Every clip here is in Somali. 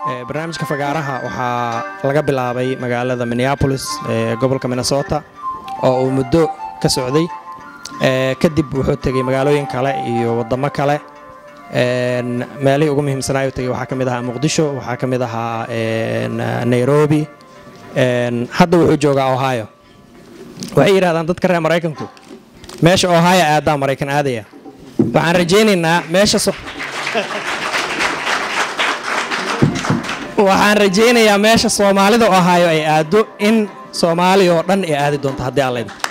barnaamijka fagaaraha waxaa laga bilaabay magaalada minneapolis ee gobolka minnesota oo uu muddo ka socday kadib wuxuu tegey magaalooyin kale iyo waddamo kale meelihii ugu muhiimsanaayu tegey waxaa ka mid ahaa muqdisho waxaa ka mid ahaa nairobi hadda wuxuu joogaa ohio waxay yidhahdaan dadka reer maraykanku meesha ohio aadaa maraykan aadaya waxaan rajaynaynaa meesha waxaan rajaynayaa meesha soomaalida ohio ay aado in soomaaliya oo dhan ay aadi doonto haddii aan leydno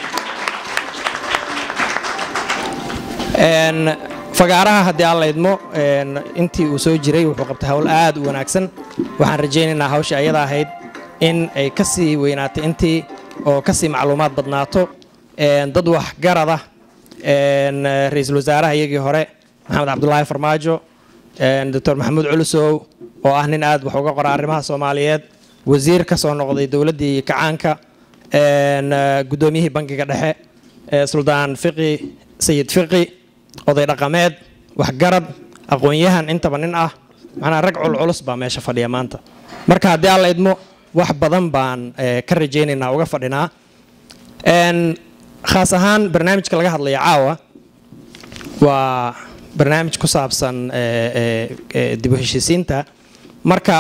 fagaaraha haddii aan laydmo intii uu soo jiray wuxuu qabtay hawl aad u wanaagsan waxaan rajaynaynaa hawsha ayada ahayd in ay ka sii weynaatay intii oo ka sii macluumaad badnaato dad waxgarada ra-iisul wasaaraha iyagii hore maxamed cabdulaahi farmaajo doctor maxamuud culusow oo ah nin aad wax uga qora arrimaha soomaaliyeed wasiir ka soo noqday dowladdii kacaanka guddoomiyihii bankiga dhexe suldaan fiqi sayid fiqi oday dhaqameed waxgarad aqoon-yahan intaba nin ah macnaa rag culculus baa meesha fadhiya maanta marka haddii aan la idmo wax badan baan ka rajaynaynaa uga fadhinaa khaas ahaan barnaamijka laga hadlaya caawa waa barnaamij ku saabsan dib u heshiisiinta marka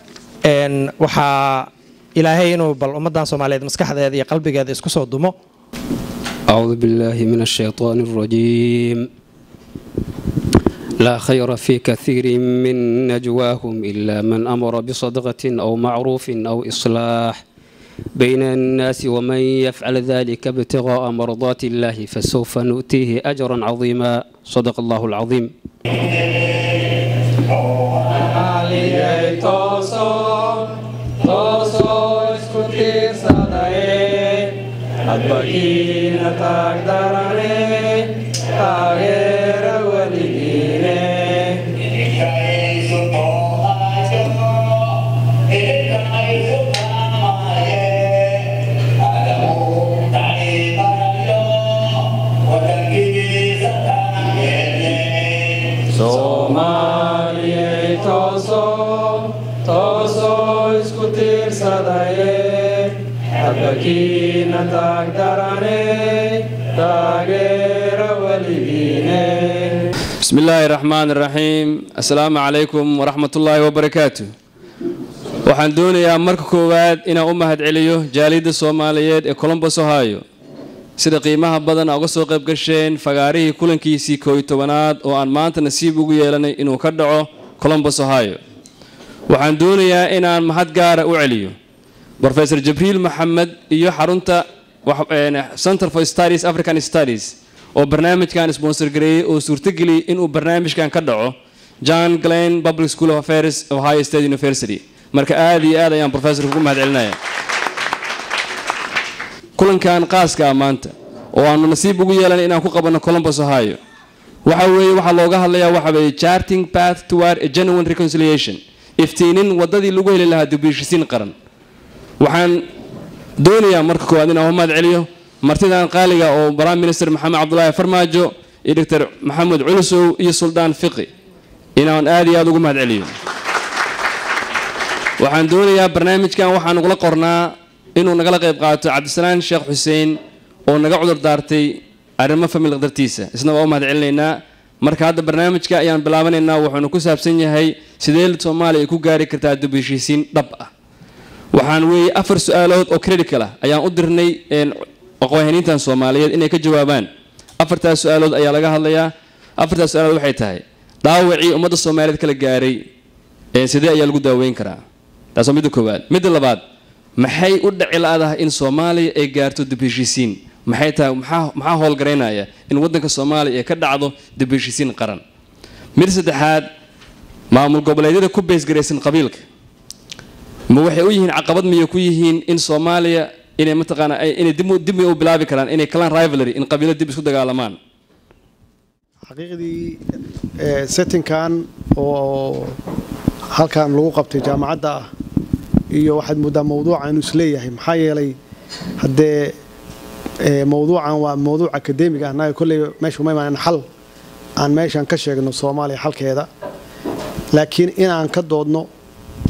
waxaa ilaahay inuu bal ummaddan soomaaliyeed maskaxdeeda iyo qalbigeeda isku soo dumo أعوذ بالله من الشيطان الرجيم لا خير في كثير من نجواهم إلا من أمر بصدقة أو معروف أو إصلاح بين الناس ومن يفعل ذلك ابتغاء مرضات الله فسوف نؤتيه أجرا عظيما صدق الله العظيم adbakiina taagdarane taageera weligiine soomaaliyey tooso tooso isku tiirsadaye adbakiina taagdarane taageera weligiine بسم الله الرحمن الرحيم السلام عليكم ورحمة الله وبركاته waxaan doonayaa marka koowaad inaan u mahad celiyo jaaliyadda soomaaliyeed ee colombos ohio sida qiimaha badan a uga soo qayb gasheen fagaarihii kulankiisii koo iyo tobanaad oo aan maanta nasiib ugu yeelanay inuu ka dhaco colombos ohio waxaan doonayaa inaan mahad gaara u celiyo rofesor jibriil maxamed iyo xarunta center for studies african studies oo barnaamijkan sponsor gareeyey oo suurtageliyey inuu barnaamijkan ka dhaco john glen public school of affairs ohio state university marka aad iyo aad ayaan professorka ugu mahad celinaya kulankan qaaska ah maanta oo aanu nasiib ugu yeelanay inaan ku qabanno colombos ohio waxa weeye waxaa looga hadlayaa waxa weeye charting path toward a genuine reconciliation iftiinin waddadii lagu heli lahaa dibishisiin qaran waxaan doonayaa marka koowaad inaan u mahad celiyo martidan qaaliga oo prime minister maxamed cabdulaahi farmaajo iyo doctor maxamed culusow iyo suldaan fiqi inaan aad iyo aad ugu mahad celiyo waxaan doonayaa barnaamijkan waxaan ugula qornaa inuu nagala qayb qaato cabdisalaan sheekh xuseen oo naga cudur daartay arrimo famil dartiisa isna waa u mahad celinaynaa marka hadda barnaamijka ayaan bilaabanaynaa wuxuuna ku saabsan yahay sidee soomaaliya ay ku gaari kartaa dib heshiisiin dhab ah waxaan weeye afar su-aalood oo critical ah ayaan u dirnay aqoonhaniintan soomaaliyeed inay ka jawaabaan afartaas su-aalood ayaa laga hadlayaa afartaas su-aalood waxay tahay dhaawacii ummadda soomaaliyeed kala gaaray sidee ayaa lagu daaweyn karaa taas waa midda koowaad midda labaad maxay u dhaci la-dahay in soomaaliya ay gaarto dib heshiisiin maxay tahay maxaa howlgaraynaya in waddanka soomaaliya ay ka dhacdo dib heshiisiin qaran midda saddexaad maamul goboleedyada ku beysgaraysan qabiilka ma waxay u yihiin caqabad miyay ku yihiin in soomaaliya inay mataqaana inay dib u bilaabi karaan inay kalaan rivalry in qabiilo dib isku dagaalamaan xaqiiqdii settingkan oo halkan lagu qabtay jaamacadda ah iyo waxaad mooddaa mawduuca inuu isleeyahay maxaa yeelay haddee mawduucan waa mawduuc akademiga ah naga kolley meesha uma imaan xal aan meeshan ka sheegno soomaaliya xalkeeda laakiin inaan ka doodno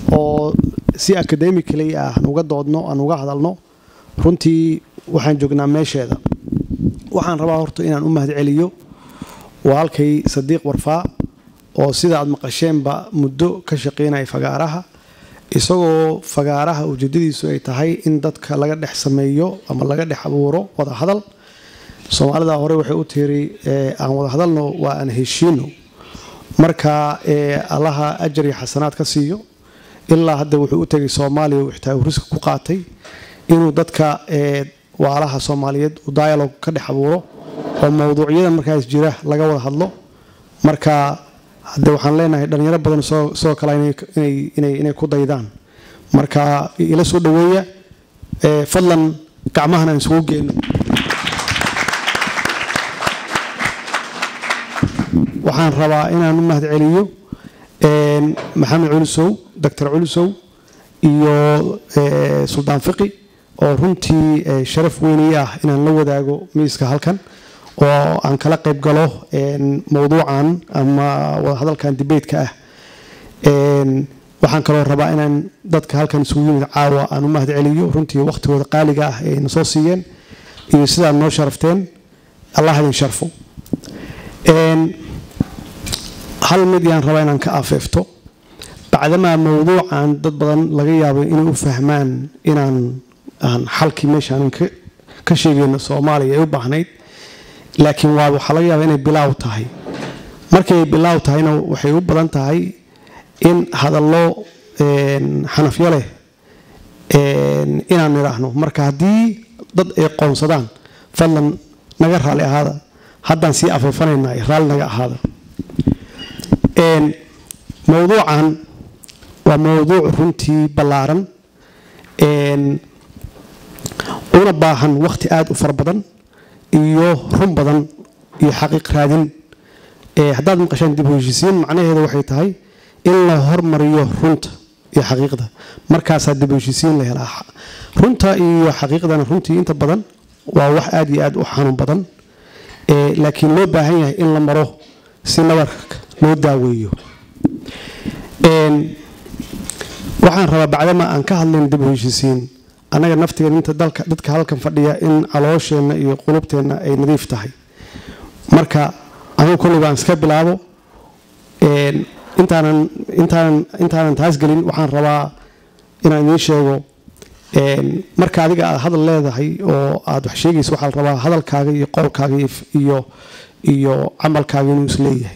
oo si academically ah aan uga doodno aan uga hadalno runtii waxaan joognaa meesheeda waxaan rabaa horta inaan u mahad celiyo walaalkay sadiiq warfaa oo sida aad maqasheenba muddo ka shaqeynaya fagaaraha isagoo fagaaraha ujeedadiisu ay tahay in dadka laga dhex sameeyo ama laga dhex abuuro wada hadal soomaalida hore waxay u tiri aan wada hadalno waa aan heshiino marka allaha ajar iyo xasanaad ka siiyo ilaa hadda wuxuu u tegay soomaaliya uu xitaa riska ku qaatay inuu dadka waalaha soomaaliyeed uu dialog ka dhex abuuro oo mowduucyada markaas jira laga wada hadlo marka hadde waxaan leenahay dhalinyaro badan sidoo kale inay ku daydaan marka ila soo dhaweeya fadlan gacmahan aan isugu geenno waxaan rabaa inaan u mahad celiyo maxamed culusow doctor culusow iyo suldaan fiqi oo runtii sharaf weynii ah inaan la wadaago miiska halkan oo aan kala qayb galo mowduucan ama wadahadalkan dibeydka ah waxaan kaloo rabaa inaan dadka halkan isugu yimid caawa aan u mahad celiyo runtii wakhtigooda qaaliga ah ee na soo siiyeen iyo sidaad noo sharafteen allah idin sharfo hal mid yaan rabaa inaan ka afeefto bacdamaa mowduucan dad badan laga yaabo inay u fahmaan inaan aan xalkii meeshaanan ka sheegayno soomaaliya ay u baahnayd laakiin waa waxaa laga yaaba inay bilaaw tahay markay bilaaw tahayna waxay u badan tahay in hadallo xanafyo leh inaan nidhaahno marka haddii dad ay qoonsadaan fadlan naga raalli ahaada haddaan sii afeefanaynaa raalli naga ahaada mowduucan waa mowduuc runtii ballaaran una baahan wakhti aada u fara badan iyo run badan iyo xaqiiq raadin haddaad maqashaan dib u heshiisiin macnaheedu waxay tahay in la hormariyo runta iyo xaqiiqda markaasaa dib u heshiisiin la helaa runta iyo xaqiiqdana runtii inta badan waa wax aada iyo aada u xanuun badan laakiin loo baahan yahay in la maro si nabarka loo daaweeyo waxaan rabaa bacdama aan ka hadlayn dib u heshiisiin annaga naftigeena inta dalka dadka halkan fadhiya in caloosheenna iyo qulubteenna ay nadiif tahay marka anugu kolliba aan iska bilaabo intaanan intaanan intaanan taas gelin waxaan rabaa inaan idiin sheego marka adiga aad hadal leedahay oo aad wax sheegaysa waxaa la rabaa hadalkaaga iyo qowlkaaga iyo iyo camalkaaga inuu is leeyahay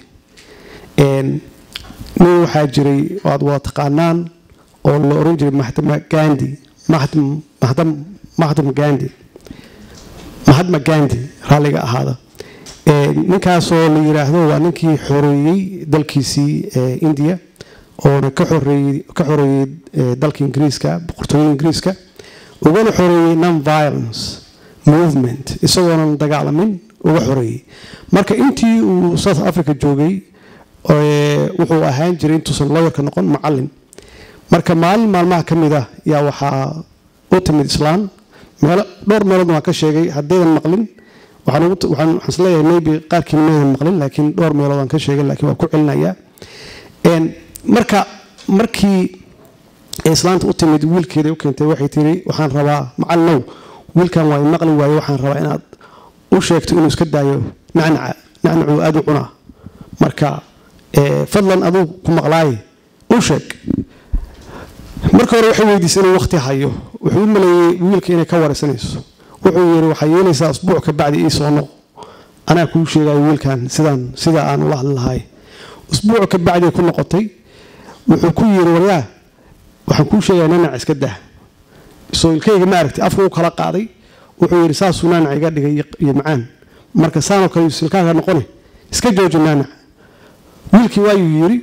nin waxaa jiray oo aad wada taqaanaan oo la oran jiray mahdama gandi mahdama gandi mahatma gandi raalliga ahaada ninkaasoo la yiraahdo waa ninkii xoreeyey dalkiisii indiya oona ka xoreeyey dalka ingiriiska boqortooyada ingiriiska ugana xoreeyey non violence movement isagoonan dagaalamin uga xoreeyey marka intii uu south africa joogay wuxuu ahaan jiray intuusan lawyerka noqon macalin marka maalin maalmaha ka mid ah yaa waxaa u timid islaan meelo dhowr meelood waan ka sheegay haddaydan maqlin waxaan isleeyahay maybe qaarkiina maydan maqlin laakiin dhowr meelood waan ka sheegay laakiin waan ku celinayaa marka markii islaanta u timid wiilkeeda u keentay waxay tiri waxaan rabaa macalinow wiilkan waa maqli waaye waxaan rabaa inaad u sheegto inuu iska daayo nacnaca nacnacuu aada u cunaa marka fadlan aduu ku maqlaaye u sheeg marka hore waxay weydiisay inuu waqti hayo wuxuu u maleeyey wiilka inay ka waraysanayso wuxuu yidhi waxaa yeelaysaa asbuuc ka bacdi ii soo noq anaa kuu sheegayo wiilkan sidaan sida aan ula hadli lahay usbuuc ka bacdi ku noqotay wuxuu ku yidhi waryaa waxaan kuu sheegaya nanac iska dah soo ilkayga ma aragtay afka u kala qaaday wuxuu yidhi saasuu naanac iga dhigay iyo macaan marka saanoo kale silkaaga noqone iska jooji naanac wiilkii waayuu yidhi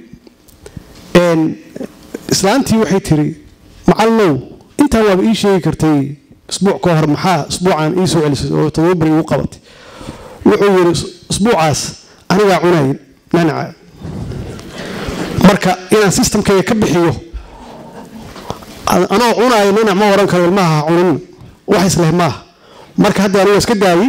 islaantii waxay tiri macalinow intaan waaba ii sheegi kartay isbuuc ka hor maxaa isbuucan ii soo celisay oo todoba beri igu qabatay wuxuu yidhi isbuucaas anigaa cunay nanaca marka inaan systemkayga ka bixiyo anoo cunaayo nanac ma oran karo ilmaha ha cunin wax isleh maaha marka hadda aniga iska daayey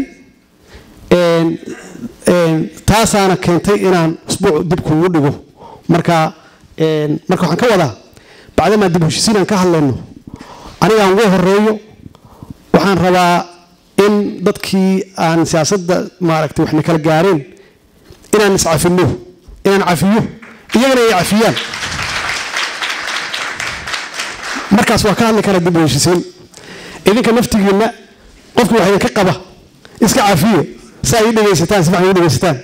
taasaana keentay inaan isbuuc dib kuugu dhigo marka marka waxaan ka wadaa bacdamaa dib u heshiisiin aan ka hadlayno anigaan ugu horeeyo waxaan rabaa in dadkii aan siyaasadda maaragtay waxna kala gaareen inaan iscafino inaan cafiyo iyagana ay cafiyaan markaas waa ka hadli kara dib u heshiisiin idinka naftigiinna qofkii wax idinka qaba iska cafiye si ay u dhegaysataan si fiican u dhegaysataan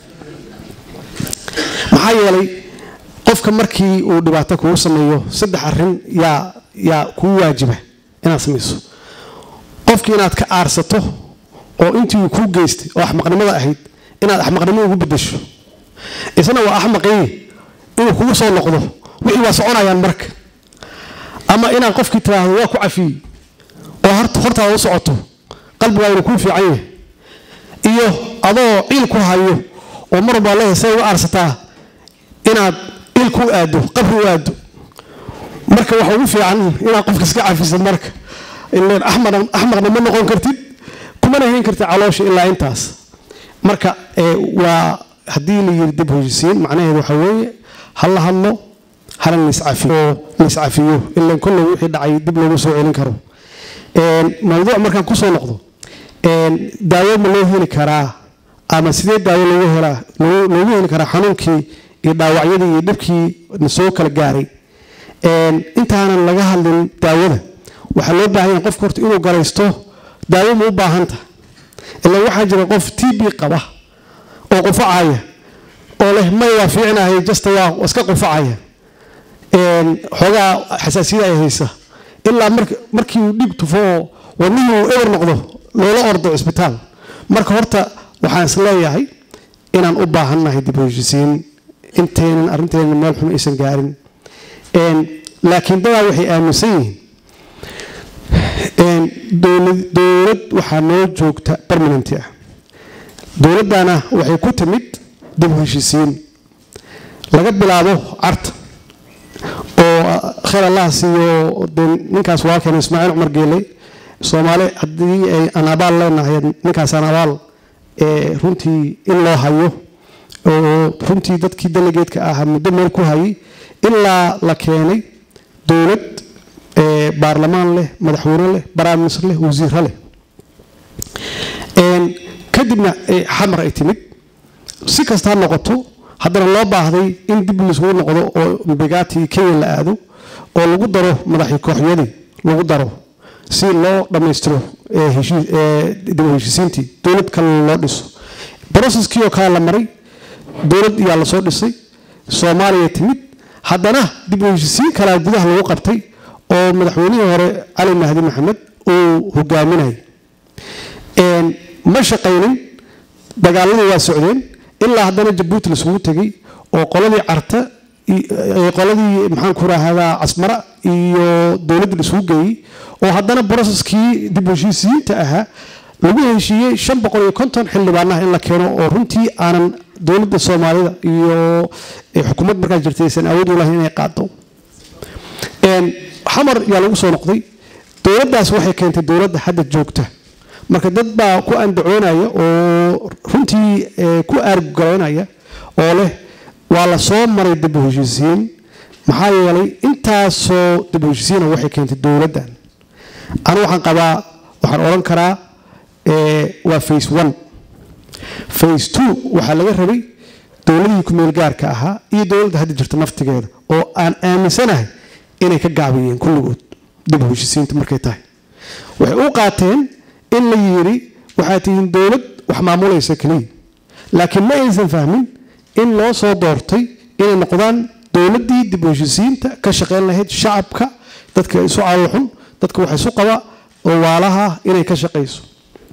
maxaa yeelay qofka markii uu dhibaato kugu sameeyo saddex arrin yaa yaa kuu waajiba inaad samayso qofkii inaad ka aarsato oo intii uu kuu geystay oo axmaqnimada ahayd inaad axmaqnimo ugu bedesho isna waa axmaqii inuu kugu soo noqdo wixii waa soconayaan marka ama inaad qofkii tiraahdo waa ku cafiyey oo horta hortaada u socoto qalbigaa inuu kuu fiican yahay iyo adoo ciil ku hayo oo mar walbaa leedahay say uga aarsataa inaad il ku aado qabri u aado marka waxa ugu fiican inaad qofka iska cafisad marka ileen axmaqna axmaqna ma noqon kartid kumana hayn kartid caloosha ilaa intaas marka ee, waa haddii la yiri dib u heshiisiin macnaheedu waxa weeye ha la hadlo hana laiscafiyo laiscafiyo ilaan kolley wixii dhacay dib loogu soo celin karo Een, mawduuc markaan kusoo noqdo een, daawo ma loo heli karaa ama sidee daawo loogu helaa loo- loogu heli karaa xanuunkii iyo dhaawacyadii iyo dhibkii na soo kala gaaray Een, intaanan laga hadlin daawada waxaa loo baahan yahay qofka horta inuu garaysto daawo ma u baahan tahay ilaa waxaa jira qof t b qaba oo qufacaya oo leh may waa fiicnahay jasta waa iska qufacaya Een, xoogaa xasaasiyad ay haysa ilaa mark- markii uu dhig tufo oo wadnihii uu eber noqdo loola ordo cisbitaal marka horta waxaan is leeyahay inaan u baahannahay dib u heshiisiin intaynan arrinteenna meel xun aysan gaarin Een, laakiin dadaa waxay aaminsan yihiin Een, dowlad dowlad waxaa noo joogta permanenti ah dowladdana waxay ku timid dib u heshiisiin laga bilaabo carta oo khayr allah siiyo dee ninkaas waa keenay ismaaciil cumar geeley soomaali haddii ay aan abaal leenahay ninkaasaan abaal ee runtii in loo hayo oo runtii dadkii delegeedka ahaa muddo meel ku hayay ilaa la keenay dowlad ee baarlamaan leh madaxweyne leh baraaminister leh wasiiro leh Een, kadibna ee xamar ay timid si kasta ha noqoto haddana loo baahday in dib laisugu noqdo oo mbegati kenya la aado oo lagu daro madaxii kooxyadii lagu daro si loo dhammaystiro ee heshii- ee dib u heshiisiintii dowlad kale loo dhiso broseskii oo kale la maray dowlad yaa lasoo dhisay soomaaliya timid haddana dib u heshiisiin kalaa gudaha lagu qabtay oo madaxweynihii hore cali mahdi maxamed uu hogaaminayay Een, ma shaqaynin dagaaladii waa socdeen ilaa haddana jabuuti laisugu tegey oo qoladii carta i- ee qoladii maxaan ku rahdaa casmara iyo dowladda laisugu geeyey oo haddana broseskii dib u heshiisiyiinta ahaa lagu heshiiyey shan boqol iyo konton xildhibaanaha in la keeno oo runtii aanan dowladda soomaalida iyo ee xukuumad markaa jirtay aysan awood u lahayn inay qaado Een, xamar yaa lagu soo noqday dowladdaas waxay keentay dowladda hadda joogta marka dad baa ku andacoonaya oo runtii ee, ku aargaraynaya oo leh waa la soo maray dib u heshiisiin maxaa yeelay intaasoo dib u heshiisiina waxay keentay dowladdan anu waxaan qabaa waxaan odhan karaa ee, waa face one face two waxaa laga rabay dowladihii ku-meel gaarka ahaa iyo dowladda hadda jirta naftigeeda oo aan aaminsanahay inay ka gaabiyeen kulligood dib u heshiisiinta markay tahay waxay u qaateen in la yiri waxaa tihiin dowlad wax maamulaysa keliya laakiin ma aysan fahmin in loo soo doortay inay noqdaan dowladdii dib u heshiisiinta ka shaqayn lahayd shacabka dadka isu caloolxun dadka wax isu qaba oo waalaha ah inay ka shaqayso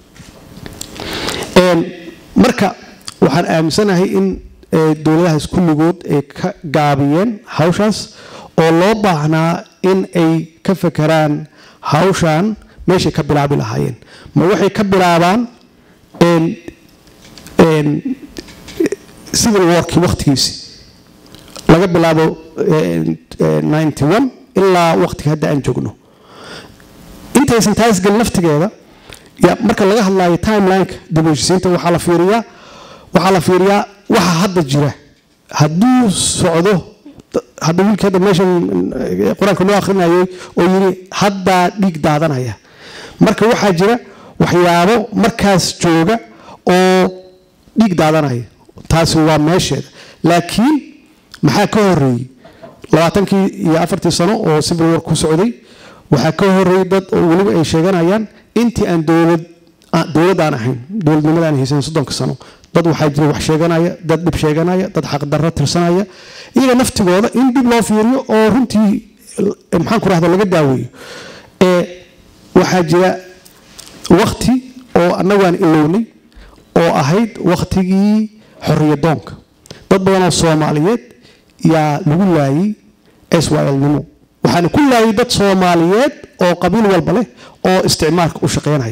Een, marka waxaan aaminsanahay in ee, dowladahaas kulligood ay ka gaabiyeen hawshaas oo loo baahnaa in ay ka fekeraan hawshan meeshay ka bilaabi lahaayeen ma waxay ka bilaabaan een, een, civil warkii waqtigiisii laga bilaabo een, een, 91 ilaa waqtiga hadda aan joogno intaysan taas gelin laftigeeda ya marka laga hadlaayo timelineka dib u heshiisiinta waxaa la fiiriyaa waxaa la fiiriyaa waxa hadda jira hadduu socdo hadda wiilkii hadda meeshan eh, qur-aanka loo akhrinayay oo yidhi haddaa dhiig daadanaya marka waxaa jira waxyaabo markaas jooga oo dhiig daadanaya taasi waa meesheeda laakiin maxaa ka horeeyey labaatankii iyo afartii sano oo civil war ku socday waxaa ka horeeyey dad oo weliba ay sheeganayaan intii aan dowlad aan- dowlad aan ahayn dowladnimada aan haysan soddonka sano dad waxaa jira wax sheeganaya dad dhib sheeganaya dad xaqdarro tirsanaya iyaga naftigooda in dib loo fiiriyo oo runtii eh, maxaan ku rahda laga daaweeyo ee waxaa jira wakti oo annagu aan ilownay oo ahayd wakhtigii xorriyadoonka dad badan oo soomaaliyeed yaa lagu laayay swlnimo waxaana ku laayay dad soomaaliyeed oo qabiil walba leh oo isticmaalka u shaqaynaya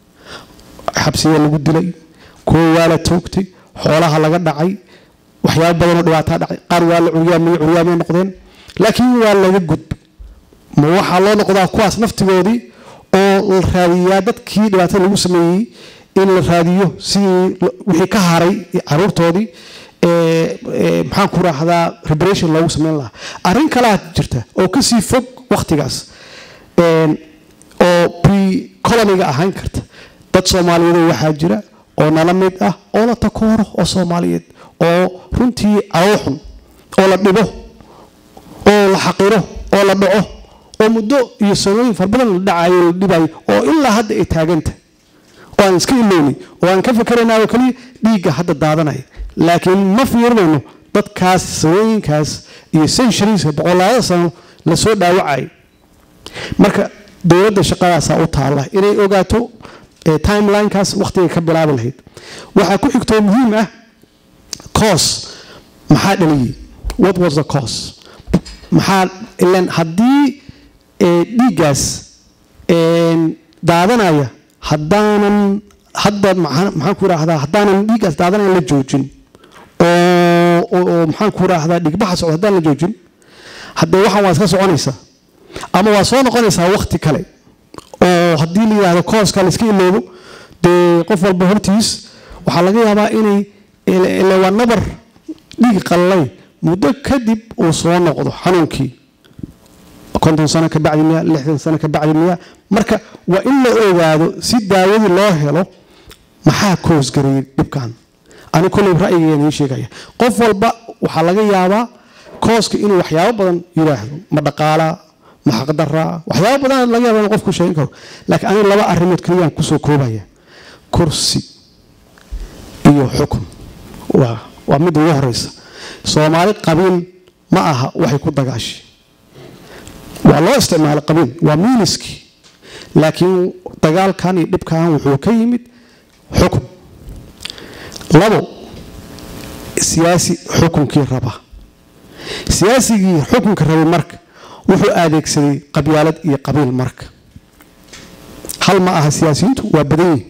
xabsiya lagu dilay kuwa waa la toogtay xoolaha laga dhacay waxyaabo badanoo dhibaataa dhacay qaar waa la curyaamay curyaamay noqdeen laakiin waa laga gudbay ma waxaa loo noqdaa kuwaas naftigoodii oo la raadiyaa dadkii dhibaatada lagu sameeyey in la raadiyo sidii lo- wixii ka haray caruurtoodii ee, ee, maxaan ku raahdaa reparation loogu sameyn lahaa arrin kalaa jirta oo kasii fog wakhtigaas een, oo pre coloniga ahaan karta dad soomaaliyeed waxaa jira oo nala mid ah oo la takooro oo soomaaliyeed oo runtii calool xun oo la dhibo oo la xaqiro oo la dhaco oo muddo iyo sanooyin fara badan la dhacayo la dhibayo oo ilaa hadda ay taaganta oo aan iska ilownay oo aan ka fikeraynaa oo kaliya dhiigga hadda daadanaya laakiin ma fiirinayno dadkaas sanooyinkaas iyo centurieska boqolaada sano lasoo dhaawacayay marka dowladda shaqadaasaa u taalla inay ogaato eh, timelinekaas wakhtigay ka bilaabi lahayd waxaa ku xigtoo muhiim ah cause maxaa dhaliyey what was the cause maxaa ilan haddii eh, dhiiggaas een, daadanaya haddaanan hadda maxaa maxaan ku idhaahdaa haddaanan dhiiggaas daadanaya la joojin oo oo- oo maxaan ku idhaahdaa dhigbaxa socda haddaan la joojin haddee waxaan waa iska soconaysaa ama waa soo noqonaysaa wakti kale oo haddii la yidhaahdo kooska la iska iloobo dee qof walba hortiis waxaa laga yaabaa inay ile ile waa nabar dhiig qallay muddo kadib uu soo noqdo xanuunkii konton sano ka bacdi miya lixdan sano ka bacdi miya marka waa in la ogaado si daawadii loo helo maxaa koosgareeyey dhibkan ani kolley ra'yigeena ii sheegaya qof walba waxaa laga yaabaa kooska inuu waxyaabo badan yidhaahdo ma dhaqaalaa ma xaqdaraa waxyaabo badan laga yaaba in qofku sheegin karo laakiin aniga laba arrimood keliyaan kusoo koobaya kursi iyo xukun waa waa mid ugu horeysa soomaali qabiil ma aha waxay ku dagaashay waa loo isticmaalay qabiil waa miiniskii laakiin dagaalkan iyo dhibkan wuxuu ka yimid xukun labo siyaasi xukunkii raba siyaasigii xukunka rabay marka wuxuu adeegsaday qabyaalad iyo qabiil marka hal ma aha siyaasiyiintu waa badan yihin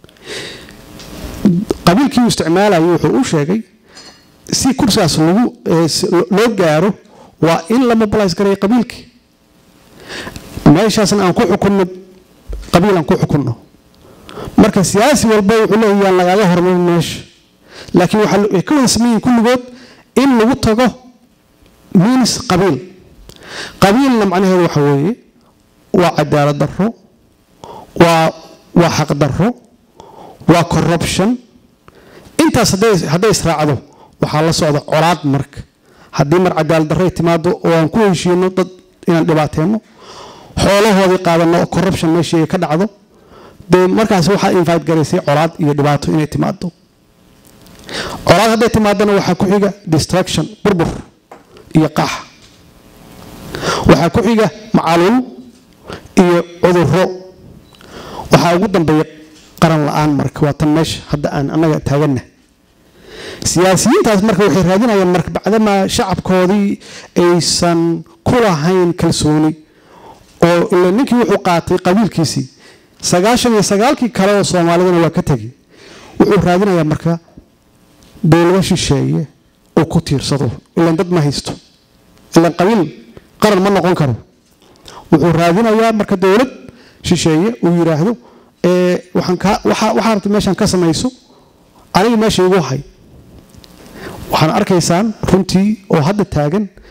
qabiilkii uu isticmaalayay wuxuu u sheegay si kursigaas lagu eh, si- lo- loo gaaro waa in la mobilize gareeyo qabiilkii meeshaasna aan ku xukunno qabiil aan ku xukunno marka siyaasi walba wuxuu leeyahay yaan lagaaga hormarin meesha laakiin waxaa la- way ka wada sameeyihin kulligood in lagu tago minis qabiil qabiilna macnaheedu waxa weeye waa cadaalad darro waa waa xaq darro waa corruption intaas hadday hadday israacdo waxaa la socda colaad marka haddii mar cadaalad darro ay timaado oo aan ku heshiino dad inaan dhibaateenno xoolahoodii qaadano oo corruption meeshii ay ka dhacdo dee markaas waxaa invite garaysay colaad iyo dhibaato inay timaado colaad hadday timaadana waxaa ku xiga distraction burbur iyo qax waxaa ku xiga macaluul iyo cudurro waxaa ugu dambeeya qaran la-aan marka waa tan meesha hadda aan annaga taaganna siyaasiyiintaas marka waxay raadinayaan marka bacdamaa shacabkoodii aysan ku lahayn kalsooni oo ila ninkii wuxuu qaatay qabiilkiisii sagaashan iyo sagaalkii kale oo soomaalidana waa ka tegay wuxuu raadinayaa marka dowlado shisheeye oo ku tiirsado ilan dad ma haysto ilan qabiil qaran ma noqon karo wuxuu raadinayaa marka dowlad shisheeye uu yidhaahdo ee waxaan kaa waxaa waxaa rabta meeshaan ka samayso aniga meesha igu hay waxaan arkaysaan runtii oo hadda taagan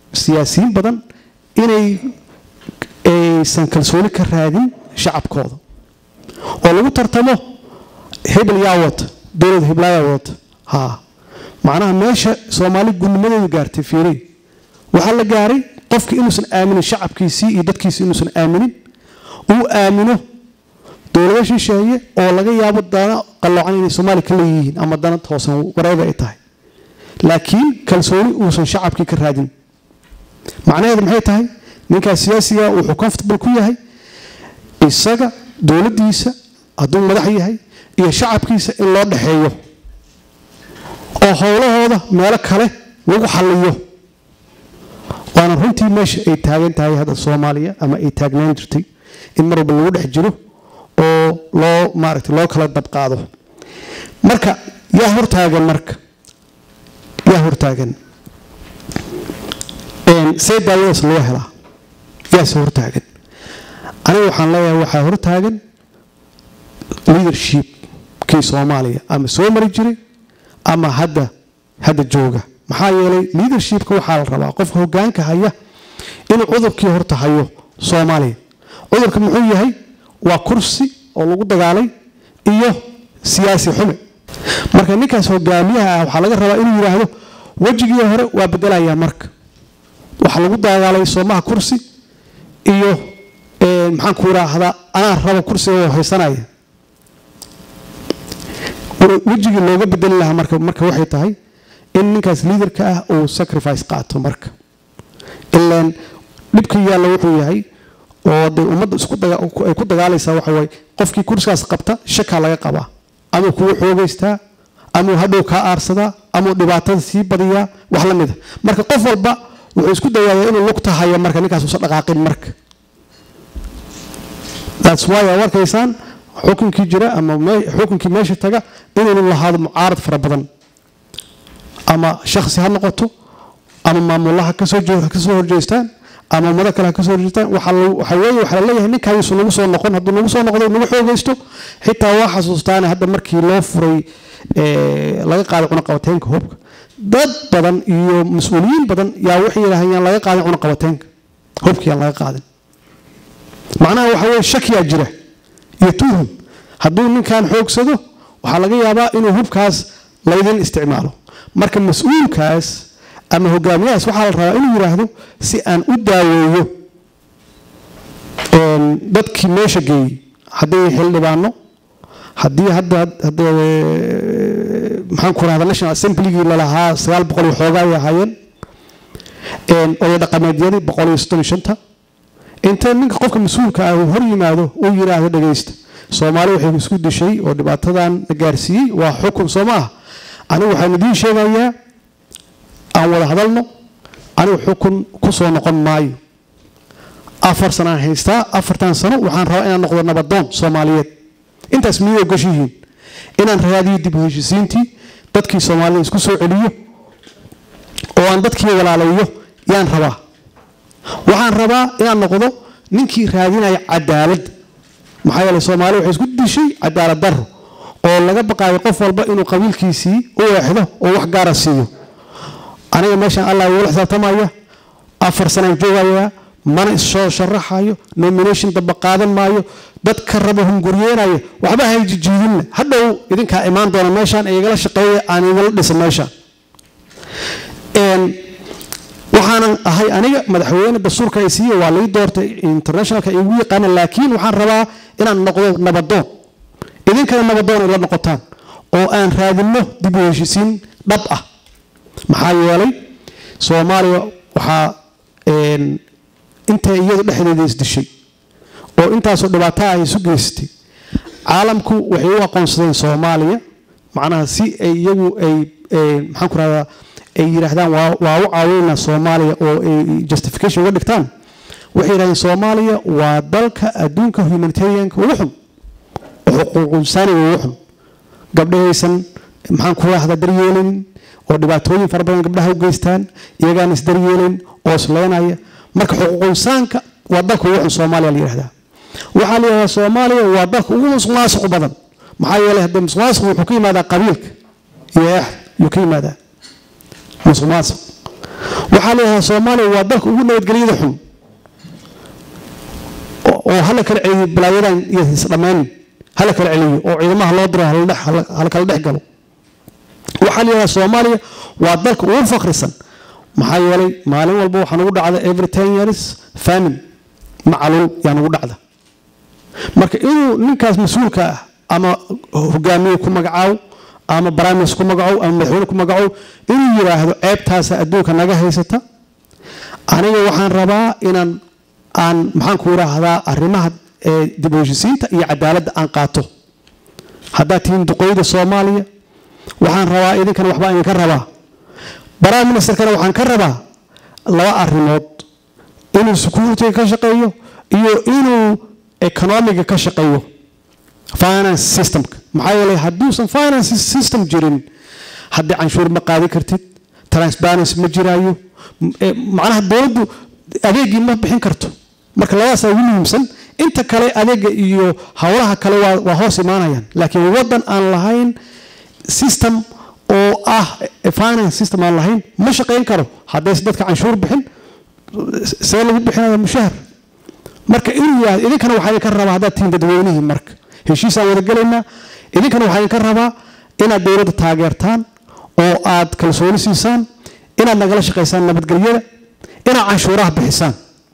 siyaasiyiin badan inay aysan kalsooni ka raadin shacabkooda oo lagu tartamo hebel yaa wata dowlad heblaayaa wata ha macnaha meesha soomaali gudnimadeedu gaartay fiiri waxaa la gaaray qofki inuusan aaminin shacabkiisii iyo dadkiisii inuusan aaminin uu aamino dowlado shisheeye oo laga yaabo dana qalloocan inay soomaaliya ka leeyihiin ama dana toosan wareeba ay tahay laakiin kalsooni uusan shacabkii ka raadin macnaheedu maxay tahay ninkaas siyaasiga wuxuu comfortable ku yahay isaga dowladdiisa hadduu madax yahay iyo shacabkiisa in loo dhexeeyo oo howlahooda meelo kale lagu xalliyo waana runtii meesha ay taagan tahay hadda soomaaliya ama ay taagnaan jirtay in mar walba lagu dhex jiro oo loo maaragtay loo kala dabqaado marka yaa hortaagan marka yaa hortaagan see daawadaas loo helaa yaase hortaagan aniga waxaan leeyahay waxaa hortaagan leadership kii soomaaliya ama soo mari jiray ama hadda hadda jooga maxaa yeelay leadershipka waxaa la rabaa qofka hogaanka haya inuu cudurkii horta hayo soomaaliya cudurka muxuu yahay waa kursi oo lagu dagaalay iyo siyaasi xume marka ninkaas hogaamiyaha ah waxaa laga rabaa inuu yidhaahdo wejigii hore waa bedelayaa marka waxaa lagu dagaalay soomaha kursi iyo maxaan ku idhaahdaa anaa raba kursiga oo haysanaya wejigii looga bedeli lahaa marka marka waxay tahay in ninkaas liidarka ah uu sacrifice qaato marka ilaan dhibka yaalla wuxuu yahay oo de ummadda isku ay ku dagaalaysaa waxa waaye qofkii kursigaas qabta shakaa laga qabaa amuu kugu xoogaystaa amuu hadhow kaa aarsadaa amuu dhibaatada sii badiyaa wax la mida marka qof walba wuxuu isku dayaaya inuu lugta haya marka ninkaas uusan dhaqaaqin marka that's why aad arkaysaan xukunkii jira ama xukunkii meesha taga inuu lahaado mucaarad fara badan ama shakhsi ha noqoto ama maamulaha kasoo kasoo horjeestaan ama ummado kale ha kasoo horjeestaan waxa weeye waxaa laleeyahay ninkaa yuusan nagu soo noqon hadduu nagu soo noqdo nagu xoogaysto xitaa waa xasuustaane hadda markii loo furay laga qaaday cunaqabateenka hubka dad badan iyo mas-uuliyiin badan yaa waxay yidhaaheen yaan laga qaadin cunaqabateenka hubka yaan laga qaadin macnaha waxa weeye shakiyaa jira iyo tuhum hadduu ninkan xoogsado waxaa laga yaabaa inuu hubkaas laydin isticmaalo marka mas-uulkaas ama hogaamiyahaas waxaa la rabaa inuu yidhaahdo si aan u daaweeyo dadkii meesha geeyey hadday xildhibaano haddii hadda maxaan ku rahda national assemblygii lalahaa sagaal boqol iyo xoogaa ay ahaayeen oday dhaqameedyadii boqol iyo soddon iyo shanta inta ninka qofka mas-uulka ah uu hor yimaado uu yidhaahdo dhagaysta soomaali waxay isku dishay oo dhibaatadan na gaarsiiyey waa xukun soo ma ah anigu waxaan idiin sheegayaa aan wada hadalno anigu xukun ku soo noqon maayo afar sanaan haystaa afartan sano waxaan rabaa inaan noqdo nabadoon soomaaliyeed intaas miyay ogoshihiin inaan raadiyo dib u heshisiintii dadkii soomaalida isku soo celiyo oo aan dadkii walaalayo yaan rabaa waxaan rabaa inaan noqdo ninkii raadinaya cadaalad maxaa yeelay soomaali waxay isku dishay cadaalad daro oo laga baqaayo qof walba inuu qabiilkiisii u eexdo oo wax gaara siiyo aniga meeshaan allah igula xisaabtamaya afar sanaan joogayaa mana issoo sharaxayo nomination damba qaadan maayo dad ka raba hunguryeynaya waxba hayjijiidinna hadhow idinkaa imaan doona meeshaan igala shaqeeya aan igala dhisa meeshaan waxaanan ahay aniga madaxweyne dastuurka ay siiye waa lai doortay internationalka igu yaqaana laakiin waxaan rabaa inaan noqdo nabadoon idinkana nabadoon ila noqotaan oo aan raadinno dib u heshisiin dhab ah maxaa yeelay soomaaliya waxaa inta iyadu dhexdeeda isdishay oo intaasoo dhibaato ah isu geystay caalamku waxay u aqoonsadeen soomaaliya macnaha si ay iyagu ay maxaan ku rahdaa ay yidhaahdaan waa waa u caawinayna soomaaliya oo ay justification uga dhigtaan waxay yidhahdeen soomaaliya waa dalka adduunka humanitarianka ugu xun oo xuquuqinsaaniga ugu xun gabdhahaysan maxaan ku rahdaa daryeelin oo dhibaatooyin fara badan gabdhaha u geystaan iyagaan isdaryeelin oo isleynaya marka xuquuqinsaanka waa dalka ugu xun soomaaliya la yidhahdaa waxaa la yidhahdaa soomaaliya waa dalka ugu musuqmaasuq badan maxaa yeelay haddee musuqmaasuq wuxuu ka yimaadaa qabiilka iyo eex ayuu ka yimaadaa musuqmaasuq waxaa leeyahay soomaaliya waa dalka ugu nabadgelyada xun oo oo hala kala celiyo balaayadan iyo isdhammaynin hala kala celiyo oo ciidamaha loo diro hala dhex- hala hala kala dhex galo waxaa leeyahay soomaaliya waa dalka ugu fakrisan maxaa yeelay maalin walba waxaa nagu dhacda every ten years famine macaluul yaa nagu dhacda marka inuu ninkaas mas-uulka ah ama hogaamiye ku magacaabo ama baraamis ku magacow ama madaxweyne ku magacow inuu yidhaahdo ceebtaasa adduunka naga haysata aniga waxaan rabaa inaan aan maxaan ku idhaahdaa arrimaha ee dib u heshisiinta iyo cadaaladda aan qaato haddaad tihiin duqooyda soomaaliya waxaan rabaa idinkana waxbaa idinka rabaa prime ministerkana waxaan ka rabaa laba arrimood inuu security ka shaqeeyo iyo inuu economiga ka shaqeeyo finance systemka maxaa yeelay hadduusan finance system jirin haddii canshuur ma qaadi kartid transparency ma jiraayo m- eh, macnaha dowladdu adeegii ma bixin karto marka labadaasaa ugu muhiimsan inta kale adeega iyo howlaha kale waa, waa hoos imaanayaan laakiin waddan aan lahayn system oo ah eh, finance system aan lahayn ma shaqayn karo haddayse dadka canshuur bixin see lagu bixinaya mushahar marka inuu yahay idinkana waxaa idinka rabaa haddaad tihiin dadweynihii marka heshiisaan wada gelaynaa idinkana waxaa idinka rabaa inaad dowladda taageertaan oo aad kalsooni siisaan inaad nagala shaqaysaan nabadgelyada inaad canshuuraha bixisaan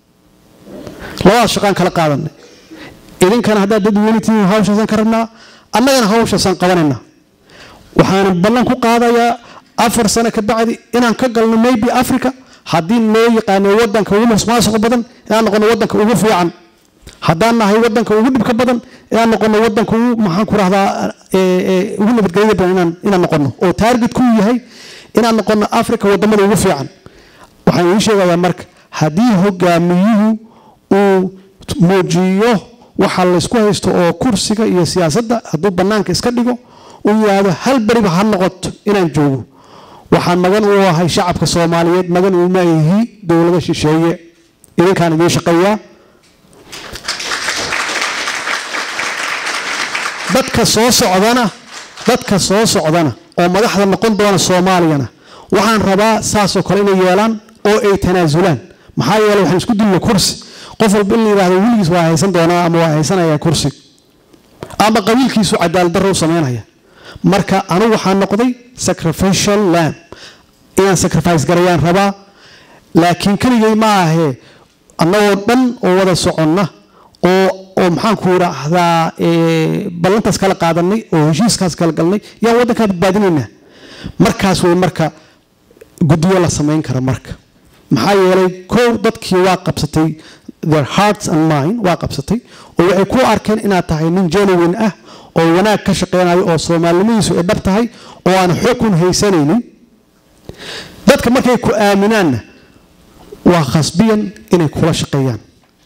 labadaas shaqaan kala qaadanay idinkana haddaad dadweyne tihiin hawshaasaan ka rabnaa annagana hawshaasaan qabanaynaa waxaan ballan ku qaadayaa afar sano ka bacdi inaan ka galno maybe africa haddii loo yaqaano wadanka ugu masmaasuqa badan inaan noqono wadanka ugu fiican haddaan nahay wadanka ugu dhibka badan inaan noqono wadanka ugu maxaan ku rahdaa ugu nabadgelyada badan inaan inaan noqono oo taargetku yahay inaan noqono africa wadamada ugu fiican waxaan idiin sheegayaa marka haddii hogaamiyuhu uu muujiyo waxa laysku haysto oo kursiga iyo siyaasadda hadduu bannaanka iska dhigo uu yidhaahdo hal beriba ha noqoto inaan joogo waxaan magan u ahay shacabka soomaaliyeed magan uma ihi dowlada shisheeye idinkaan idiin shaqeeyaa dadka soo socdana dadka soo socdana oo madaxda noqon doona soomaaliyana waxaan rabaa saasoo kale inay yeelaan oo ay tanaasulaan maxaa yeelay waxaan isku dilna kursi qof walba in la yidhahdo weligiis waa haysan doonaa ama waa haysanaya kursi ama qabiilkiisu cadaalad darro u samaynaya marka anigu waxaan noqday sacrificial lamb inaan sacrifice garayaan rabaa laakiin keligay ma ahee annagoo dhan oo wada soconna oo oo maxaan ku idhaahdaa eh, ballantaas kala qaadanay oo heshiiskaas kala galnay yaan waddankaa badbaadinaynaa markaas way marka guddiyo la samayn kara marka maxaa yeelay kow dadkii waa qabsatay their hearts and mind waa qabsatay oo waxay ku arkeen inaad tahay nin genuine ah oo wanaag ka shaqeynayo oo soomaalinimadiisu ay dhab tahay oo aan xukun haysanaynin dadka markay ku aaminaanna waa khasbiyan inay kula shaqeeyaan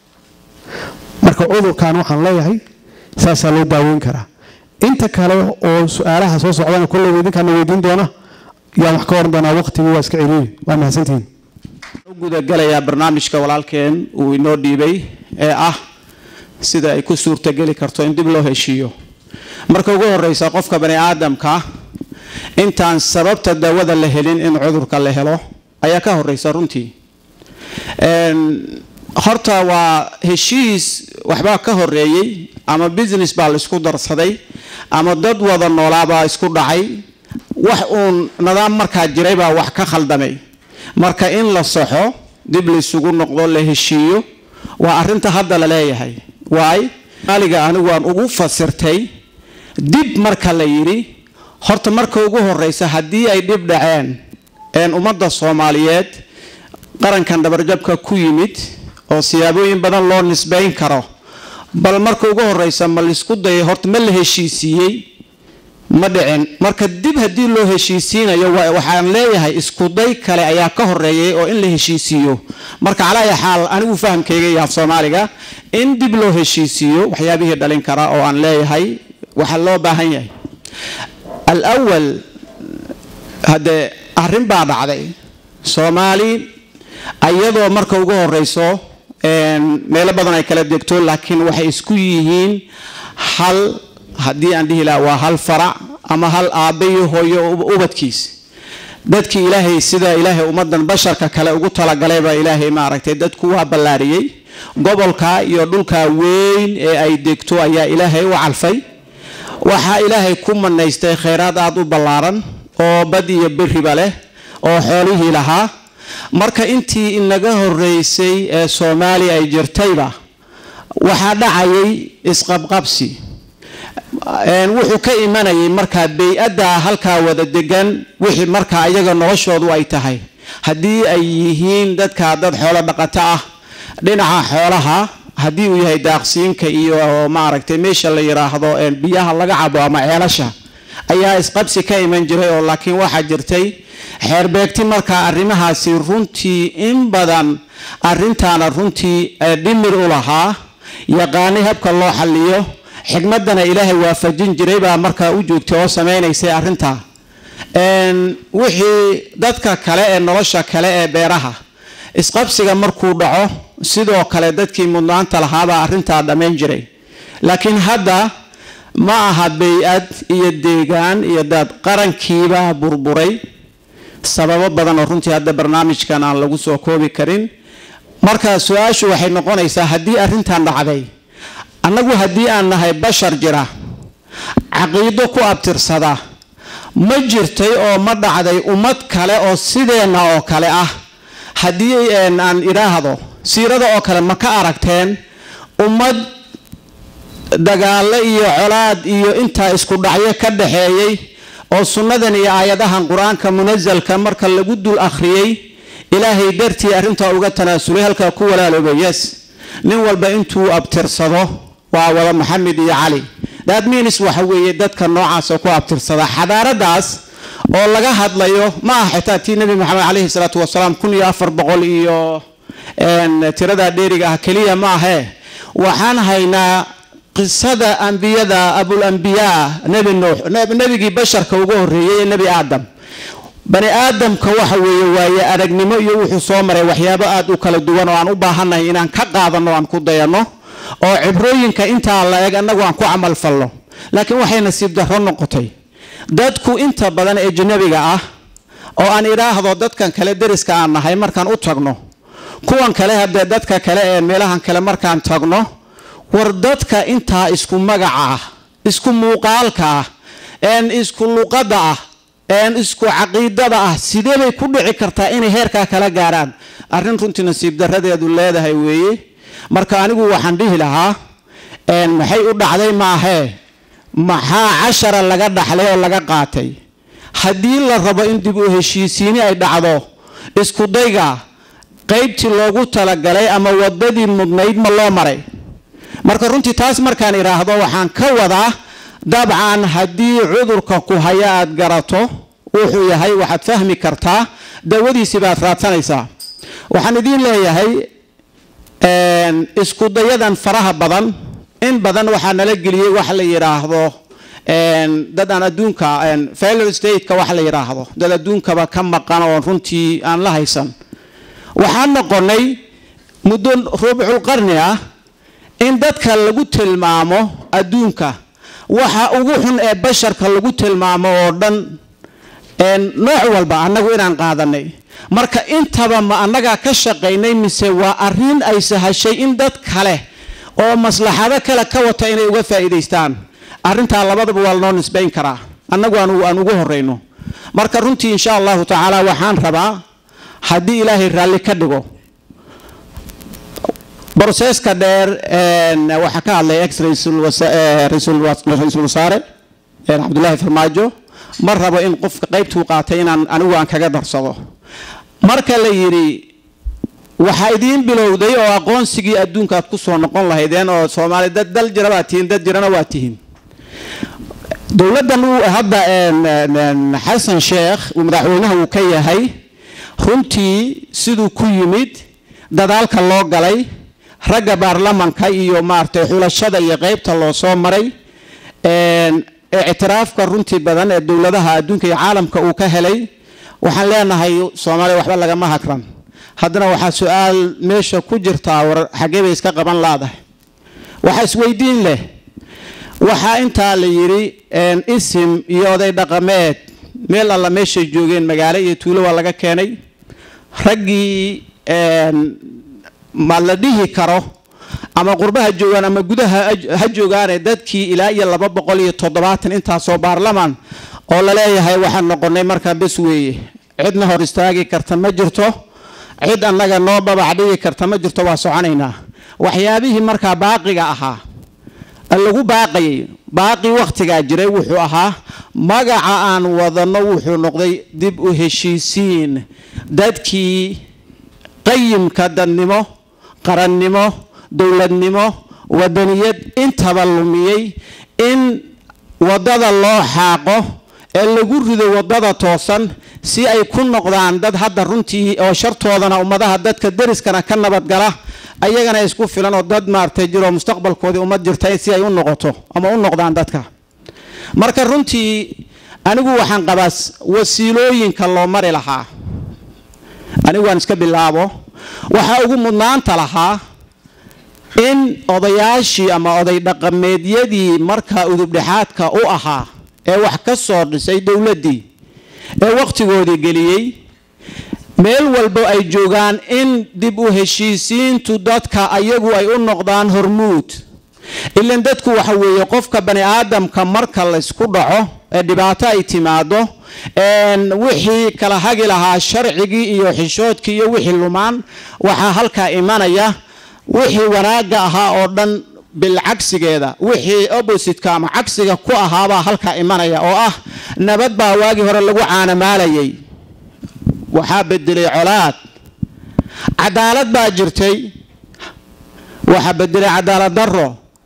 marka cudurkan waxaan leeyahay saasaa loo daaweyn karaa inta kale oo su-aalaha soo socdana kolleyba idinkaana weydiin doona yaan wax ka oran doonaa waqtigii waa iska celiili waa mahadsantihiin u gudagalayaa barnaamijka walaalkeen uu inoo dhiibay ee ah sida ay ku suurtogeli karto in dib loo heshiiyo marka ugu horeysa qofka bani aadamka intaan sababta daawada la helin in cudurka la helo ayaa ka horeysa runtii Een, horta waa heshiis waxbaa ka horeeyey ama business baa la isku darsaday ama dad wada noolaabaa isku dhacay wax uun nidaam markaa jiray baa wax ka khaldamay marka in la saxo dib laysugu noqdo la heshiiyo waa arinta hadda la leeyahay waay maaliga anigu waan ugu fasirtay dib marka la yidhi horta marka ugu horeysa haddii ay dhib dhaceen een ummadda soomaaliyeed qarankan dhabarjabka ku yimid oo siyaabooyin badan loo nisbayn karo bal marka ugu horeysa ma laisku dayay horta ma la heshiisiiyey ma dhicin marka dib haddii loo heshiisiinayo wa- waxaan leeyahay iskuday kale ayaa ka horeeyay oo in la heshiisiiyo marka calaa xaal anigu fahamkayga iyo af soomaaliga in dib loo heshiisiiyo waxyaabihii dhalin kara oo aan leeyahay waxaa loo baahan yahay alawal haddee arrin baa dhacday soomaali ayadoo marka ugu horeyso een, meelo badan ay kala degto laakiin waxay isku yihiin hal haddii aan dhihi lahaa waa hal farac ama hal aabbe iyo hooyo ub- ubadkiis dadkii ilaahay sida ilaahay ummadan basharka kale ugu talagalayba ilaahay maaragtay dadku waa ballaariyey gobolka iyo dhulka weyn ee ay degto ayaa ilaahay u calfay waxaa ilaahay ku manaystay khayraad aada u ballaaran oo bad iyo beriba leh oo xoolihii lahaa marka intii inaga horeysay ee soomaaliya ay jirtayba waxaa dhacayay isqabqabsi wuxuu ka imanayay markaa bay-adda halkaa wada degan wixii markaa iyaga noloshoodu ay tahay haddii ay yihiin dadka dad xoolo dhaqato ah dhinaca xoolaha haddii uu yahay daaqsiinka iyo maaragtay meesha la yiraahdo biyaha laga cabo ama ceelasha ayaa isqabsi ka iman jiray oo laakiin waxaa jirtay xeerbeegti markaa arrimahaasi runtii in badan arintaana runtii dhimir u lahaa yaqaanay habka loo xaliyo xikmadana ilaahay waafajin jiray baa markaa u joogtay oo samaynaysay arrintaa wixii dadka kale ee nolosha kale ee beeraha isqabsiga markuu dhaco sidoo kale dadkii mudnaanta lahaabaa arrintaa dhammayn jiray laakiin hadda ma aha bay-ad iyo deegaan iyo dad qarankiibaa burburay sababo badan oo runtii hadda barnaamijkan aan lagu soo koobi karin marka su-aashu waxay noqonaysaa haddii arrintan dhacday annagu haddii aan nahay bashar jira caqiido ku abtirsada ma jirtay oo ma dhacday ummad kale oo sideenna oo kale ah haddii aan idhaahdo siirada oo kale ma ka aragteen ummad dagaalo iyo colaad iyo intaa isku dhacyo ka dhaxeeyey oo sunnadan iyo aayadahan qur-aanka munasalka marka lagu dul akhriyey ilaahay dartii arrintaa uga tanaasulay halkaa ku walaaloobay yes nin walba intuu abtirsado waa wada maxamed iyo cali daadminis waxa weeye dadka noocaasa ku abtirsada xadaaradaas oo laga hadlayo ma aha xitaa tii nebi maxamed caleyhi salaatu wasalaam kun iyo afar boqol iyo tiradaa dheeriga ah keliya ma ahee waxaan haynaa qisada ambiyada abulambiyaa nebi nuux nebigii basharka uga horreeyey ee nebi aadam bani aadamka waxa weeye waaye aragnimo iyo wuxuu soo maray waxyaabo aada u kala duwan oo aan u baahannahay inaan ka qaadano aan ku dayanno oo cibrooyinka intaa la eg annagu aan ku camal falno laakiin waxay nasiib darro noqotay dadku inta badan ee janabiga ah oo aan idhaahdo dadkan kale deriska aan nahay markaan u tagno kuwan kale haddee dadka kale ee meelahan kale markaan tagno war dadka intaa isku magaca ah isku muuqaalka ah een isku luqadda ah een isku caqiidada ah sidee bay ku dhici kartaa inay heerkaa kala gaaraan arrin runtii nasiib daradeedu leedahay weeye marka anigu waxaan dhihi lahaa maxay u dhacday maahee maxaa cashara laga dhaxlay oo laga qaatay haddii la rabo in dib u heshiisiini ay dhacdo isku dayga qaybtii loogu talagalay ama wadadii mudnayd ma loo maray marka runtii taas markaan idhaahdo waxaan ka wadaa dabcan haddii cudurka ku haya aad garato wuxuu yahay waxaad fahmi kartaa dawadiisi baad raadsanaysaa waxaan idiin leeyahay isku dayadan faraha badan in badan waxaa nala geliyey wax la yidhaahdo dad aan adduunka failure stateka wax la yidhaahdo dad adduunkaba ka maqan oo runtii aan la haysan waxaan noqonay muddo rubcul qarni ah in dadka lagu tilmaamo adduunka waxa ugu xun ee basharka lagu tilmaamo oo dhan nooc walba annagu inaan qaadanay marka intaba ma annagaa ka shaqaynay mise waa arrin ay sahashay in dad kale oo maslaxado kale ka wata inay uga faa'iidaystaan arrintaa labadaba waa lanoo nisbayn karaa annagu aan ugu horrayno marka runtii insha allahu tacaala waxaan rabaa haddii ilaahay raalli ka dhigo broseska dheer waxaa ka hadlay ex ra-iisul wasaare cabdullaahi farmaajo ma rabo in qofka qaybtuu qaatay inaan anigu aan kaga darsado marka la yidhi waxaa idiin bilowday oo aqoonsigii adduunkaad ku soo noqon lahaydeen oo soomaali dad dal jira baad tihiin dad jirana waa tihiin dowladdan uu hadda xasan sheekh uu madaxweynaha uu ka yahay runtii siduu ku yimid dadaalka loo galay ragga baarlamanka iyo maaragtay xulashada iyo qeybta loo soo maray ictiraafka runtii badan ee dowladaha adduunka iyo caalamka uu ka helay waxaan leenahay soomaaliya waxba lagama hagran haddana waxaa su-aal meesha ku jirtaa war xaggee bay iska qaban laadahay waxaa isweydiin leh waxaa intaa la yidhi isim iyo oday dhaqameed meel alla meeshay joogeen magaalo iyo tuulo waa laga keenay raggii ma la dhihi karo ama qurbaha joogaan ama gudaha ha joogaane dadkii ilaa iyo laba boqol iyo toddobaatan intaasoo baarlamaan oo laleeyahay waxaan noqonay markaa bes weeye cidna hor istaagi karta ma jirto cid annaga noo babac dhigi karta ma jirto waa soconaynaa waxyaabihii markaa baaqiga ahaa lagu baaqayay baaqi wakhtigaa jiray wuxuu ahaa magaca aan wadanno wuxuu noqday dib u heshiisiin dadkii qayimka dadnimo qarannimo dowladnimo wadaniyad intaba lumiyey in waddada loo xaaqo ee lagu rido waddada toosan si ay ku noqdaan dad hadda runtii oo shartoodana ummadaha dadka deriskana ka nabadgala ayagana isku filan oo dad maaragtay jiroo mustaqbalkoodii ummad jirta si ay u noqoto ama u noqdaan dadka marka runtii anigu waxaan qabaa wasiilooyinka loo mari lahaa anigu waan iska bilaabo waxaa ugu mudnaanta lahaa in odayaashii ama oday dhaqameedyadii markaa udubdhexaadka u ahaa ee wax ka soo dhisay dowladdii ee wakhtigoodii geliyey meel walba ay joogaan in dib u heshiisiintu dadka ayagu ay u noqdaan hormuud ilan dadku waxa weeye qofka bani aadamka marka laysku dhaco ee dhibaato ay timaado wixii kala hagi lahaa sharcigii iyo xishoodkii iyo wixii lumaan waxaa halkaa imanaya wixii wanaagga ahaa oo dhan bilcagsigeeda wixii oppositka ama cagsiga ku ahaabaa halkaa imanaya oo ah nabad baa waagii hore lagu caanamaalayay waxaa bedelay colaad cadaalad baa jirtay waxaa bedelay cadaalad daro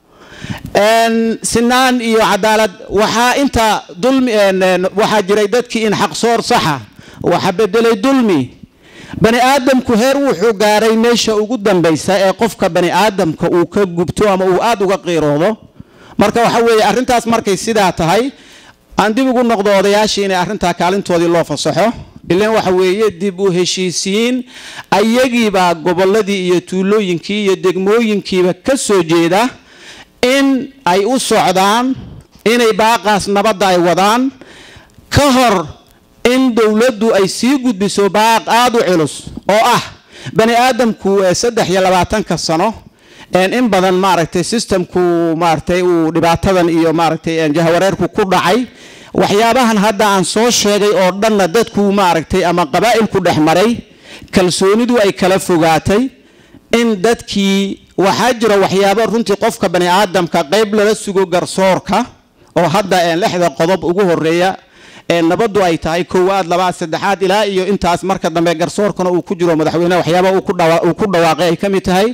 sinaan iyo cadaalad waxaa inta dulmi waxaa jiray dadkii in xaqsoor saxa waxaa bedelay dulmi bani aadamku heer wuxuu gaaray meesha ugu dambaysa ee qofka bani aadamka uu ka gubto ama uu aada uga qiiroodo marka waxa weeye arrintaas markay sidaa tahay aan dib ugu noqdo odayaashii inay arrintaa kaalintoodii loo fasaxo ilan waxa weeye dib u heshiisiin ayagiibaa gobolladii iyo tuulooyinkii iyo degmooyinkiiba ka soo jeeda in ay u socdaan inay baaqaas nabadda ay wadaan ka hor in dowladdu ay sii gudbiso baaq aada u culus oo ah bani aadamku saddex iyo labaatanka sano in badan maaragtay systemku maaragtay uu dhibaatadan iyo maaragtay jahawareerku ku dhacay waxyaabahan hadda aan soo sheegay oo dhanna dadku maaragtay ama qabaa'ilku dhex maray kalsoonidu ay kala fogaatay in dadkii waxaa jira waxyaabo runtii qofka bani aadamka qayb lala sugo garsoorka oo hadda lixda qodob ugu horeeya nabadu ay tahay koowaad labaad saddexaad ilaa iyo intaas marka dambe garsoorkana uu ku jiro madaxweyneha waxyaaba uu ku dhawaaqay ay ka mid tahay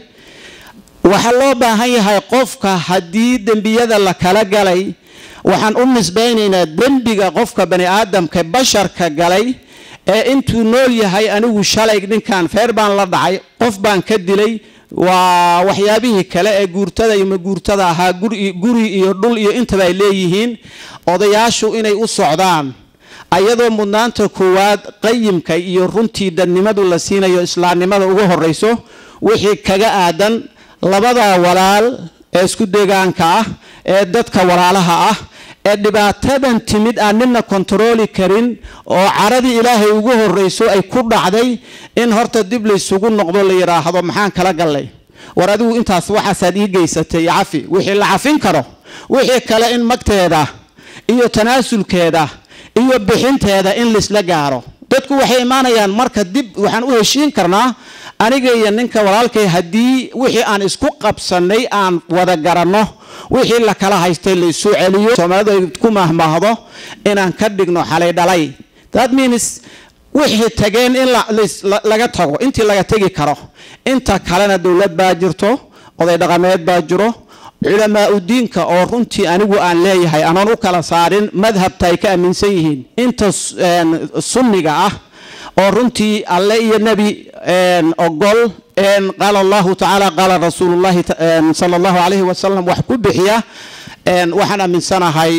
waxaa loo baahan yahay qofka haddii dembiyada la kala galay waxaan u nisbaynaynaa dembiga qofka bani aadamka basharka galay ee intuu nool yahay anigu shalay ninkan feer baan la dhacay qof baan ka dilay waa waxyaabihii kale ee guurtada iyo maguurtada ahaa guri iyo dhul iyo intaba ay leeyihiin odayaashu inay u socdaan ayadoo mudnaanta koowaad qayimka iyo runtii dadnimadu la siinayo islaamnimada ugu horeyso wixii kaga aadan labada walaal ee isku deegaanka ah ee dadka walaalaha ah ee dhibaatadan timid aan nina kontarooli karin oo caradii ilaahay ugu horeyso ay ku dhacday in horta dib laysugu noqdo la yidhaahdo maxaan kala gallay war adigu intaas waxaasaad ii geysatay cafi wixii la cafin karo wixii kale in magteeda iyo tanaasulkeeda iyo bixinteeda in laisla gaaro dadku waxay imaanayaan marka dib waxaan u heshiin karnaa aniga iyo ninka walaalkay haddii wixii aan isku qabsanay aan wada garanno wixii la kala haystay laysu celiyo soomaalidu ay ku mahmaahdo inaan ka dhigno xalay dhalay that means wixii tageen in laga tago intii laga tegi karo inta kalena dowlad baa jirto oday dhaqameed baa jiro culamaa udiinka oo runtii anigu aan leeyahay anoon u kala saarin madhabta ay ka aaminsan yihiin inta sunniga ah oo runtii alle iyo nebi ogol qaala allahu tacaala qaala rasuulullahi sala allahu calayhi wasalam wax ku bixiya waxaan aaminsanahay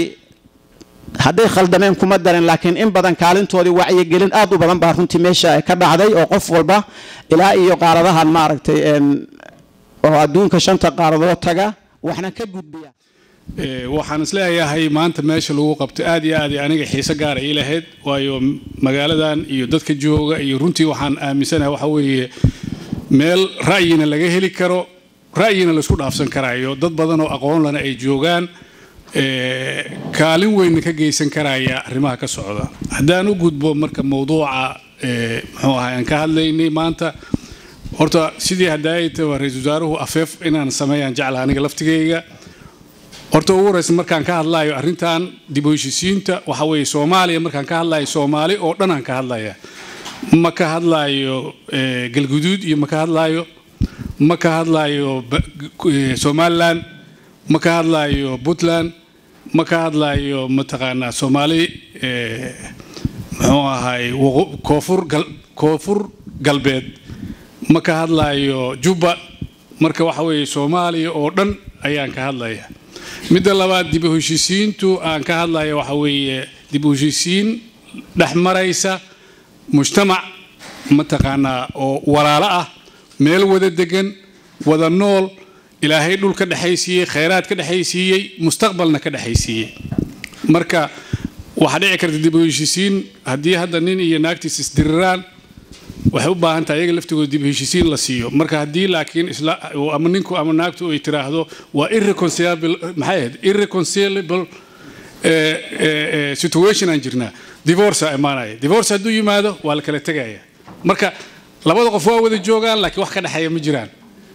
hadday khaldameen kuma darin laakiin in badan kaalintoodii wacyigelin aad u badan baa runtii meesha ka dhacday oo qof walba ilaa iyo qaaradahan maaragtay oo adduunka shanta qaaradood taga waxna ka gudbiya Ee, waxaan isleeyahay maanta meesha lagu qabto aad iyo aad aniga xiise gaara ii lahayd waayo magaaladan iyo dadka jooga iyo runtii waxaan aaminsanahay waxa weeye meel ra'yina laga heli karo ra'yina laisku dhaafsan karaayo dad badan oo aqoon lana ay joogaan ee, kaalin weyn ka geysan karaya arrimaha ka socda haddaan u gudbo marka mowduuca ee, muxuu ahay aan ka hadlaynay maanta horta sidii hadaayataba ra-iisul wasaaruhu afeef inaan sameeyaan jecla aniga laftigayga horta ugu horeysa markaan ka hadlayo arrintan dib u heshisiinta waxa weeye soomaaliya markaan ka hadlayo soomaali oo dhan aan ka hadlaya ma ka hadlayo eh, galguduud iyo ma ka hadlayo ma ka hadlayo ba- eh, somaliland ma ka hadlayo puntland ma ka hadlayo mataqaanaa soomaali eh, muxuu ahay waqo- koonfur gal- koonfur galbeed ma ka hadlayo jubba marka waxa weeye soomaaliya oo dhan ayaan ka hadlaya midda labaad dib u heshisiintu aan ka hadlaya waxa weeye dib u heshisiin dhex maraysa mujtamac mataqaanaa oo walaalo ah meel wada degan wada nool ilaahay dhul ka dhexaysiiyey khayraad ka dhexaysiiyey mustaqbalna ka dhexaysiiyey marka waxaa dhici karta dib u heshisiin haddii hadda nin iyo naagtiis isdiriraan waxay u baahan tahay iyaga laftigooda dib u heshisiin la siiyo marka haddii laakiin isla ama ninku ama naagtu ay tiraahdo waa irreconcilable maxay ahayd irreconcilable eh, eh, eh, situation aan jirnaa divorce aa imaanaya divorce hadduu yimaado waa la kala tegaya marka labada qof waa wada joogaan laakiin wax ka dhexeeya ma jiraan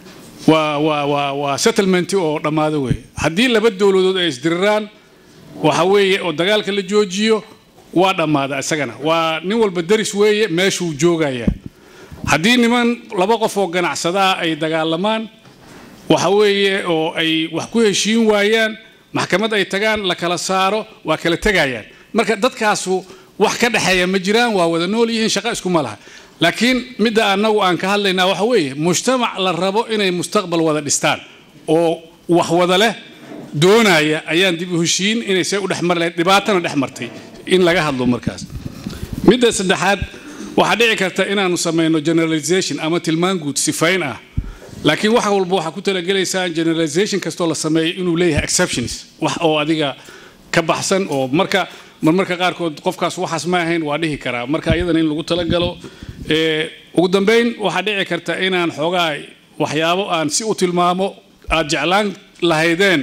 waa waa waa waa settlement oo dhammaado weeye haddii laba dowladood ay isdiriraan waxa weeye oo dagaalka la joojiyo waa dhammaada isagana waa nin walba deris weeye meeshuu joogaya haddii niman laba qof oo ganacsadaa ay dagaalamaan waxa weeye oo ay wax ku heshiin waayaan maxkamad ay tagaan la kala saaro waa kala tegayaan marka dadkaasu wax ka dhexeeya ma jiraan waa wada nool yihiin shaqo iskuma laha laakiin midda annagu aan ka hadlaynaa waxa weeye mujtamac la rabo inay mustaqbal wada dhistaan oo wax wada leh doonaya ayaan dib u heshiin inay see u dhexmar lahayd dhibaatana dhex martay in laga hadlo markaas midda saddexaad waxaa dhici karta inaanu samayno generalization ama tilmaan guud sifayn ah laakiin wax walba waxaa ku talagelaysaan generalization kastoo la sameeyo inuu leeyahay exceptions wax oo adiga ka baxsan oo marka marmarka qaarkood qofkaas waxaas ma ahayn waa dhihi karaa marka iyadana in lagu talagalo ee, ugu dambeyn waxaa dhici karta inaan xoogaa waxyaabo aan si u tilmaamo aad jeclaan lahaydeen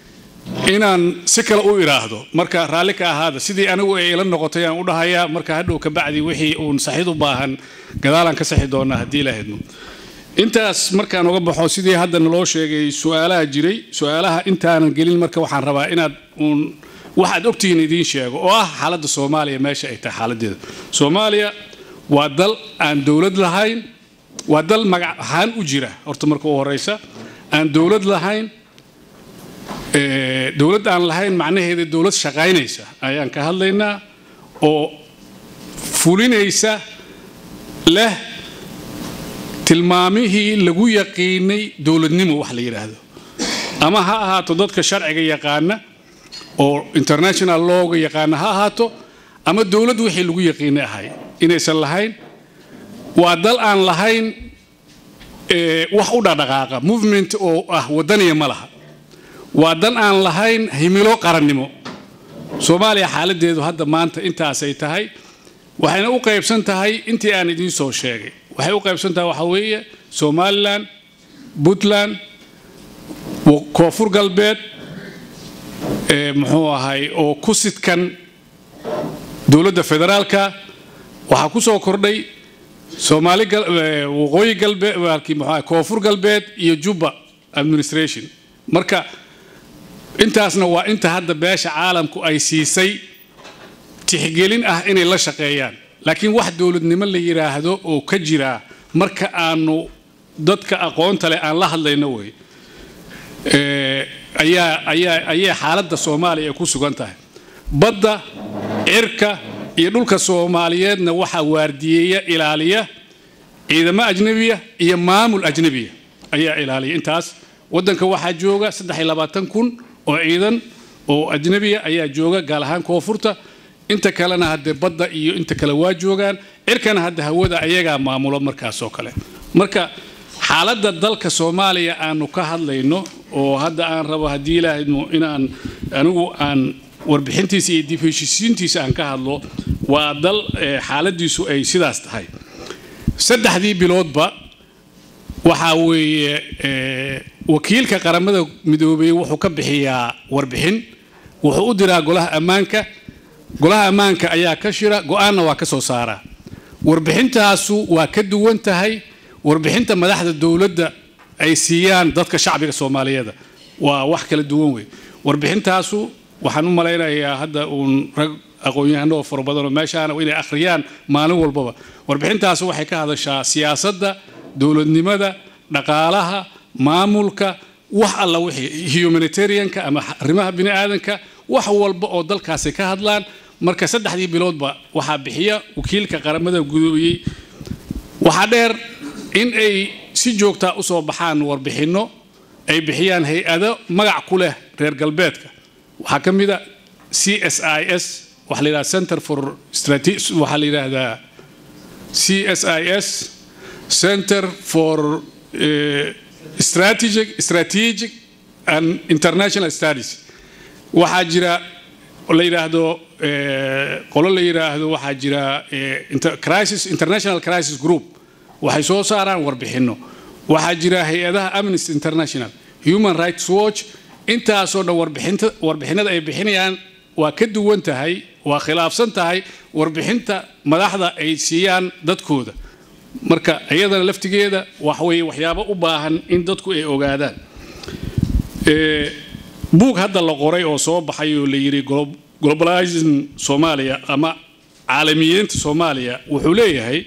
inaan si kale u iraahdo marka raalli ka ahaada sidii anigu ay ila noqotay aan u dhahayaa marka hadhow ka bacdi wixii uun saxid u baahan gadaalaan ka saxi doonaa haddii la hedmo intaas markaan uga baxo sidii hadda naloo sheegay su-aalaha jiray su-aalaha intaanan gelin marka waxaan rabaa inaad uun waxaad ogtihiin idiin sheego oo ah xaaladda soomaaliya meesha ay tahay xaaladeeda soomaaliya waa dal aan dowlad lahayn waa dal magac ahaan u jira horta marka u horeysa aan dowlad lahayn ee, dowlad aan lahayn macnaheeda dowlad shaqaynaysa ayaan ka hadlaynaa oo fulinaysa leh tilmaamihii lagu yaqiinay dowladnimo wax la yidhaahdo ama ha ahaato dadka sharciga yaqaana oo international lawga yaqaana ha ahaato ama dowlad wixii lagu yaqiinay ahay inaysan lahayn waa dal aan lahayn ee, wax u dhaqdhaqaaqa movement oo ah wadaniya ma laha waa dan aan lahayn himilo qarannimo soomaaliya xaaladeedu hadda maanta intaasay tahay waxayna u qaybsan tahay intii aan idiin soo sheegay waxay u qaybsan tahay waxaa weeye somalilan puntland wa- koonfur galbeed ee, muxuu ahay oo ku sidkan dowladda federaalka waxaa ku soo kordhay soomaali gal- ee, waqooyi galbeed walkii muxuu ahay koonfur galbeed iyo jubba administration marka intaasna waa inta hadda beesha caalamku ay siisay tixgelin ah inay la shaqeeyaan laakiin wax dowladnimo la yidhaahdo oo ka jira marka aanu dadka aqoonta leh aan la hadlayno wey ee, ayaa ayaa ayay xaaladda soomaaliya ku sugan tahay badda cirka iyo dhulka soomaaliyeedna waxaa waardiyeeya ilaaliya ciidamo ajnabiya iyo maamul ajnabiya ayaa ilaaliya intaas wadanka waxaa jooga saddex iyo labaatan kun oo ciidan oo ajnabiya ayaa jooga gaal ahaan koonfurta inta kalena hadde badda iyo inta kale waa joogaan cirkana hadda hawada ayagaa maamulo markaas oo kale marka xaaladda dalka soomaaliya aanu ka hadlayno oo hadda aan rabo haddii ilaahaymo inaan anigu aan warbixintiisa iyo dib heshiisiintiisa aan ka hadlo waa dal eh, xaaladiisu ay sidaas tahay saddexdii biloodba waxaa weeye eh, wakiilka qaramada midoobay wuxuu ka bixiyaa warbixin wuxuu u diraa golaha ammaanka golaha ammaanka ayaa ka shira go-aanna waa ka soo saaraa warbixintaasu waa ka duwan tahay warbixinta madaxda dowladda ay siiyaan dadka shacbiga soomaaliyeed waa wax kala duwan wey warbixintaasu waxaan u malaynayaa hadda uun rag aqoon-yahano oo fara badanoo meeshaana inay akhriyaan maalin walbaba warbixintaasu waxay ka hadashaa siyaasadda dowladnimada dhaqaalaha maamulka wax alla wixii humanitarianka ama arrimaha bini aadanka wax walba oo dalkaasi ka hadlaan marka saddexdii biloodba waxaa bixiya wakiilka qaramada gudoobiyey waxaa dheer in ay si joogtaa usoo baxaan warbixinno ay bixiyaan hay-ado magac ku leh reer galbeedka waxaa ka mid a c s i s waxaa la yidhahda center for strate- waxaa la yidhaahdaa c s i s center for eh, strategic strategic and international studies waxaa jira la yidhaahdo eh, qolo la yidhaahdo waxaa jira eh, inter- crisis international crisis group waxay soo saaraan warbixinno waxaa jira hay-adaha amnesty international human rights watch intaasoo dhan warbixinta warbixinada ay bixinayaan waa ka duwan tahay waa khilaafsan tahay warbixinta madaxda ay siiyaan dadkooda marka iyadana laftigeeda wax weeye waxyaabo u baahan in dadku ay ogaadaan Eh, buug hadda la qoray oo soo baxay oo la yidhi glo- globalizing soomaaliya ama caalamiyiinta soomaaliya wuxuu leeyahay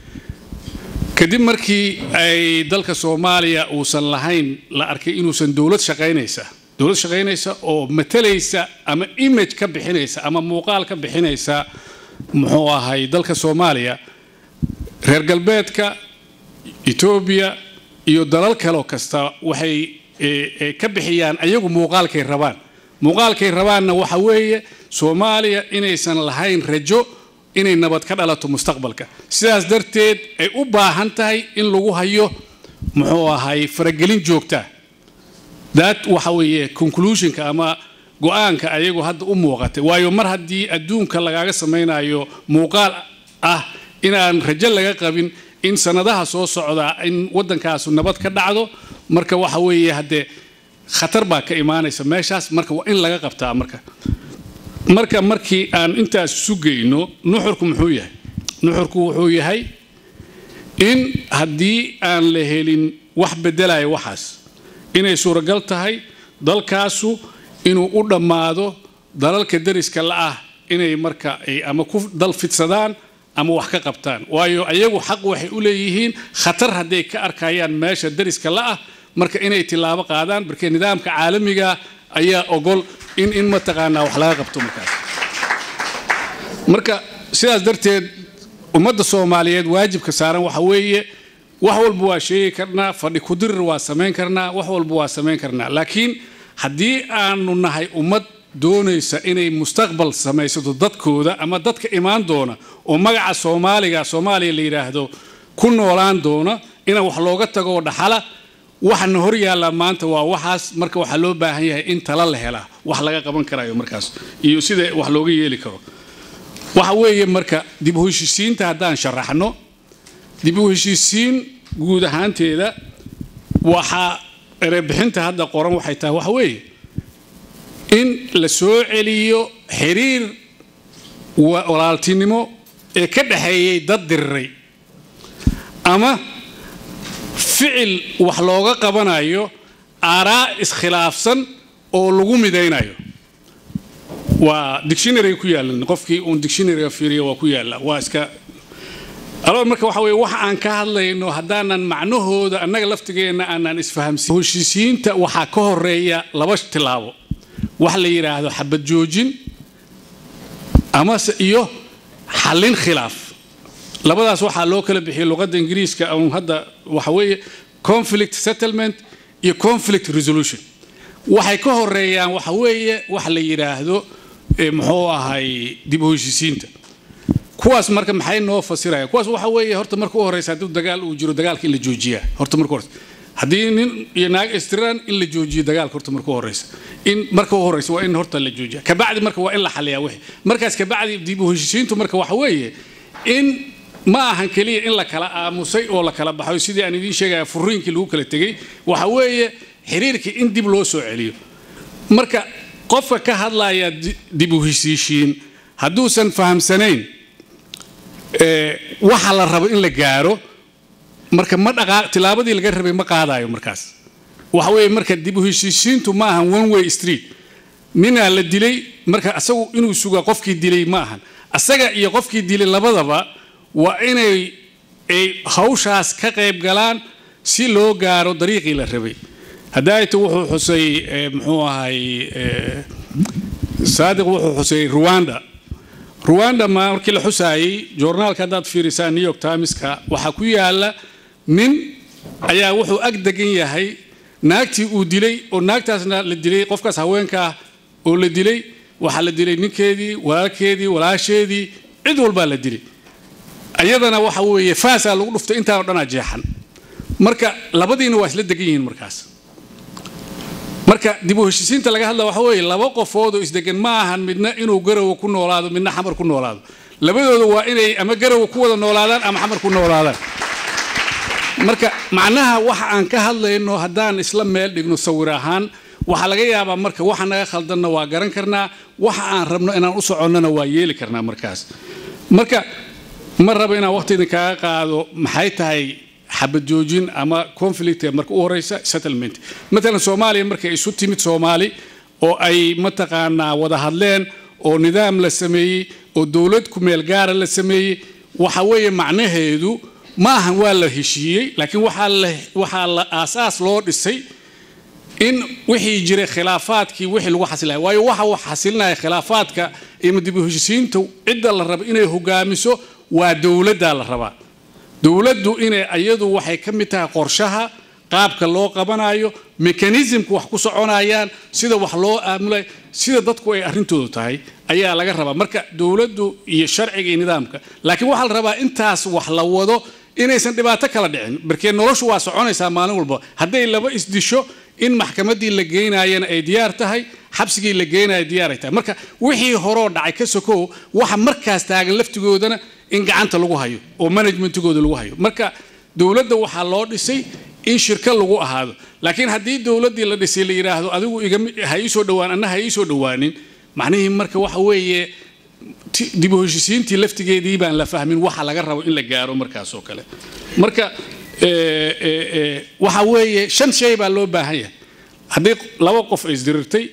kadib markii ay dalka soomaaliya uusan lahayn la arkay inuusan dowlad shaqaynaysa dowlad shaqaynaysa oo matalaysa ama image ka bixinaysa ama muuqaal ka bixinaysa muxuu ahay dalka soomaaliya reer galbeedka etoobiya iyo dalal kaloo kasta waxay eh, eh, ka bixiyaan ayagu muuqaalkay rabaan muuqaalkay rabaanna waxa weeye soomaaliya inaysan lahayn rajo inay nabad ka dhalato mustaqbalka sidaas darteed ay u baahan tahay in lagu hayo muxuu ahay faragelin joogta that waxa weeye conclusionka ama go-aanka ayagu hadda u muuqatay waayo mar haddii adduunka lagaaga samaynayo muuqaal ah inaan rajo laga qabin in sanadaha soo socda in wadankaasu nabad ka dhacdo marka waxa weeye haddee khatar baa ka imaanaysa meeshaas marka waa in laga qabtaa marka marka markii aan intaas sugayno nuxurku muxuu yahay nuxurku wuxuu yahay in haddii aan la helin wax bedelaya waxaas inay suuragal tahay dalkaasu inuu u dhammaado dalalka deriska la-ah inay marka ay ama ku dal fidsadaan ama wax ka qabtaan waayo ayagu xaq waxay u leeyihiin khatar hadday ka arkayaan meesha deriska la-ah marka inay tilaabo qaadaan marka nidaamka caalamiga ayaa ogol in in mataqaanaa wax laga qabto markaas marka sidaas darteed ummadda soomaaliyeed waajibka saaran waxa weeye wax walba waa sheegi karnaa fadhi kudirir waa samayn karnaa wax walba waa samayn karnaa laakiin haddii aanu nahay ummad doonaysa inay mustaqbal samaysato dadkooda ama dadka imaan doona oo magaca soomaaliga soomaaliya la yidhaahdo ku noolaan doona ina wax looga tago oo dhaxala waxana hor yaallaa maanta waa waxaas marka waxaa loo baahan yahay in tala la helaa wax laga qaban karayo markaas iyo sida wax looga yeeli karo waxa weeye marka dib u heshiisiinta haddaan sharaxno dib u heshiisiin guud ahaanteeda waxaa erebixinta hadda qoran waxay tahay waxa weeye in la soo celiyo xiriir wa- walaaltinimo ee ka dhexeeyey dad diriray ama ficil wax looga qabanayo aaraa iskhilaafsan oo lagu midaynayo waa dictionary ku yaalan qofkii uun dictionaryga fiiriyo waa ku yaala waa iska aloo marka waxa weye waxa aan ka hadlayno haddaanan macnahooda annaga laftigeenna aanan isfahamsin heshiisiinta waxaa ka horeeya laba tilaabo wax la yidhaahdo xabad joojin amase iyo xallin khilaaf labadaas waxaa loo kala bixiyay luqadda ingiriiska un hadda waxa weeye conflict settlement iyo conflict resolution waxay ka horeeyaan waxa weeye wax la yidhaahdo eh, muxuu ahay dib u heshiisiinta kuwaas marka maxay noo fasiraya kuwaas waxa weeye horta marka u horeysa hadduu dagaal uu jiro dagaalka in la joojiyaa horta marka horeysa haddii nin iyo naag istiraan in la joojiyo dagaalka horta marka u horeysa in marka u horeysa waa in horta la joojiya kabacdi marka waa in la xaliyaa wixii markaas kabacdi dib u heshiisiintu marka waxa weeye in ma ahan keliya in la kala aamusay oo la kala baxo sidii aan idiin sheegaya furiinkii lagu kala tegey waxa weeye xiriirkii in dib loo soo celiyo marka qofka ka hadlaya di- dib u heshiishiin hadduusan fahamsanayn ee, waxa la rabo in la gaaro marka ma dhaqaa tilaabadii laga rabay ma qaadayo markaas waxa weeye marka dib u heshiisiintu ma ahan one way street ninaa la dilay marka asagu inuu sugaa qofkii dilay ma ahan asaga iyo qofkii dilay labadaba waa inay ay hawshaas ka qayb galaan si loo gaaro dariiqii la rabay hadaayta wuxuu xusay eh, muxuu ahay eh, saadiq wuxuu xusay rwanda rwanda ma markii la xusaayey joornaalka haddaad fiirisaa new york timeska waxaa ku yaala nin ayaa wuxuu ag degan yahay naagtii uu dilay oo naagtaasna la dilay qofkaas haweenka ah oo la dilay waxaa la dilay ninkeedii walaalkeedii walaasheedii cid walbaa la dilay ayadana waxa weeye faasaa lagu dhuftay intaa oo dhanaa jeexan marka labadiina waa isla degan yihiin markaas marka dib u heshiisiinta laga hadla waxa weeye laba qofood oo isdegan ma ahan midna inuu garowa ku noolaado midna xamar ku noolaado labadooda waa inay ama garowa ku wada noolaadaan ama xamar ku noolaadaan marka macnaha waxa aan ka hadlayno haddaan isla meel dhigno sawir ahaan waxaa laga yaabaa marka waxa naga khaldanna waa garan karnaa waxa aan rabno inaan u soconnona waa yeeli karnaa markaas marka ma rabo inaan waqti idinkaaga qaado maxay tahay xabad joojin ama conflict ee marka u horeysa settlement matalan soomaaliya markay isu timid soomaali oo ay mataqaanaa wada hadleen oo nidaam la sameeyey oo dowlad ku meel gaara la sameeyey waxa weeye macnaheedu ma ahan waa la heshiiyey laakiin waxaa la waxaa la aasaas loo dhisay in wixii jiray khilaafaadkii wixii lagu xasilaya waayo waxa wax xasilinaya khilaafaadka iyo dib u heshiisiinta cidda la rabo inay hogaamiso waa dowladda la rabaa dowladdu inay iyadu waxay ka mid tahay qorshaha qaabka loo qabanayo mekanismka wax ku soconayaan sida wax loo aamulay sida dadku ay arrintoodu tahay ayaa laga rabaa marka dowladdu iyo sharciga iyo nidaamka laakiin waxaa la rabaa intaas wax la wado inaysan dhibaato kala dhicin markee noloshu waa soconaysaa maalin walba hadday laba isdisho in maxkamaddii la geynayana ay diyaar tahay xabsigii la geynaya diyaar ay tahay marka wixii horoo dhacay ka sokow waxa markaas taagan laftigoodana in gacanta lagu hayo oo managementigooda lagu hayo marka dowladda waxaa loo dhisay in shirka lagu ahaado laakiin haddii dowladdii la dhisay la yidhaahdo adigu igama ha ii soo dhowaan anna ha ii soo dhowaanin macnihii marka waxa weeye ti- dib u heshiisiintii laftigeedii baan la fahmin waxa laga rabo in la gaaro markaas oo kale marka eh, eh, eh, waxa weeye shan shay baa loo baahan yahay haddii laba qof ay isdirirtay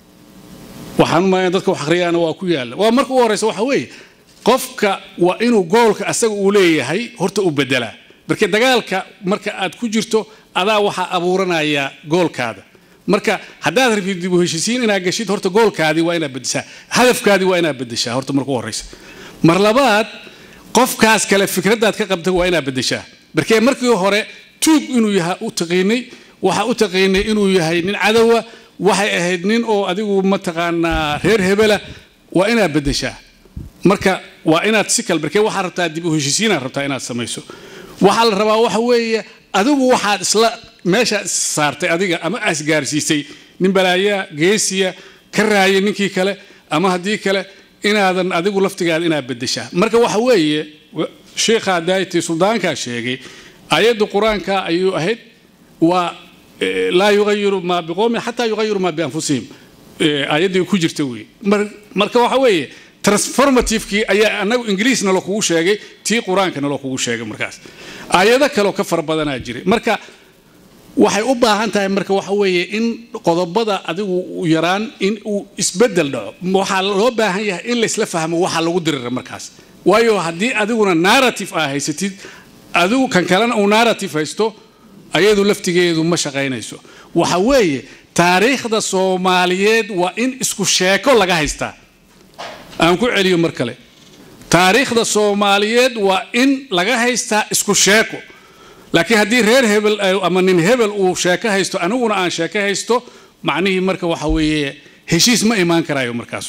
waxaan umaya dadka wax akhriyaana waa ku yaalla waa marka u horeysa waxa weeye qofka waa inuu goolka asaga uu leeyahay horta u bedelaa marka dagaalka marka aad ku jirto adaa waxaa abuuranaya goolkaada marka haddaad rabtid dib u heshiisiin inaad gashid horta goolkaadii waa inaad bedeshaa hadafkaadii waa inaad bedeshaa horta marka u horeysa mar labaad qofkaas kale fikraddaad ka qabta waa inaad bedeshaa markee markii hore tuug inuu yahay u taqiinay waxaa u taqiinay inuu yahay nin cadowa waxay ahayd nin oo adigu mataqaanaa reer hebela waa inaad bedeshaa marka waa inaad si kale markee waxaad rabtaa dib u heshiisiinaad rabtaa inaad samayso waxaa la rabaa waxa weeye adigu waxaad isla meeshaad is saartay adiga ama asgaarsiisay nin balaayaa geesiya ka raaya ninkii kale ama haddii kale inaadan adigu laftigaada inaad bedeshaa marka waxa weeye wa- sheikha daayati suldaankaa sheegay ayadda qur-aanka ayuu ahayd waa eh, laa yugayiru maa biqowmin xataa yugayiru maa bianfusihim Eh, ayaddii ku jirta wey Mar- marka waxa weeye transformativekii ayaa anagu ingiriis nalo kugu sheegay tii qur-aanka nalo kugu sheegay markaas aayado kaleo ka fara badanaa jiray marka waxay u baahan tahay marka waxa weeye in qodobada adigu u yaraan in uu isbedel dhaco waxaa loo baahan yahay in laysla fahmo waxa lagu dirira markaas waayo haddii adiguna narrative aa haysatid adigu kan kalena uu narrative haysto ayadu laftigeedu ma shaqaynayso waxa weeye taariikhda soomaaliyeed waa in isku sheeko laga haystaa aan ku celiyo mar kale taariikhda soomaaliyeed waa in laga haystaa isku sheeko laakiin haddii reer hebel ay- ama nin hebel uu sheeko haysto aniguna aan sheeko haysto macnihii marka waxa weeye heshiis ma imaan karayo markaas oo kale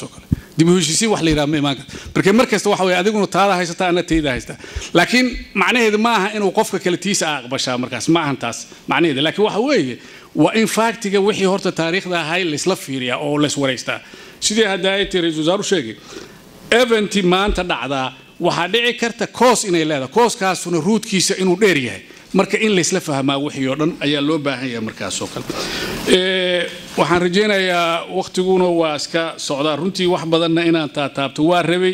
dib u heshiisiin wax la yidhaha ma imaan karto marka mar kasta waxa weye adiguna taada haysataa ana tayda haysta laakiin macnaheedu ma aha inuu qofka kale tiisa a aqbashaa markaas ma ahan taas macnaheeda laakiin waxa weeye waa in faaktiga wixii horta taariikhda ahay laysla fiiriyaa oo layswaraystaa sidii hadda ay tiri ra-iisul wasaaru sheegay eventi maanta dhacdaa waxaa dhici karta koos inay leedahay kooskaasuna ruudkiisa inuu dheer yahay marka in laysla fahmaa wixii oo dhan ayaa loo baahan yahay markaasoo kale waxaan rajaynayaa waktiguna waa iska socdaa runtii wax badanna inaan taataabto waa rabay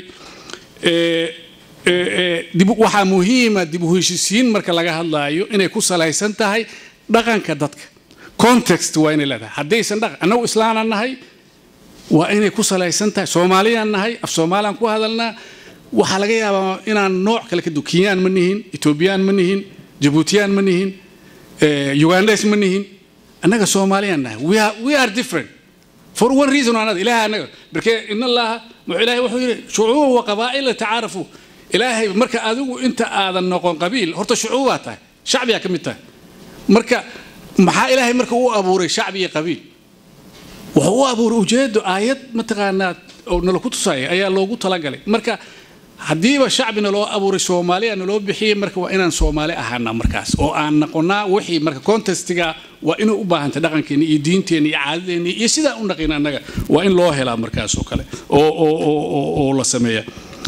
waxaa muhiima dib u heshisiin marka laga hadlaayo inay ku salaysan tahay dhaqanka dadka context waa inay leedahay haddaysan dhaqan annagu islaanaan nahay waa inay ku salaysan tahay soomaaliyaan nahay af soomaaliyaan ku hadalnaa waxaa laga yaabaa inaan nooc kale ka du kenyaan ma nihin etoobiyaan ma nihin jabuutiyaan ma nihin ugandes ma nihin annaga soomaaliyaan nahay we are, we are different for one reason or another ilaahay annaga markee in allaha muxuu ilaahay wuxuu yidhi shucuuba wa qabaa'ila tacaarafu ilaahay marka adigu inta aadan noqon qabiil horta shucuubaa tahay shacbiyaa ka mid tahay marka maxaa ilaahay marka u abuuray shacbi iyo qabiil wuxuu u abuuray ujeedo aayad mataqaanaa oo nala ku tusaya ayaa loogu talagalay marka haddiiba shacbina loo abuuray soomaaliya naloo bixiyey marka waa inaan soomaali ahaana markaas oo aan noqonaa wixii marka contestiga waa inay u baahantay dhaqankeena iyo diinteena iyo caadadeena iyo sidaa u naqin annaga waa in loo helaa markaas oo kale oo oo oo oo la sameeya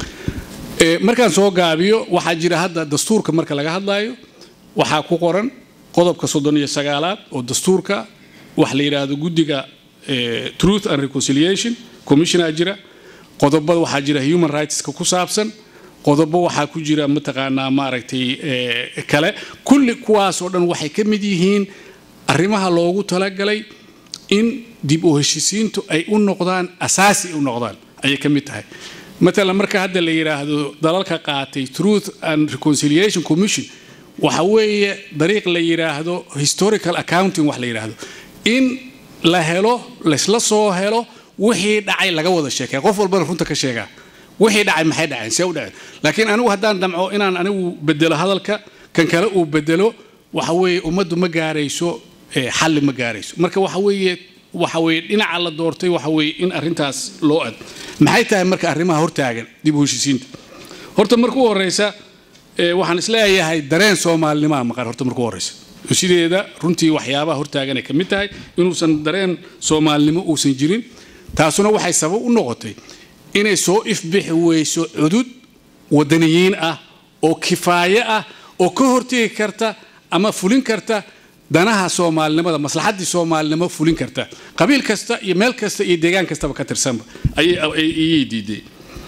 markaan soo gaabiyo waxaa jira hadda dastuurka marka laga hadlaayo waxaa ku qoran qodobka soddon iyo sagaalaad oo dastuurka wax la yidhaahdo guddiga truth and reconciliation commissionaa jira qodobada waxaa jira human rightska ku saabsan qodobo waxaa ku jira mataqaanaa maaragtay kale kulli kuwaasoo dhan waxay ka mid yihiin arrimaha loogu talagalay in dib u heshisiintu ay u noqdaan asaasi u noqdaan ayay ka mid tahay matalan marka hadda la yidhaahdo dalalka qaatay truth and reconciliation commission waxa weeye dariiq la yidhaahdo historical accounting wax la yidhaahdo in la helo laysla soo helo wixii dhacay laga wada sheekay qof walbana runta ka sheegaa wixii dhacay maxay dhaceen see u dhaceen laakiin anigu haddaan damco inaan anigu bedelo hadalka kan kale uu bedelo waxa weeye ummaddu ma gaarayso xalli ma gaarayso marka waxa weeye waxa weeye dhinaca la doortay waxa weeye in arrintaas loo ad maxay tahay marka arrimaha hortaagan dib u heshisiinta horta markuu horeysa waxaan isleeyahay dareen soomaalinimaa maqan horta markuu horeysa sideeda runtii waxyaabaha hortaaganay ka mid tahay inuusan dareen soomaalinimo uusan jirin taasuna waxay sabab u noqotay inay soo ifbixi weyso cudud wadaniyiin ah oo kifaaye ah oo ka hortegi karta ama fulin karta danaha soomaalinimada maslaxaddii soomaalinimo fulin karta qabiil kasta iyo meel kasta iyo deegaan kastaba ka tirsanba ayay diiday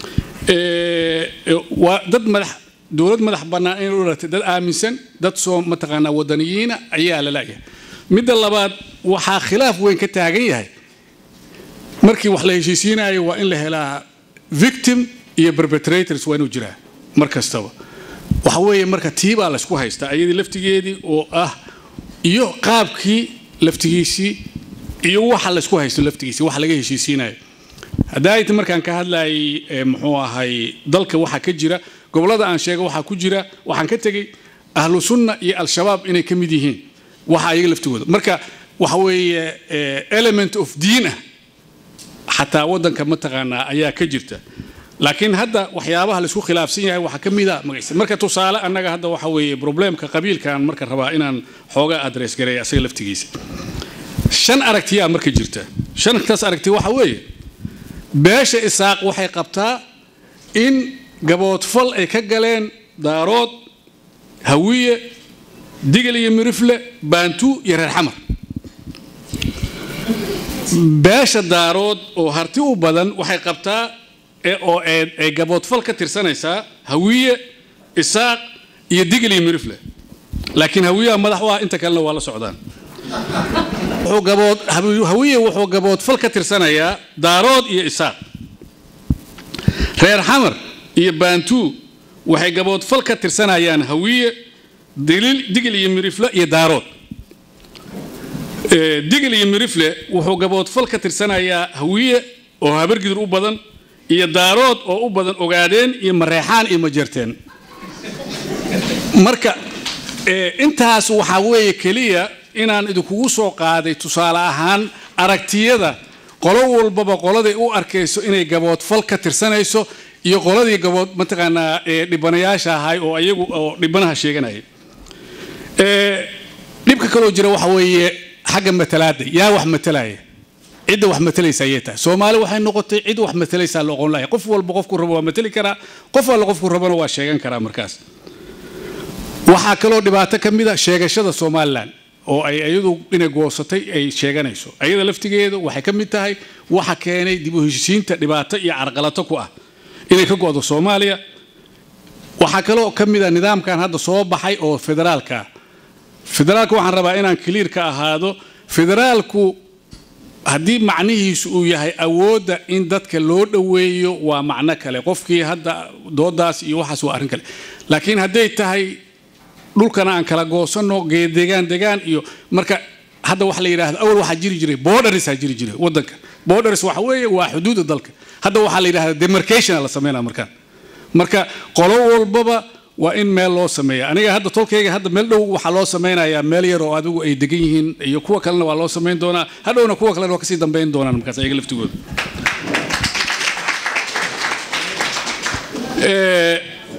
waa dad madax dowlad madax bannaan inay u dhalatay dad aaminsan dad soo mataqaanaa wadaniyiina ayaa la laayahay midda labaad waxaa khilaaf weyn ka taagan yahay markii wax la heshiisiinayo waa in la helaa victim iyo perpetrators waa inuu jiraa mar kastaba waxa weeye marka tiibaa laysku haystaa ayadii laftigeedii oo ah iyo qaabkii laftigiisii iyo waxa laysku haysto laftigiisii waxa laga heshiisiinayo haddaayta markaan ka hadlayay muxuu ahay dalka waxaa ka jira gobollada aan sheega waxaa ku jira waxaan ka tegey ahlu sunna iyo al-shabaab inay ka mid yihiin waxa ayaga laftigooda marka waxa weeye element of diin ah xataa waddanka mataqaanaa ayaa ka jirta laakiin hadda waxyaabaha laisku khilaafsan yahay waxaa ka mid a magacisa marka tusaale annaga hadda waxa weeye probleemka qabiilkaan marka rabaa inaan xoogaa adress gareeya asaga laftigiisa shan aragtiyaa marka jirta shantaas aragti waxa weeye beesha isaaq waxay qabtaa in gaboodfal ay ka galeen daarood hawiye digil iyo mirifle baantu iyo reer xamar beesha daarood oo harti u badan waxay qabtaa oo ay gaboodfal ka tirsanaysaa hawiye isaaq iyo digil iyo mirifle laakiin hawiyaha madax u ah inta kalena waa la socdaan hawiye wuxuu gaboodfal ka tirsanayaa daarood iyo isaaq reer xamar iyo baantu waxay gaboodfal ka tirsanayaan hawiye digil iyo mirifle iyo daarood digil iyo mirifle wuxuu gaboodfal ka tirsanayaa hawiye oo habargidur u badan iyo daarood oo u badan ogaadeen iyo mareexaan iyo majeerteen marka intaas waxaa weeye keliya inaan idinkugu soo qaaday tusaale ahaan aragtiyada qolo walbaba qoladay u arkayso inay gaboodfal ka tirsanayso iyo qoladii gabood mataqaanaa ee dhibanayaasha ahay oo ayagu oo dhibanaha sheeganaya Ee, dhibka kaloo jira waxa weeye xagga matalaada yaa wax matalaya cidda wax matalaysa ayay tahay soomaali waxay noqotay cid wax matalaysaa la oqon lahay qof walba qofku rabo waa matali karaa qof alla qofku rabana waa sheegan karaa markaas waxaa kaloo dhibaato ka mid a sheegashada somalilan oo ay iyadu inay goosatay ay sheeganayso ayada laftigeedu waxay ka mid tahay waxa keenay dib u heshiisiinta dhibaato iyo carqalato ku ah inay ka go'do soomaaliya waxaa kaloo ka mid a nidaamkan hadda soo baxay oo federaalka ah federaalka waxaan rabaa inaan clear ka ahaado federaalku haddii macnihiisu uu yahay awoodda in dadka loo dhoweeyo waa macno kale qofkii hadda doodaas iyo waxaas waa arrin kale laakiin hadday tahay dhulkana aan kala goosanno degaan degaan iyo marka hadda waxa la yidhaahdo awal waxaa jiri jiray bordersaa jiri jiray wadanka borders waxa weeye waa xuduudda dalka hadda waxaa la yidhahda demarcation la sameynaa markaan marka qolo walbaba waa in meel loo sameeya aniga hadda tolkayga hadda meel dhow waxaa loo sameynayaa meel yar oo adigu ay degan yihiin iyo kuwa kalena waa loo sameyn doonaa hadhowna kuwa kalena waa kasii dambeyn doonaan markaas ayaga laftigooda Ee,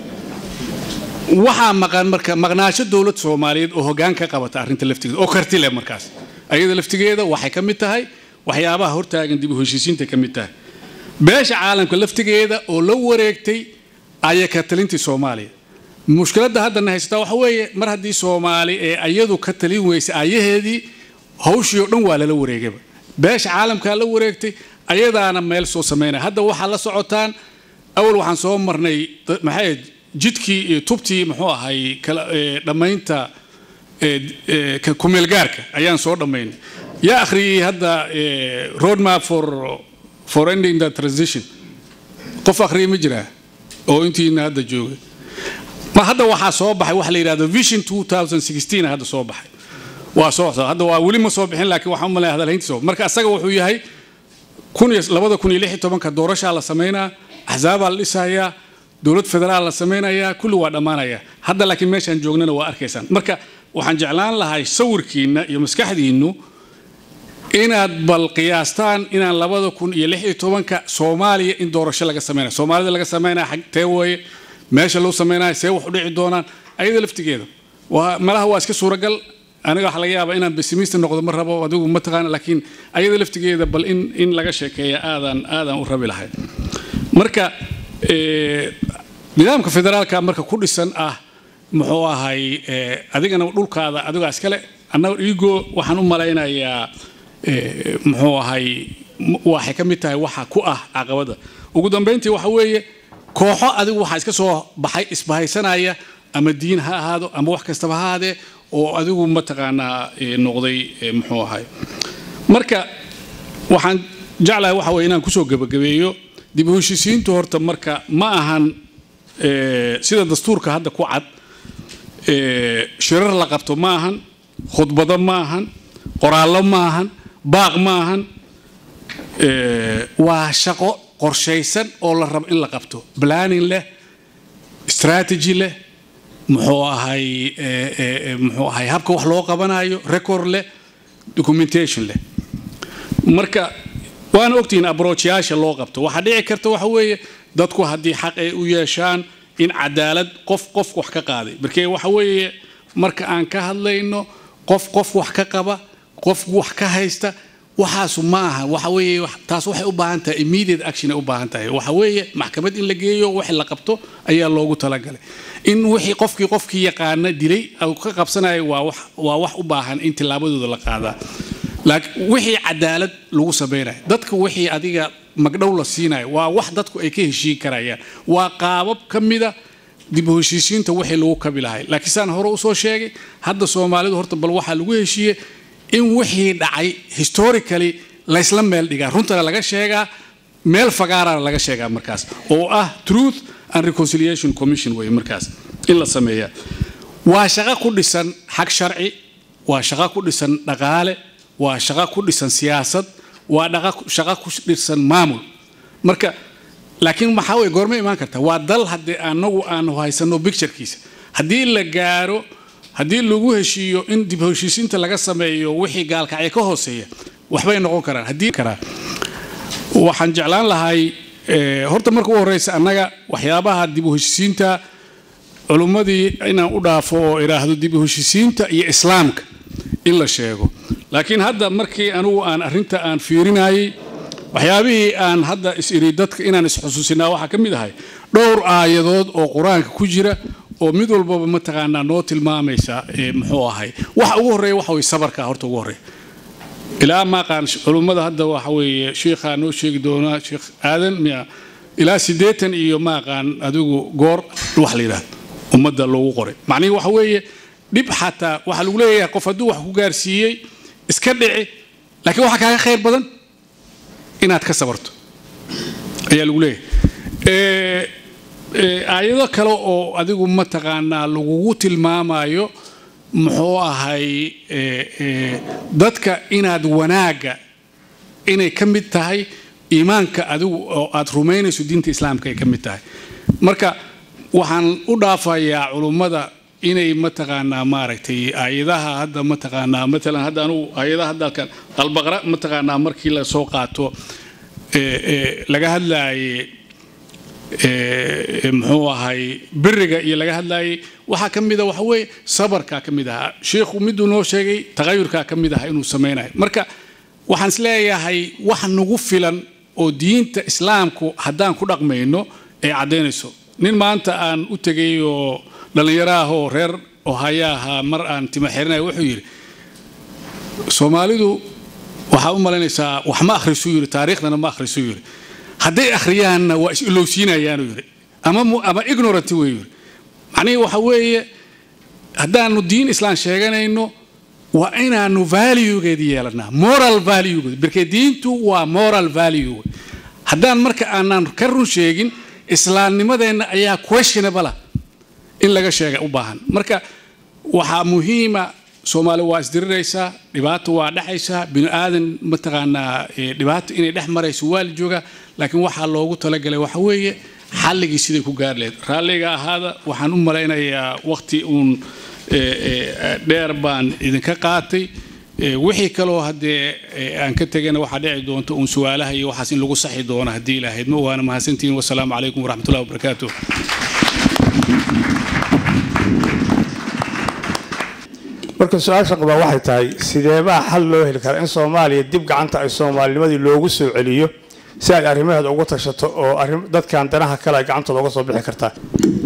waxaa maqan marka maqnaasho dowlad soomaaliyeed oo hoggaan ka qabata arrinta laftigeeda oo karti leh markaas ayada laftigeeda waxay ka mid tahay waxyaabaha hortaagan dib u heshiisiinta ka mid tahay beesha caalamka laftigeeda oo la wareegtay ayay ka talintii soomaaliya mushkiladda haddana haysataa waxa weeye mar haddii soomaali ee ayadu ka talin weysay ayaheedii hawshii oo dhan waa lala wareegayba beesha caalamkaa la wareegtay ayadaana meel soo sameynaya hadda waxaa la socotaan awal waxaan soo marnay da- maxay ahayd, jidkii iyo tubtii muxuu ahay kala ee, dhammaynta ee, ee, ka- kumeelgaarka ayaan soo dhammaynay yaa akhriyey hadda ee, roadmap for for ending the transition qof akhriya ma jiraa oo intiina hadda jooga ma hadda waxaa soo baxay waxa la yidhahdo vision 2016 hadda soo baxay waa soo soo hadda waa weli ma soo bixin laakiin waxaan u malaya hadalhayntii soo marka asaga wuxuu yahay kun iyo labada kun iyo lix iyo tobanka doorashaa la sameynaa axsaabaa la dhisayaa dowlad federaal la sameynayaa kulli waa dhammaanaya hadda laakiin meeshaan joognana waa arkaysaan marka waxaan jeclaan lahay sawirkiina iyo maskaxdiinnu inaad bal qiyaastaan inaan labada kun iyo lix iyo tobanka soomaaliya in doorasho laga sameynaya soomaalida laga sameynaya xag tee weeye meesha loo sameynaya see wax u dhici doonaan ayada laftigeeda waa malaha waa iska suuragal aniga waxa laga yaabaa inaan pessimist noqdo ma rabo adigu ma taqaana laakiin ayada laftigeeda bal in in laga sheekeeya aadaan aadaan u rabi lahay marka ee, nidaamka federaalka marka ku dhisan ah muxuu ahay ee, adigana dhulkaada adigaa iskale annaga igo waxaan u malaynayaa ee, muxuu ahay m- waxay ka mid tahay waxa ku ah caqabada ugu dambeyntii waxa weeye kooxo adigu waxaa iska soo baxay isbahaysanaya ama diin ha ahaado ama wax kastaba ha ahaadee oo adigu mataqaanaa ee, noqday ee, muxuu ahay marka waxaan jeclahay waxa weye inaan kusoo gebagabeeyo dib u heshiisiintu horta marka ma ahan ee, sida dastuurka hadda ku cad ee, shirar la qabto ma ahan khudbado ma ahan qoraallo ma ahan baaq ma ahan ee, waa shaqo qorshaysan oo la rabo in la qabto planning leh strategy leh muxuu ahay ee, ee, ee, muxuu ahay habka wax loo qabanayo record leh documentation leh marka waana ogtihiin abroachyaasha loo qabto waxaa dhici karta waxa weeye dadku haddii xaq ay u yeeshaan in cadaalad qof qof wax ka qaaday markee waxa weeye marka aan ka hadlayno qof qof wax ka qaba qof wax ka haysta waxaasu ma aha waxa weeye wax- taas waxay u baahan tahay immediate action ay u baahan tahay waxa weeye maxkamad in la geeyo wixii la qabto ayaa loogu talagalay in wixii qofkii qofkii yaqaana dilay uu ka qabsanayo waa wax waa wax u baahan in tillaabadooda la qaadaa laakiin wixii cadaalad lagu samaynayo dadka wixii adiga magdhow la siinayo waa wax dadku ay ka heshiin karayaan waa qaabab ka mida dib u heshiisiinta wixii lagu kabi lahay laakiin saan hore usoo sheegay hadda soomaalidu horta bal waxaa lagu heshiiyey in wixii dhacay historically laysla meel dhigaa runtana laga sheegaa meel fagaarana laga sheegaa markaas oo ah truth and reconciliation commission wey markaas in la sameeyaa waa shaqo ku dhisan xag sharci waa shaqo ku dhisan dhaqaale waa shaqo ku dhisan siyaasad waa dhaqa- shaqo ku dhisan maamul marka laakiin maxaa weye goorma imaan karta waa dal haddii anagu aanu haysano picturekiisa haddii la gaaro haddii lagu heshiiyo in dib u heshiisiinta laga sameeyo wixii gaalkacyo ka hooseeya waxbay noqon karaan haddii karaa waxaan jeclaan lahay eh, horta marka u horeysa annaga waxyaabaha dib u heshisiinta culummadii inaan u dhaafo oo idhaahdo dib u heshisiinta iyo islaamka in la sheego laakiin hadda markii anugu aan arrinta aan fiirinayay waxyaabihii aan hadda is iri dadka inaan isxusuusinaa waxaa ka mid ahay dhowr aayadood oo qur-aanka ku jira oo mid walbaba mataqaanaa noo tilmaamaysa eh, muxuu ahay waxa ugu horreeya waxa weye sabarka horta ugu horreeya ilaa maaqaan culummada hadda waxa weeye sheikhaa noo sheegi doonaa sheekh aadan miya ilaa siddeetan iyo maaqaan adigu goor wax la yidhahdo ummadda loogu qoray macnihii waxa weeye dhib xataa waxaa lagu leeyahay qof hadduu wax ku gaarsiiyey iska dhici laakiin waxaa kaaga khayr badan inaad ka sabarto ayaa lagu leeyahay Eh, eh, aayado kale oo adigu mataqaanaa lagugu tilmaamayo muxuu ahay eh, eh, dadka inaad wanaagga inay ka mid tahay iimaanka adigu oo aad rumaynayso diinta islaamka ay ka mid tahay marka waxaan u dhaafayaa culummada inay mataqaanaa maaragtay aayadaha hadda mataqaanaa matalan hadda anugu aayadaha hadda halkan albaqra mataqaanaa markii la soo qaato eh, eh, laga hadlaaye ee, muxuu ahay biriga iyo laga hadlayay waxaa ka mid a waxa weeye sabarkaa ka mid ahaa sheikhu miduu noo sheegay tagayurkaa ka mid aha inuu samaynayo marka waxaan isleeyahay wax nagu filan oo diinta islaamku haddaan ku dhaqmayno ay caddaynayso nin maanta aan u tegay oo dhallinyaro ah oo reer ohaya ahaa mar aan tima xirinayo wuxuu yidhi soomaalidu waxaa u malaynaysaa wax ma akhrisuu yidhi taariikhdana ma akhrisuu yidhi hadday akhriyaanna waa is-ilowsiinayaanu yidhi ama mu- ama ignorant wey yidhi macnihii waxa weeye haddaanu diin islaan sheeganayno waa inaanu valuegeed yeelanaa moral valuegeed markee diintu waa moral value haddaan marka aanan ka run sheegin islaamnimadeenna ayaa questionable ah in laga sheega u baahan marka waxaa muhiima soomaali waa isdiriraysaa dhibaato waa dhexaysaa bini aadan mataqaanaa eh, dhibaato inay dhex marayso waa la joogaa laakiin waxaa loogu talagalay waxa weeye xalligii siday ku gaari lahayd raalliga ahaada waxaan u malaynayaa waqti uun eh, eh, dheer baan idinka qaatay Eh, wixii kaloo haddee eh, aan ka tegana waxaa dhici doonta uun su-aalaha iyo waxaas in lagu saxi doono haddii ilaahayd ma waana mahadsantihiin wasalaamu calaykum waraxmatullahi wabarakaatuh marka su-aasha qabaa waxay tahay sideebaa xal loo heli karaa in soomaaliya dib gacanta ay soomaalinimadii loogu soo celiyo si ay arrimaheeda ugu tashato oo arrim- dadkan danaha kale ay gacantooda uga soo bixi kartaa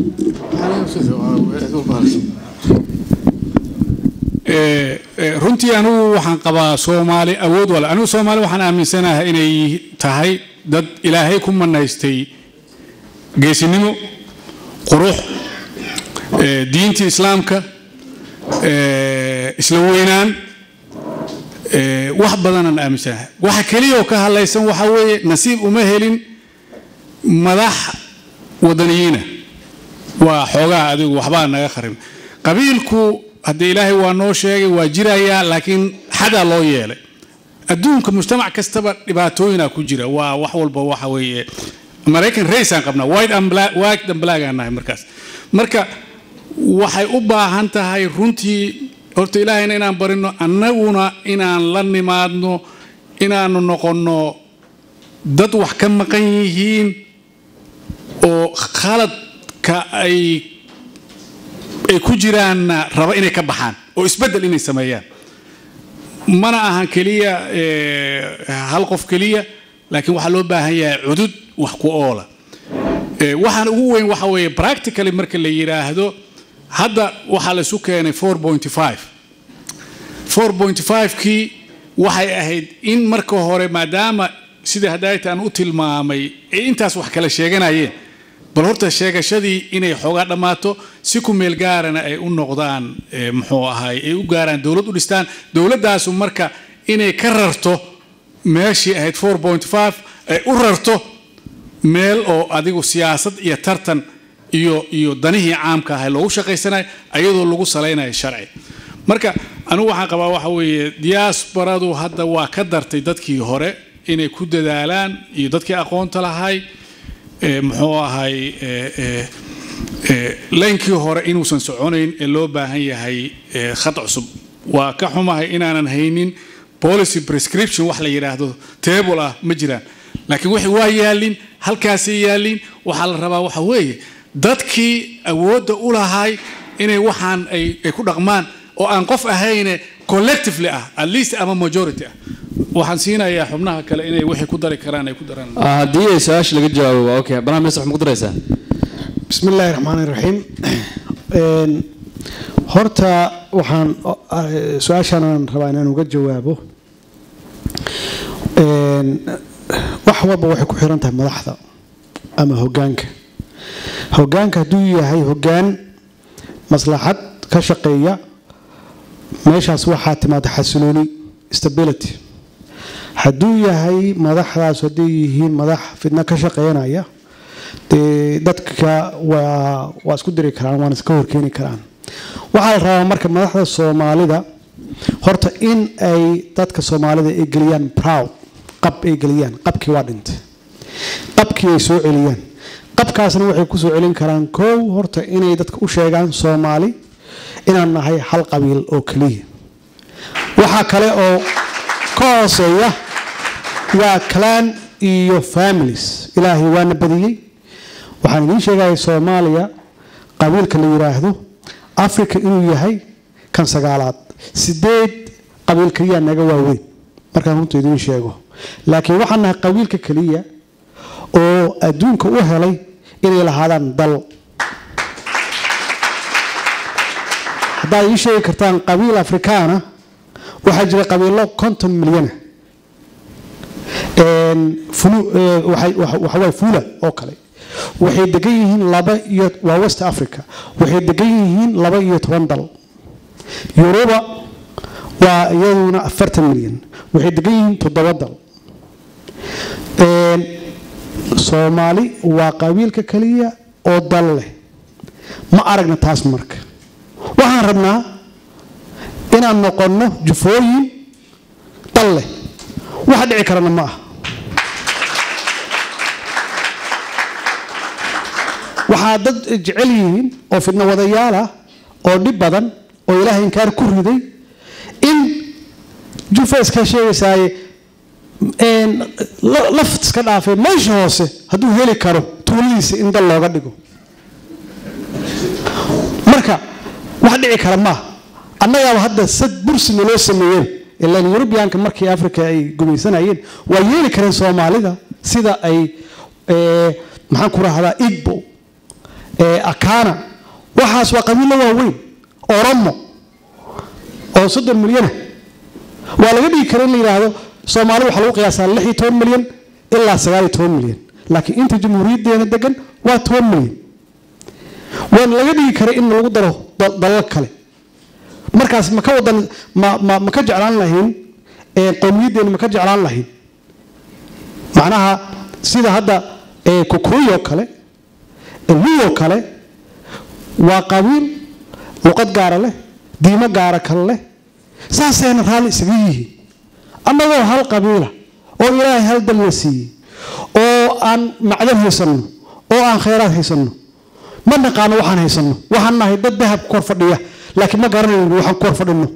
Eh, eh, runtii anigu waxaan qabaa soomaali awood wale anigu soomaali waxaan aaminsanahay inay tahay dad ilaahay ku manaystay geesinimo qurux eh, diintii islaamka eh, isla weynaan eh, wax badanaan aaminsanahay waxa keliya oo ka hadlaysan waxa weeye nasiib uma helin madax wadaniyiina waa xoogaha adigu waxbaa naga kharim qabiilku haddee ilaahay waa noo sheegay waa jirayaa laakiin xadaa loo yeelay adduunka mujtamac kastaba dhibaatooyinaa ku jira waa wax walba waxa weeye maraykan raysaan qabnaa white and black white and black aan nahay markaas marka waxay u baahan tahay runtii horta ilaahayna inaan barino annaguna inaan la nimaadno inaanu noqonno dad wax ka maqan yihiin oo khaladka ay ay ku jiraanna raba inay ka baxaan oo isbeddel inay sameeyaan mana ahan keliya eh, hal qof keliya laakiin waxaa loo baahan yahay cudud wax ku oola Eh, waxaan ugu weyn waxa weeye practically marka la yidhaahdo hadda waxaa la isu keenay 4.5 4.5kii waxay ahayd in marka hore maadaama sida hadaayta aan u tilmaamay ay intaas wax kala sheeganayeen bal horta sheegashadii inay xoogaa dhammaato si ku meel gaarana ay u noqdaan eh, muxuu ahay ay u gaaraan dowlad u dhistaan dowladdaasu marka inay ka rarto meeshii ahayd 4.5 ay u rarto meel oo adigu siyaasad iyo tartan iyo iyo danihii caamka ahay loogu shaqaysanayo ayadoo lagu salaynayo sharci marka anigu waxaan qabaa waxa weeye diaasbaradu hadda waa ka dartay dadkii hore inay ku dadaalaan iyo dadkii aqoonta lahay eh, muxuu ahay eh, eh, eh, laynkii hore inuusan soconayn ee loo baahan yahay eh, khad cusub waa ka xumahay inaanan haynin policy prescription wax la yidhaahdo table ah ma jiraan laakiin wixii waa yaalin halkaasay yaalin waxaa la rabaa waxa weeye dadkii awoodda u lahay inay waxaan ay ay ku dhaqmaan oo aan qof ahayne collectively ah at least ama majority ah waxaan siinayaa xubnaha kale inay wixii ku dari karaan ay ku daraan Ah, haddii ay su-aasha laga jawaabo waa okay barnaamij minister waxma ku daraysaa bismi illaahi raxmaani raxiim Een, horta waxaan eh, su-aashaan aan rabaa inaan uga jawaabo Een, wax walba waxay ku xiran tahay madaxda ama hogaanka hogaanka hadduu yahay hogaan maslaxad ka shaqeeya meeshaas waxaa timaada xasilooni stability hadduu yahay madaxdaas hadday yihiin madax fidno ka shaqeynaya dee dadka waa waa isku diri karaan waana iska horkeeni karaan waxaa la rabaa marka madaxda soomaalida horta in ay dadka soomaalida ay geliyaan proud qab ay geliyaan qabkii waa dhintay qabkii ay soo celiyaan qabkaasna waxay ku soo celin karaan kow horta inay dadka u sheegaan soomaali inaan nahay hal qabiil oo keliya waxaa kale oo ka hooseeya waa clan iyo families ilaahay waana badiyey waxaan idiin sheegaya soomaaliya qabiilka la yiraahdo africa inuu yahay kan sagaalaad sideed qabiil keliya naga waaweyn markaan runta idiin sheego laakiin waxaan nahay qabiilka keliya oo adduunka u helay inay lahaadaan dal haddaad ii sheegi kartaan qabiil afrikaana waxaa jira qabiilo konton milyana waxaway fuula oo kale waxay degan yihiin laba iyo waa west africa waxay degan yihiin laba iyo toban dal yuruba waa iyaduna afartan milyan waxay degan yihiin toddoba dal soomaali waa qabiilka keliya oo dal leh ma aragna taas marka waxaan rabnaa inaan noqonno jufooyin dal leh waxa dhici karana ma aha waxaa dad jecel yihiin oo fidno wadayaal ah oo dhib badan oo ilaahay inkaar ku riday in jufa iska sheegaysaaye laft iska dhaafay meesha hoose hadduu heli karo tuuladiisa in dal looga dhigo marka wax dhici kara maaha annagaaba hadda sad bursi naloo sameeyeen ilaan yurubiyaanka markii africa ay gumaysanayeen waa yeeli kareen soomaalida sida ay maxaan ku rahdaa igbo akana waxaas waa qabiilo waaweyn oromo oo soddon milyana waa laga dhigi kara in la yidhaahdo soomaali waxaa lagu qiyaasaa lix iyo toban milyan ilaa sagaal iyo toban milyan laakiin inta jamhuuriyaddeena degan waa toban milyan waana laga dhigi kara in lagu daro dalal kale markaas ma ka wadan ma ma ma ka jeclaan lahayn qowmiyaddeena ma ka jeclaan lahayn macnaha sida hadda kukuuy oo kale luo kale waa qabiil luqad gaara leh diimo gaara kale leh saasayna raalli isaga yihiin annagoo hal qabiila oo ilaahay hal dalna siiyey oo aan macdan haysanno oo aan khayraad haysanno ma naqaano waxaan haysanno waxaan nahay dad dahab kor fadhiya laakiin ma garanayno waxaan kor fadhino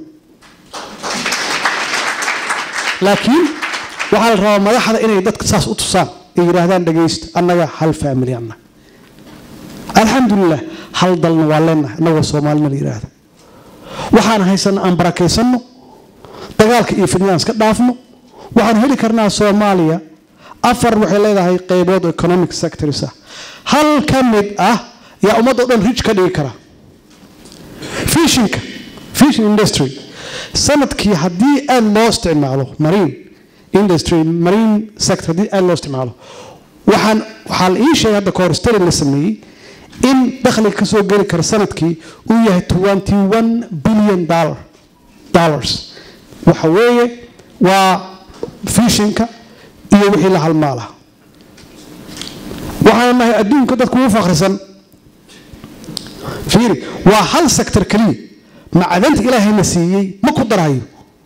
laakiin waxaa la rabaa madaxda inay dadka saas u tusaan ay yidhaahdaan dhagaysta annaga hal faamili annaga alxamdulilah hal dalna waa leenahay annagoo soomaalina la yidhaahda waxaan haysana aan barakaysanno dagaalka iyo fidnadaan iska dhaafno waxaan heli karnaa soomaaliya afar waxay leedahay qaybood economic sectors ah hal ka mid ah yaa ummadda o dhan rij ka dhigi kara fishinka fishin industry sanadkii haddii aada loo isticmaalo marine industry marine sector haddii aada loo isticmaalo waxaan waxaa la ii sheegay hadda kahor stari la sameeyey in dakhliga ka soo geli kara sanadkii uu yahay twenty one billion dollar dollars waxa weeye waa fishinka iyo wixii la halmaala waxaan nahay adduunka dadku ugu fakhrisan fiiri waa hal sector keliya macdanta ilaahayna siiyey ma ku darayo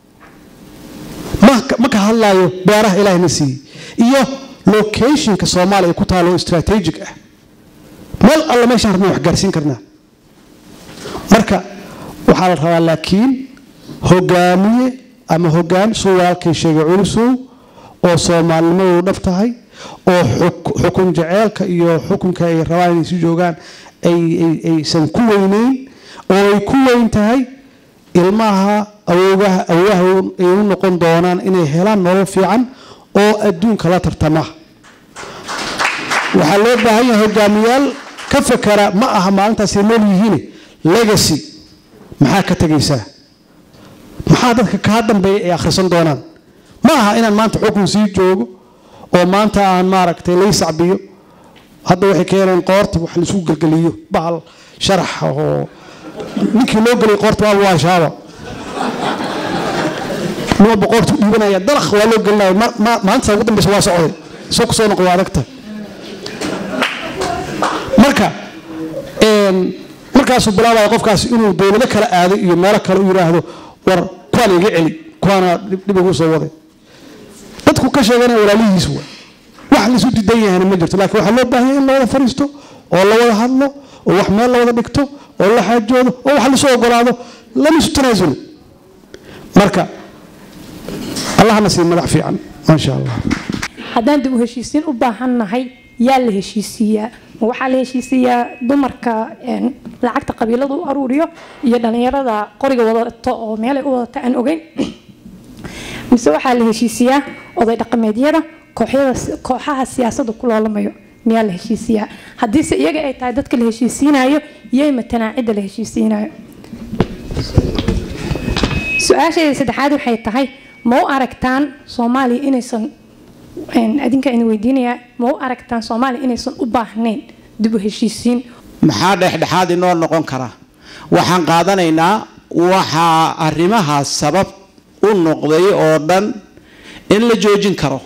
ma ka hadlaayo beeraha ilaahayna siiyey iyo locationka soomaaliya ku taalo strategic ah meel alla meeshaan rabna wax gaarsiin karnaa marka waxaa la rabaa laakiin hogaamiye ama hogaan suu walaalkay sheegay culusow oo soomaalinimadu dhab tahay oo xuk- xukun jaceelka iyo xukunka ay rabaan inay si joogaan ay- ay- aysan ku weyneyn oo ay ku weyn tahay ilmaha awoogaha awoogaha ay u noqon doonaan inay helaan nolol fiican oo adduunka la tartama waxaa loo baahan yahay hogaamiyaal ka fakara ma aha maalintaasay nool yihiin legacy maxaa ka tegaysaa maxaa dadka kaa dambeeya ay akhrisan doonaan ma aha inaan maanta xukun sii joogo oo maanta aan maaragtay lay sacbiyo hadda waxay keeneen qoorta wax laisku gelgeliyo bahal sharax oo ninkii loo gelay qoorta waaba waa shaaba nima boqortu dhiibanaya dalaq waa loo gelinaya ma- ma- maalinta ugu dambeysa waa socday soo kusoo noqo waa adagta marka een, markaasuu bilaabaya qofkaas inuu dowlado kala aado iyo meelo kale u yidhaahdo war kuwaan iga celi kuwaana dhib dhib igu soo waday dadku ka sheeganaya walaalihiis wa wax laisu didan yahayna ma jirto laakiin waxaa loo baahan yahay in la wada fariisto oo la wada hadlo oo wax meel la wada dhigto oo la xaajoodo oo wax lasu ogolaado lama isu tanaasulo marka allahna sii madax fiican maasha allah haddaan dib u heshiisiin u baahannahay yaa la heshiisiiyaa ma waxaa la heshiisiiyaa dumarka een, lacagta qabiilada u aruuriyo iyo dhalinyarada qoriga wadato oo meelay u wadata aan ogeyn mise waxaa la heshiisiyaa oday dhaqameedyada kooxyada kooxaha siyaasadda ku loolamayo miyaa la heshiisiyaa haddiise iyaga ay tahay dadka la heshiisiinayo yay matanaa cidda la heshiisiinayo su-aashayda saddexaad waxay tahay ma u aragtaan soomaaliya inaysan een, adinka idin weydiinayaa ma u aragtaan soomaaliya inaysan u baahnayn dib u heshiisiin maxaa dhexdhexaad inoo noqon kara waxaan qaadanaynaa waxaa arrimahaas sabab u noqday oo dhan in la joojin karo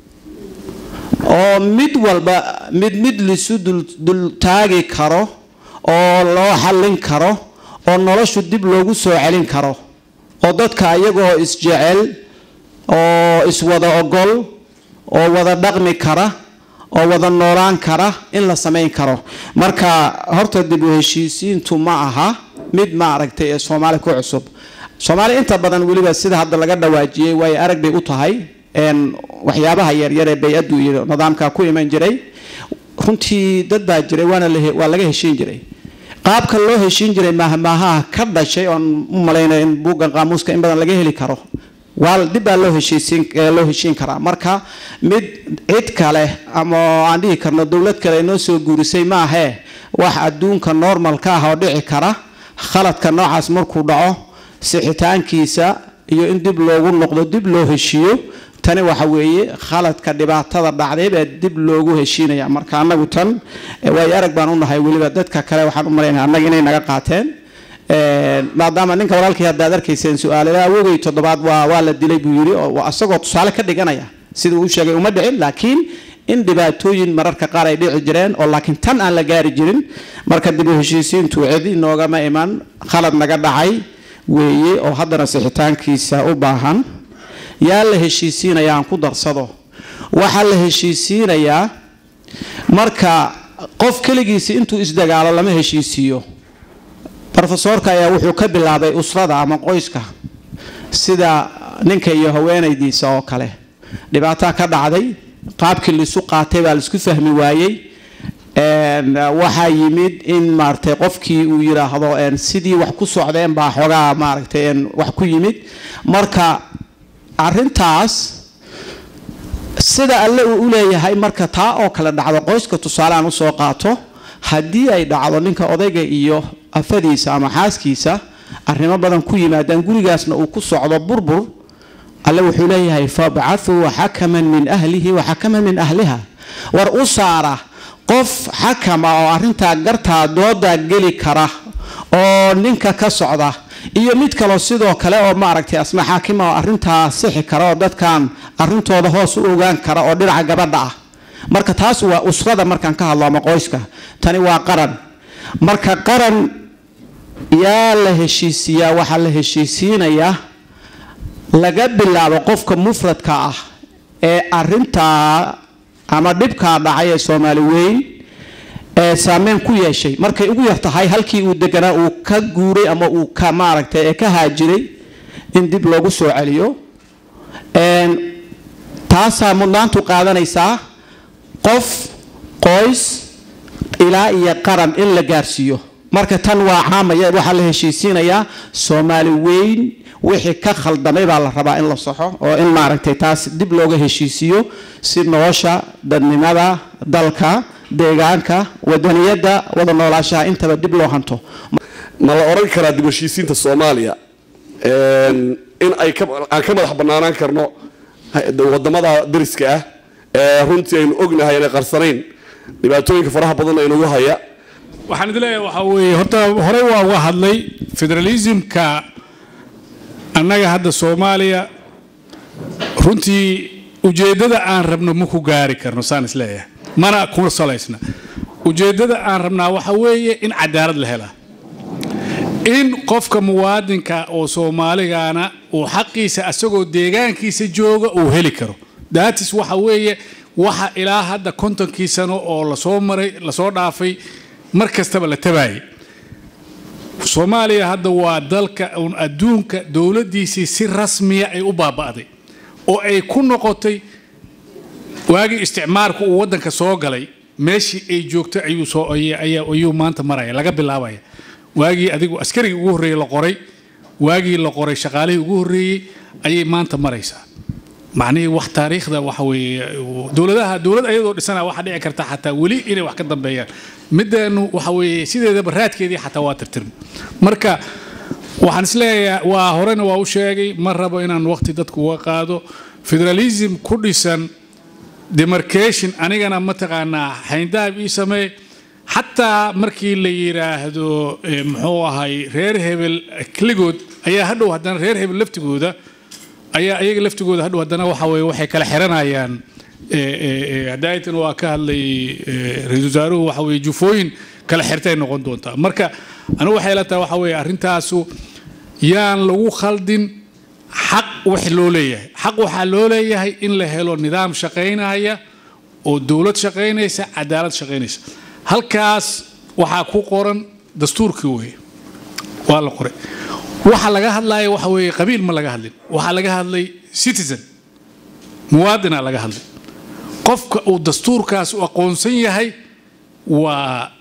oo mid walba mid mid lisu dul dul taagi karo oo loo xallin karo oo noloshu dib loogu soo celin karo oo dadka iyagoo isjecel oo iswada ogol oo wada dhaqmi kara oo wada noolaan kara in la samayn karo marka horta dib u heshiisiintu ma aha mid ma aragtay ee soomaali ku cusub soomaali inta badan weliba sida hadda laga dhawaajiyey way arag bay u tahay een, waxyaabaha yaryar ee bay-addu iyo nidaamka ku iman jiray runtii dad baa jiray waana la he- waa laga heshiin jiray qaabka loo heshiin jiray maahmaahaha ka dhashay oon u malaynayo in buuggan qaamuuska in badan laga heli karo waa dib baa loo heshiisiin ee loo heshiin karaa marka mid cid kale ama aan dhihi karno dowlad kale inoo soo guurisay maahee wax adduunka normalka ah oo dhici kara khaladka noocaas markuu dhaco sixitaankiisa iyo in dib loogu noqdo dib loo heshiiyo tani waxa weeye khaladka dhibaatada dhacday baa dib loogu heshiinaya marka annagu tan eh, waayo arag baan u nahay weliba dadka kale waxaan u malaynaya annaga inay naga qaateen Een, maadaama ninka walaalkii haddaad arkayseen su-aalada awogay toddobaad waa waa la dilay buu yidhi oo waa isagoo tusaale ka dhiganaya sida uu sheegay uma dhicin laakiin in dhibaatooyin mararka qaar ay dhici jireen oo laakiin tan aan la gaari jirin marka dib u heshiisiintu cidi noogama iman khalad naga dhacay weeye oo haddana sixitaankiisa u baahan yaa la heshiisiinaya aan ku darsado waxaa la heshiisiinayaa marka qof keligiisi intuu isdagaalo lama heshiisiiyo rofesoorka ayaa wuxuu ka bilaabay usrada ama qoyska sida ninka iyo haweenaydiisa oo kale dhibaataa ka dhacday qaabkii laisu qaatay baa laisku fahmi waayey Een, waxaa yimid in maaragtay qofkii uu yidhaahdo een, sidii wax ku socdeen baa xoogaa maaragtay een, wax ku yimid marka arintaas sida alle uu u leeyahay marka taa oo kale dhacdo qoyska tusaaleaan usoo qaato haddii ay dhacdo ninka odayga iyo afadiisa ama xaaskiisa arrimo badan ku yimaadaan gurigaasna uu ku socdo burbur alle wuxuu leeyahay fabcathuu xakaman min ahlihi wa xakaman min ahliha war u saara qof xakama oo arintaa gartaa doodaa geli kara oo ninka ka socda iyo mid kaloo sidoo kale oo maaragtay asma xaakima oo arintaa sixi kara oo dadkan arintooda hoos u ogaan kara oo dhinaca gabadha ah marka taas waa usrada markaan ka hadlo ama qoyska tani waa qaran marka qaran yaa la heshiisiyaa waxaa la heshiisiinayaa laga bilaabo qofka mufradka ah ee arintaa ama dhibkaa dhacay ee soomaali weyn ee saameyn ku yeeshay markay ugu yar tahay halkii uu deganaa uu ka guuray ama uu ka maaragtay ee ka haajiray in dib loogu soo celiyo taasaa mudnaantu qaadanaysaa qof qoys ilaa iyo qaran in la gaarsiiyo marka tan waa caamaya waxaa la heshiisiinayaa soomaali weyn wixii ka khaldamay baa la rabaa in la saxo oo in maaragtay taas dib looga heshiisiiyo si nolosha dadnimada dalka deegaanka wadaniyadda wada noolaashaha intaba dib loo hanto ma la oran karaa dib u heshiisiinta soomaaliya in ay aan ka madax bannaanaan karno wadamada dariska ah ee runtii aynu ognahay inay qarsanayn dhibaatooyinka faraha badan aynugu haya waxaan idin leeyahay waxaa weeye horta horey waa uga hadlay federalismka annaga hadda soomaaliya runtii ujeeddada aan rabno ma ku gaari karno saan is leeyahay mana ku salaysna ujeeddada aan rabnaa waxa weeye in cadaalad la helaa in qofka muwaadinka oo soomaaligaana uu xaqiisa asagoo deegaankiisa jooga uu heli karo daatis waxa weeye waxa ilaa hadda kontonkii sano oo lasoo maray lasoo dhaafay mar kastaba la tabaayay soomaaliya hadda waa dalka uun adduunka dowladdiisii si rasmiya ay u baaba'day oo ay ku noqotay waagii isticmaarku uu waddanka soo galay meeshii ay joogto ayuu soo ayuu maanta maraya laga bilaabaya waagii adigu askarigii ugu horreeyey la qoray waagii la qoray shaqaalihii ugu horreeyey ayay maanta maraysaa macnihii wax taariikhda waxa weeye dowladaha dowlad ayadoo dhisana waxaa dhici karta xataa weli inay wax ka dambeeyaan mideenu waxa weeye sideedaba raadkeedii xataa waa tirtirmi marka waxaan isleeyahay waa horena waa u sheegay ma rabo inaan waqti dadku uga qaado federalism ku dhisan demarcation anigana mataqaanaa xayndaab ii samee xataa markii la yidhaahdo muxuu ahay reer hebel keligood ayaa hadhow haddana reer hebel laftigooda ayaa iyaga laftigooda hadhow haddana waxa weye waxay kala xiranayaan hadaayitan waa ka hadlay ra-iisul wasaaruhu waxa weye jufooyin kala xirtay noqon doontaa marka anigu waxay la tahay waxa weye arrintaasu yaan lagu khaldin xaq wax loo leeyahay xaq waxaa loo leeyahay in la helo nidaam shaqaynaya oo dowlad shaqaynaysa cadaalad shaqaynaysa halkaas waxaa ku qoran dastuurkii weye waa la qoray waxa laga hadlaya waxa weeye qabiil ma laga hadlin waxaa laga hadlay citizen muwaadina laga hadlay qofka uu dastuurkaas u aqoonsan yahay waa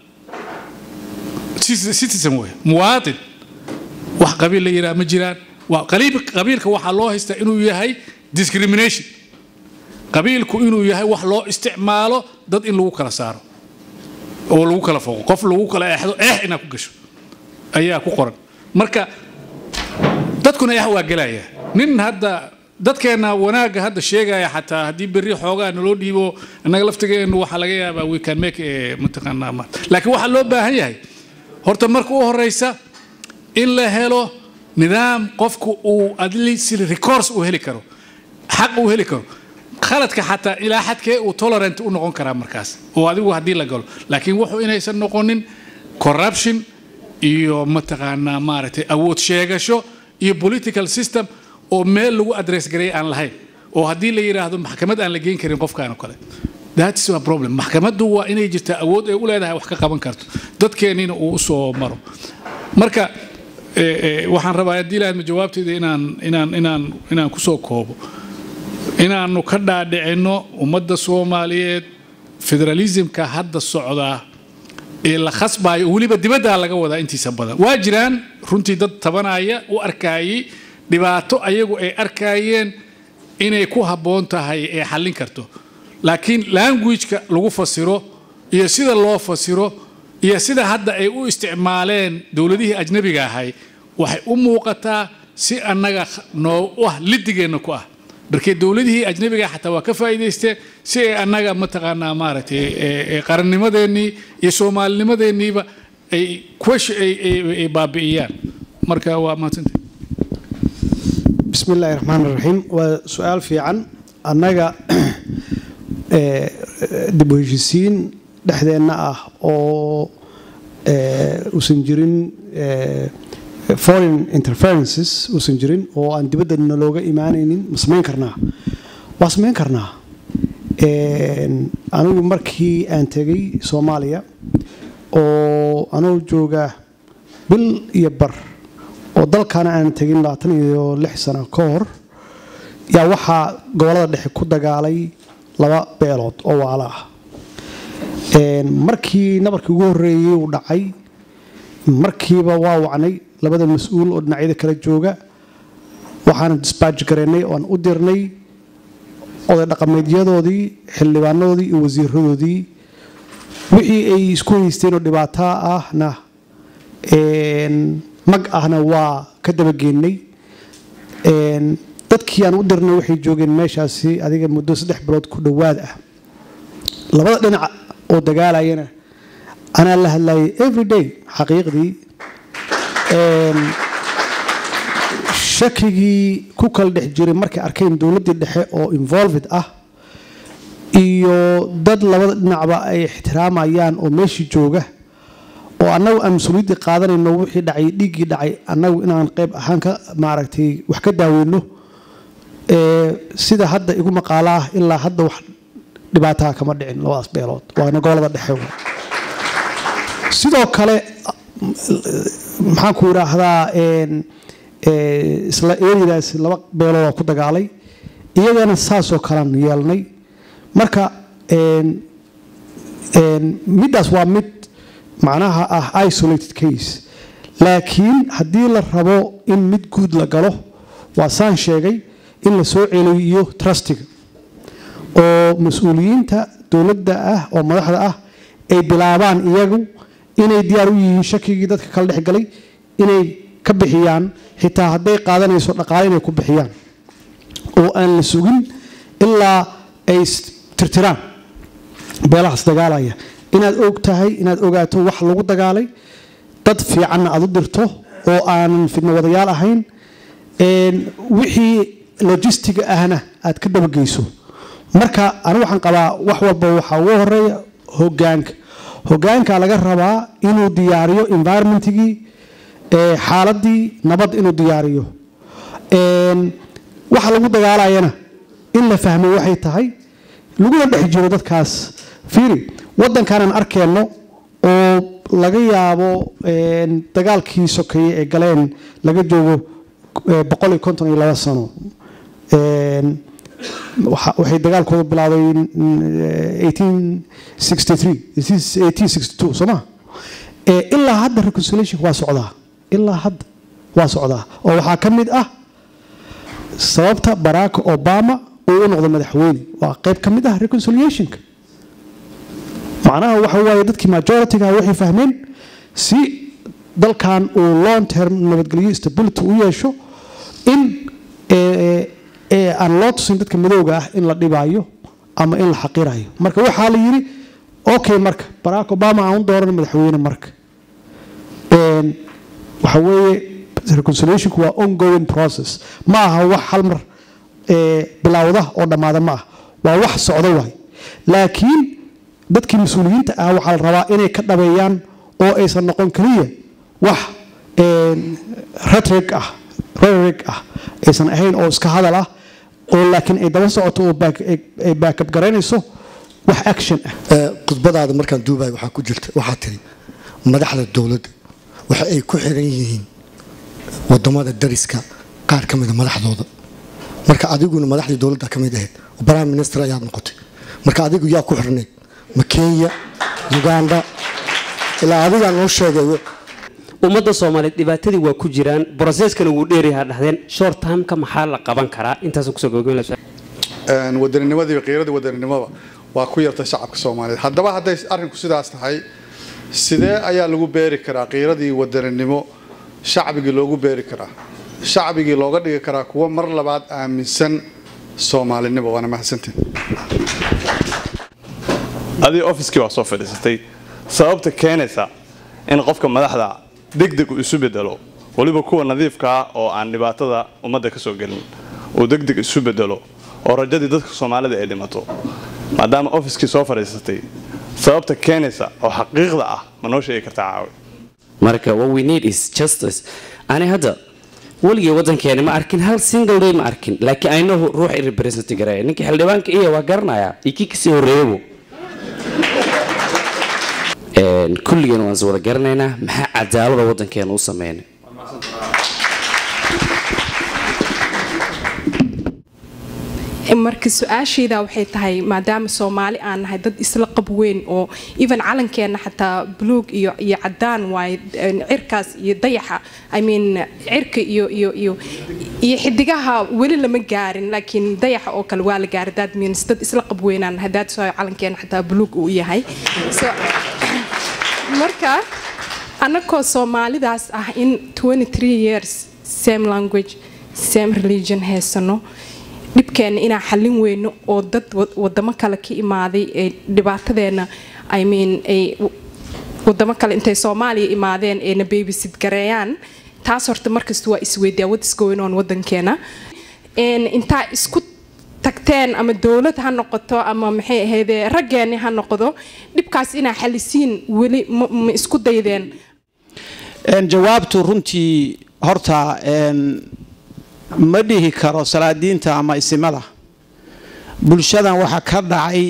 citizen wey muwaadin wax qabiil la yidhaha ma jiraan waa qabiilka waxaa loo haystaa inuu yahay discrimination qabiilku inuu yahay wax loo isticmaalo dad in lagu kala saaro oo lagu kala foqo qof lagu kala eexdo eex inaad ku gasho ayaa ku qoran marka dadkuna eex waa gelaya nin hadda dadkeenna wanaagga hadda sheegaya xataa haddii berri xoogaa naloo dhiibo annaga laftigeennu waxaa laga yaabaa we can make mataqaanaa ma laakiin waxaa loo baahan yahay horta marka u horeysa in la helo nidaam qofku uu adleast recourse uu heli karo xaq uu heli karo khaladka xataa ilaa xadkee uu tolerant u noqon karaa markaas oo adigu haddii la galo laakiin wuxuu inaysan noqonin corruption iyo mataqaanaa maaragtay awood sheegasho iyo political system oo meel lagu address gareey aan lahayn oo haddii la yidhaahdo maxkamad aan la geyn karin qofkaan oo kale that's a problem maxkamaddu waa inay jirtaa awood ay u leedahay wax ka qaban karto dadkeennina uu usoo maro marka waxaan rabaa haddii laadma jawaabteeda inaan inaan inaan inaan kusoo koobo inaannu ka dhaadhicinno ummadda soomaaliyeed federalismka hadda socdaa ee la khasbayo weliba dibaddaa laga wadaa intiisa badan waa jiraan runtii dad tabanaya u arkaayey dhibaato ayagu ay arkaayeen inay ku habboon tahay ee xallin karto laakiin languageka lagu fasiro iyo sida loo fasiro iyo sida hadda ay u isticmaaleen dowladihii ajnabiga ahay waxay u muuqataa si annaga noo ah lidigeenna ku ah markee dowladihii ajnabiga xataa waa ka faa'iidaysteen si ay annaga mataqaanaa maaragtay qarannimadeennii iyo soomaalinimadeenniiba ay kuwash ay baabi'iyaan marka waa mahadsanta bismi illaahi raxmaan raxiim waa su-aal fiican annaga dib u heshisiin dhexdeenna ah oo uusan jirin foreign interferences uusan jirin oo aan dibaddana looga imaanaynin ma samayn karnaa waa samayn karnaa anigu markii aan tegay soomaaliya oo anuu jooga bil iyo bar oo dalkaana aan tegin labaatan iyo lix sano ka hor yaa waxaa gobolada dhexe ku dagaalay laba beelood oo waalo ah markii nabarkii ugu horreeyey uu dhacay markiiba waa wacnay labada mas-uul oo dhinacyada kala jooga waxaana disbaaj garaynay oan u dirnay oday dhaqameedyadoodii xildhibaanadoodii iyo wasiiradoodii wixii ay isku haysteen oo dhibaato ahna mag ahna waa ka dabageennay dadkii aan u dirnay waxay joogeen meeshaasi adiga muddo saddex bilood ku dhowaad ah labada dhinac oo dagaalayana anaa la hadlayay everyday xaqiiqdii shakigii ku kala dhex jiray markay arkeen dowladdii dhexe oo involved ah iyo dad labada dhinacba ay ixtiraamayaan oo meeshii jooga oo annagu aan mas-uuliyaddii qaadanayno wixii dhacay dhiiggii dhacay annagu inaan qayb ahaan ka maaragtay wax ka daaweyno sida hadda igu maqaalo ah ilaa hadda wax dhibaataa kama dhicin labadaas beelood waana gobolada dhexe sidoo kale maxaan ku idhaahdaa isla eeridaas laba beeloodaa ku dagaalay iyagana saasoo kalean yeelnay marka middaas waa mid macnaha ah isolated case laakiin haddii la rabo in mid guud la galo waa saan sheegay in la soo celiyo trustiga oo mas-uuliyiinta dowladda ah oo madaxda ah ay bilaabaan iyagu inay diyaar u yihiin shakigii dadka kala dhex galay inay ka bixiyaan xitaa hadday qaadanayso dhaqaale inay ku bixiyaan oo aan la sugin ilaa ay tirtiraan beelahaas dagaalaya inaad og tahay inaad ogaato wax lagu dagaalay dad fiicanna aad u dirto oo aanan fidno wadayaal ahayn wixii logistiga ahna aad ka dabageyso marka anigu waxaan qabaa wax walba waxaa ugu horeeya hogaanka hogaanka laga rabaa inuu diyaariyo environmentigii xaaladii nabad inuu diyaariyo waxa lagu dagaalayana in la fahmo waxay tahay laguna dhex jiro dadkaas fiiri waddankaanaan arkeenno oo laga yaabo dagaalkii sokeeye ee galeen laga joogo boqol iyo konton iyo laba sano waxay dagaalkooda bilaabay sooma ilaa hadda reconciliation waa socdaa ilaa hadda waa socdaa oo waxaa ka mid ah sababta barack obama uu u noqdo madaxweyne waa qayb ka mid ah reconciliationka macnaha waxa waaye dadkii majoritiga waxay fahmeen si dalkan uu long term nabadgelyo stability u yeesho in aan loo tusin dadka madowga ah in la dhibaayo ama in la xaqirayo marka waxaa la yidhi okay marka barack obama aan u dooran madaxweyne marka waxa weeye reconciliationku waa ongoing process ma aha wax hal mar bilowda oo dhammaada ma ah waa wax socdo waay laakiin dadkii mas-uuliyiinta ah waxaa la rabaa inay ka dhabeeyaan oo aysan noqon keliya wax rhetoric ah rhetoric ah aysan ahayn oo iska hadal ah oo laakiin ay daba socoto oo ay baakab garaynayso wax action ah khudbadaada markaan duubayo waxaa ku jirta waxaa tiri madaxda dowladda waxa ay ku xiran yihiin wadamada dariska qaar ka mida madaxdooda marka adiguna madaxdii dowladda ka mid ahayd prime minister ayaad noqotay marka adigu yaa ku xirnayd ma kenya uganda ilaa adigaa noo sheegayo ummadda soomaaliyeed dhibaatadii waa ku jiraan broseskana wuu dheeryahaa dhahdeen short timeka maxaa la qaban karaa intaasaan kusoo gabagabeyn wadaninimadiiba qiiradii wadaninimada waa ku yartay shacabka soomaaliyeed haddaba hadday arrinku sidaas tahay sidee ayaa lagu beeri karaa qiiradii wadaninimo shacbigii loogu beeri karaa shacbigii looga dhigi karaa kuwa mar labaad aaminsan soomaalinimo waana mahadsantiin adii ofiskii waa soo fadhiisatay sababta keenaysa in qofka madaxda degdeg uu isu bedelo weliba kuwa nadiifka ah oo aan dhibaatada ummadda ka soo gelin uu degdeg isu bedelo oo rajadii dadka soomaalida ay dhimato maadaama ofiskii soo fadhiisatay sababta keenaysa oo xaqiiqda ah ma noo sheegi kartaa caawi marka what we need is justice ani hadda weligay wadankeeni ma arkin hal single day ma arkin laakiin ayno ruux i represent gareeya ninkii xildhibaanka iya waa garanayaa iyo kii kasii horreeyabo kulligeen waan is wada garanaynaa maxaa cadaalada wadankeena u sameynay marka su-aashayda waxay tahay maadaama soomaali aan nahay dad isla qab weyn oo even calankeena xataa buluug iyo iyo cadaan waaye een, cirkaas iyo dayaxa i mean cirka iyo iyo iyo iyo xidigaha weli lama gaarin laakiin dayaxa oo kale waa la gaaray that means dad isla qab weynaan nahay that's why calankeena xataa buluug uu yahay so marka annagoo soomaalidaas ah in 23 years same language same religion haysano dhibkeena inaan xallin weyno oo dad wa- wadamo kale ka imaaday ee dhibaatadeena i mean ay w- wadamo kale intay soomaaliya imaadeen ayna babysit gareeyaan taas horta markasta waa isweydiyaa what is going on wadankeena Een, intaa isku tagteen ama dowlad ha noqoto ama maxay ahaydee raggeeni ha noqdo dhibkaas inaa xalisiin weli ma ma isku daydeen Een, jawaabtu runtii horta een, ma dhihi karo salaadiinta ama isimada bulshadan waxa ka dhacay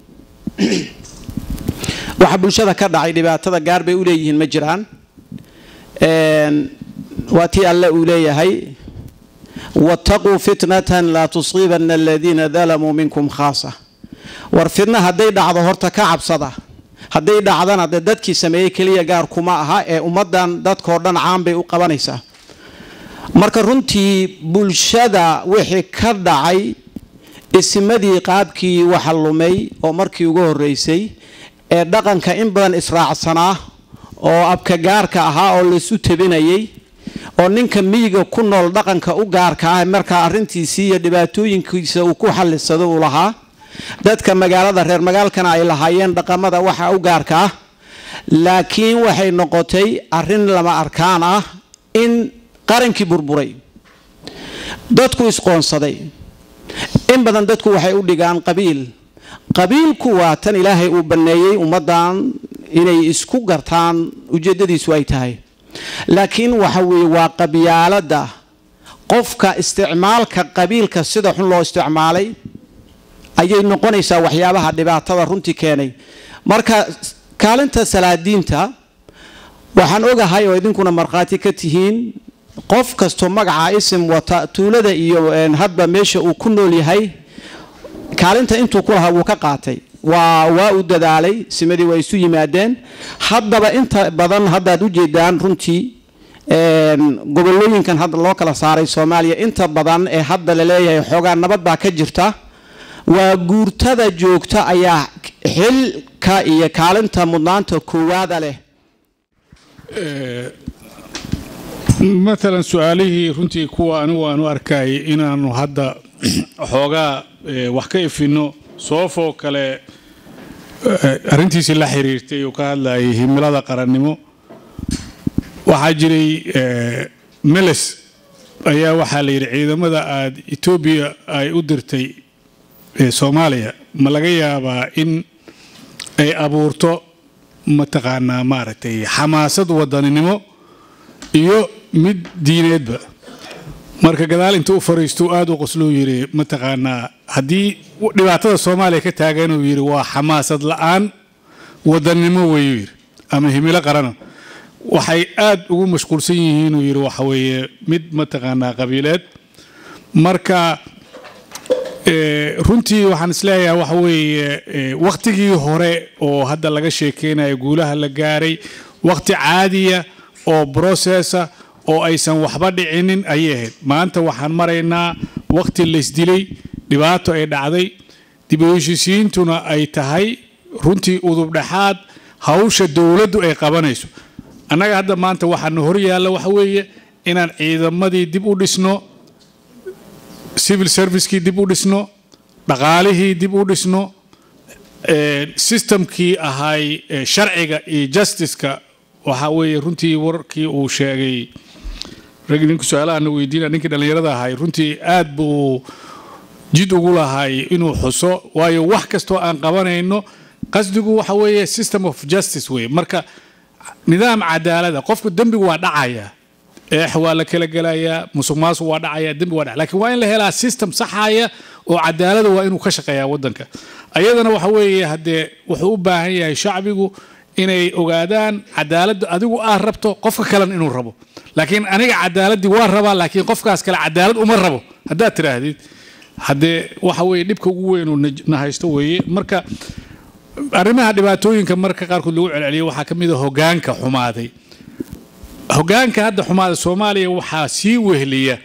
waxa bulshada ka dhacay dhibaatada gaar bay u leeyihiin ma jiraan Een, waa tii alle uu leeyahay wattaquu fitnatan laa tusiibanna aladiina dalamuu minkum khaasa war fitna hadday dhacdo horta ka cabsada hadday dhacdana dee dadkii sameeyey keliya gaar kuma aha ee ummaddan dadkoo dhan caan bay u qabanaysaa marka runtii bulshada wixii ka dhacay isimadii qaabkii waxa lumay oo markii ugu horreysay ee dhaqanka in badan israacsanaa oo abka gaarka ahaa oo laysu tabinayay oo ninka miyiga ku nool dhaqanka u gaarka ah markaa arrintiisii iyo dhibaatooyinkiisa uu ku xallisado uu lahaa dadka magaalada reer magaalkana ay lahaayeen dhaqamada waxa u gaarka ah laakiin waxay noqotay arrin lama arkaan ah in qarankii burburay dadku isqoonsaday in badan dadku waxay u dhigaan qabiil qabiilku waa tan ilaahay uu banneeyey ummaddan inay isku gartaan ujeeddadiisu ay tahay laakiin waxa weeye waa qabyaalada qofka isticmaalka qabiilka sida xun loo isticmaalay ayay noqonaysaa waxyaabaha dhibaatada runtii keenay marka kaalinta salaadiinta waxaan ogahay oo idinkuna markhaati ka tihiin qof kastoo magaca isim wata tuulada iyo een, hadba meesha uu ku nool yahay kaalinta intuu ku lahaa wuu ka qaatay waa waa u dadaalay simadii waa isu yimaadeen haddaba inta badan haddaad u jeedaan runtii een, gobolooyinkan hadda loo kala saaray soomaaliya inta badan ee hadda la leeyahay xoogaa nabad baa ka jirta waa guurtada joogta ayaa xilka iyo kaalinta mudnaanta koowaada leh maalan su-aalihii runtii kuwa anigu aan u arkayay inaanu hadda xoogaa eh, wax ka ifino soofoo kale eh, arrintiisii la xiriirtay uu ka hadlayay himilada qarannimo waxaa jiray eh, meles ayaa waxaa la yidhi ciidamada aada etoobiya ay u dirtay ee soomaaliya ma laga yaabaa in ay abuurto mataqaanaa maaragtay xamaasad wadaninimo iyo mid diineedba marka gadaal inta u fariisto aada u qosluu yidhi mataqaanaa haddii dhibaatada soomaaliya ka taagan uu yidhi waa xamaasad la-aan wadanimo weeyuu yidhi ama himilo qarana waxay aada ugu mashquulsan yihiin uu yidhi waxa weeye mid mataqaanaa qabiileed marka Eh, runtii waxaan isleeyahay waxa weeye eh, wakhtigii hore oo hadda laga sheekeynayo guulaha la gaaray wakhti caadiya oo brocessa oo aysan waxba dhicinin ayay ahayd maanta waxaan maraynaa wakhti laysdilay dhibaato ay dhacday dib u heshiisiyiintuna ay tahay runtii udubdhexaad hawsha dowladdu ay qabanayso annaga hadda maanta waxaana hor yaalla waxa weeye inaan ciidamadii dib u dhisno civil servicekii dib u dhisno dhaqaalihii dib u dhisno eh, systemkii ahay eh, sharciga iyo justiceka waxa weeye runtii warkii uu sheegay rag ninku su-aalahaana weydiina ninkii dhallinyarada ahay runtii aad buu jid ugu lahay inuu xuso waayo wax kastoo aan qabanayno qasdigu waxa weeye system of justice weye marka nidaam cadaalada qofku dembigu waa dhacaya eex waa la kala gelayaa musuq maasuq waa dhacaya dembi waa dhacaya laakiin waa in la helaa system saxaya oo cadaalada waa inuu ka shaqeeyaa wadanka ayadana waxa weeye haddee wuxuu u baahan yahay shacbigu inay ogaadaan cadaaladda adigu aad rabto qofka kalena inuu rabo laakiin aniga cadaaladdii waa rabaa laakiin qofkaas kale cadaalad uma rabo haddaad tidhaahdid haddee waxa weeye dhibka ugu weyn oo na- na haysto weeye marka arrimaha dhibaatooyinka marka qaarkood lagu celceliyo waxaa ka mid a hogaanka xumaaday hogaanka hadda xumaada soomaaliya waxaa sii wehliya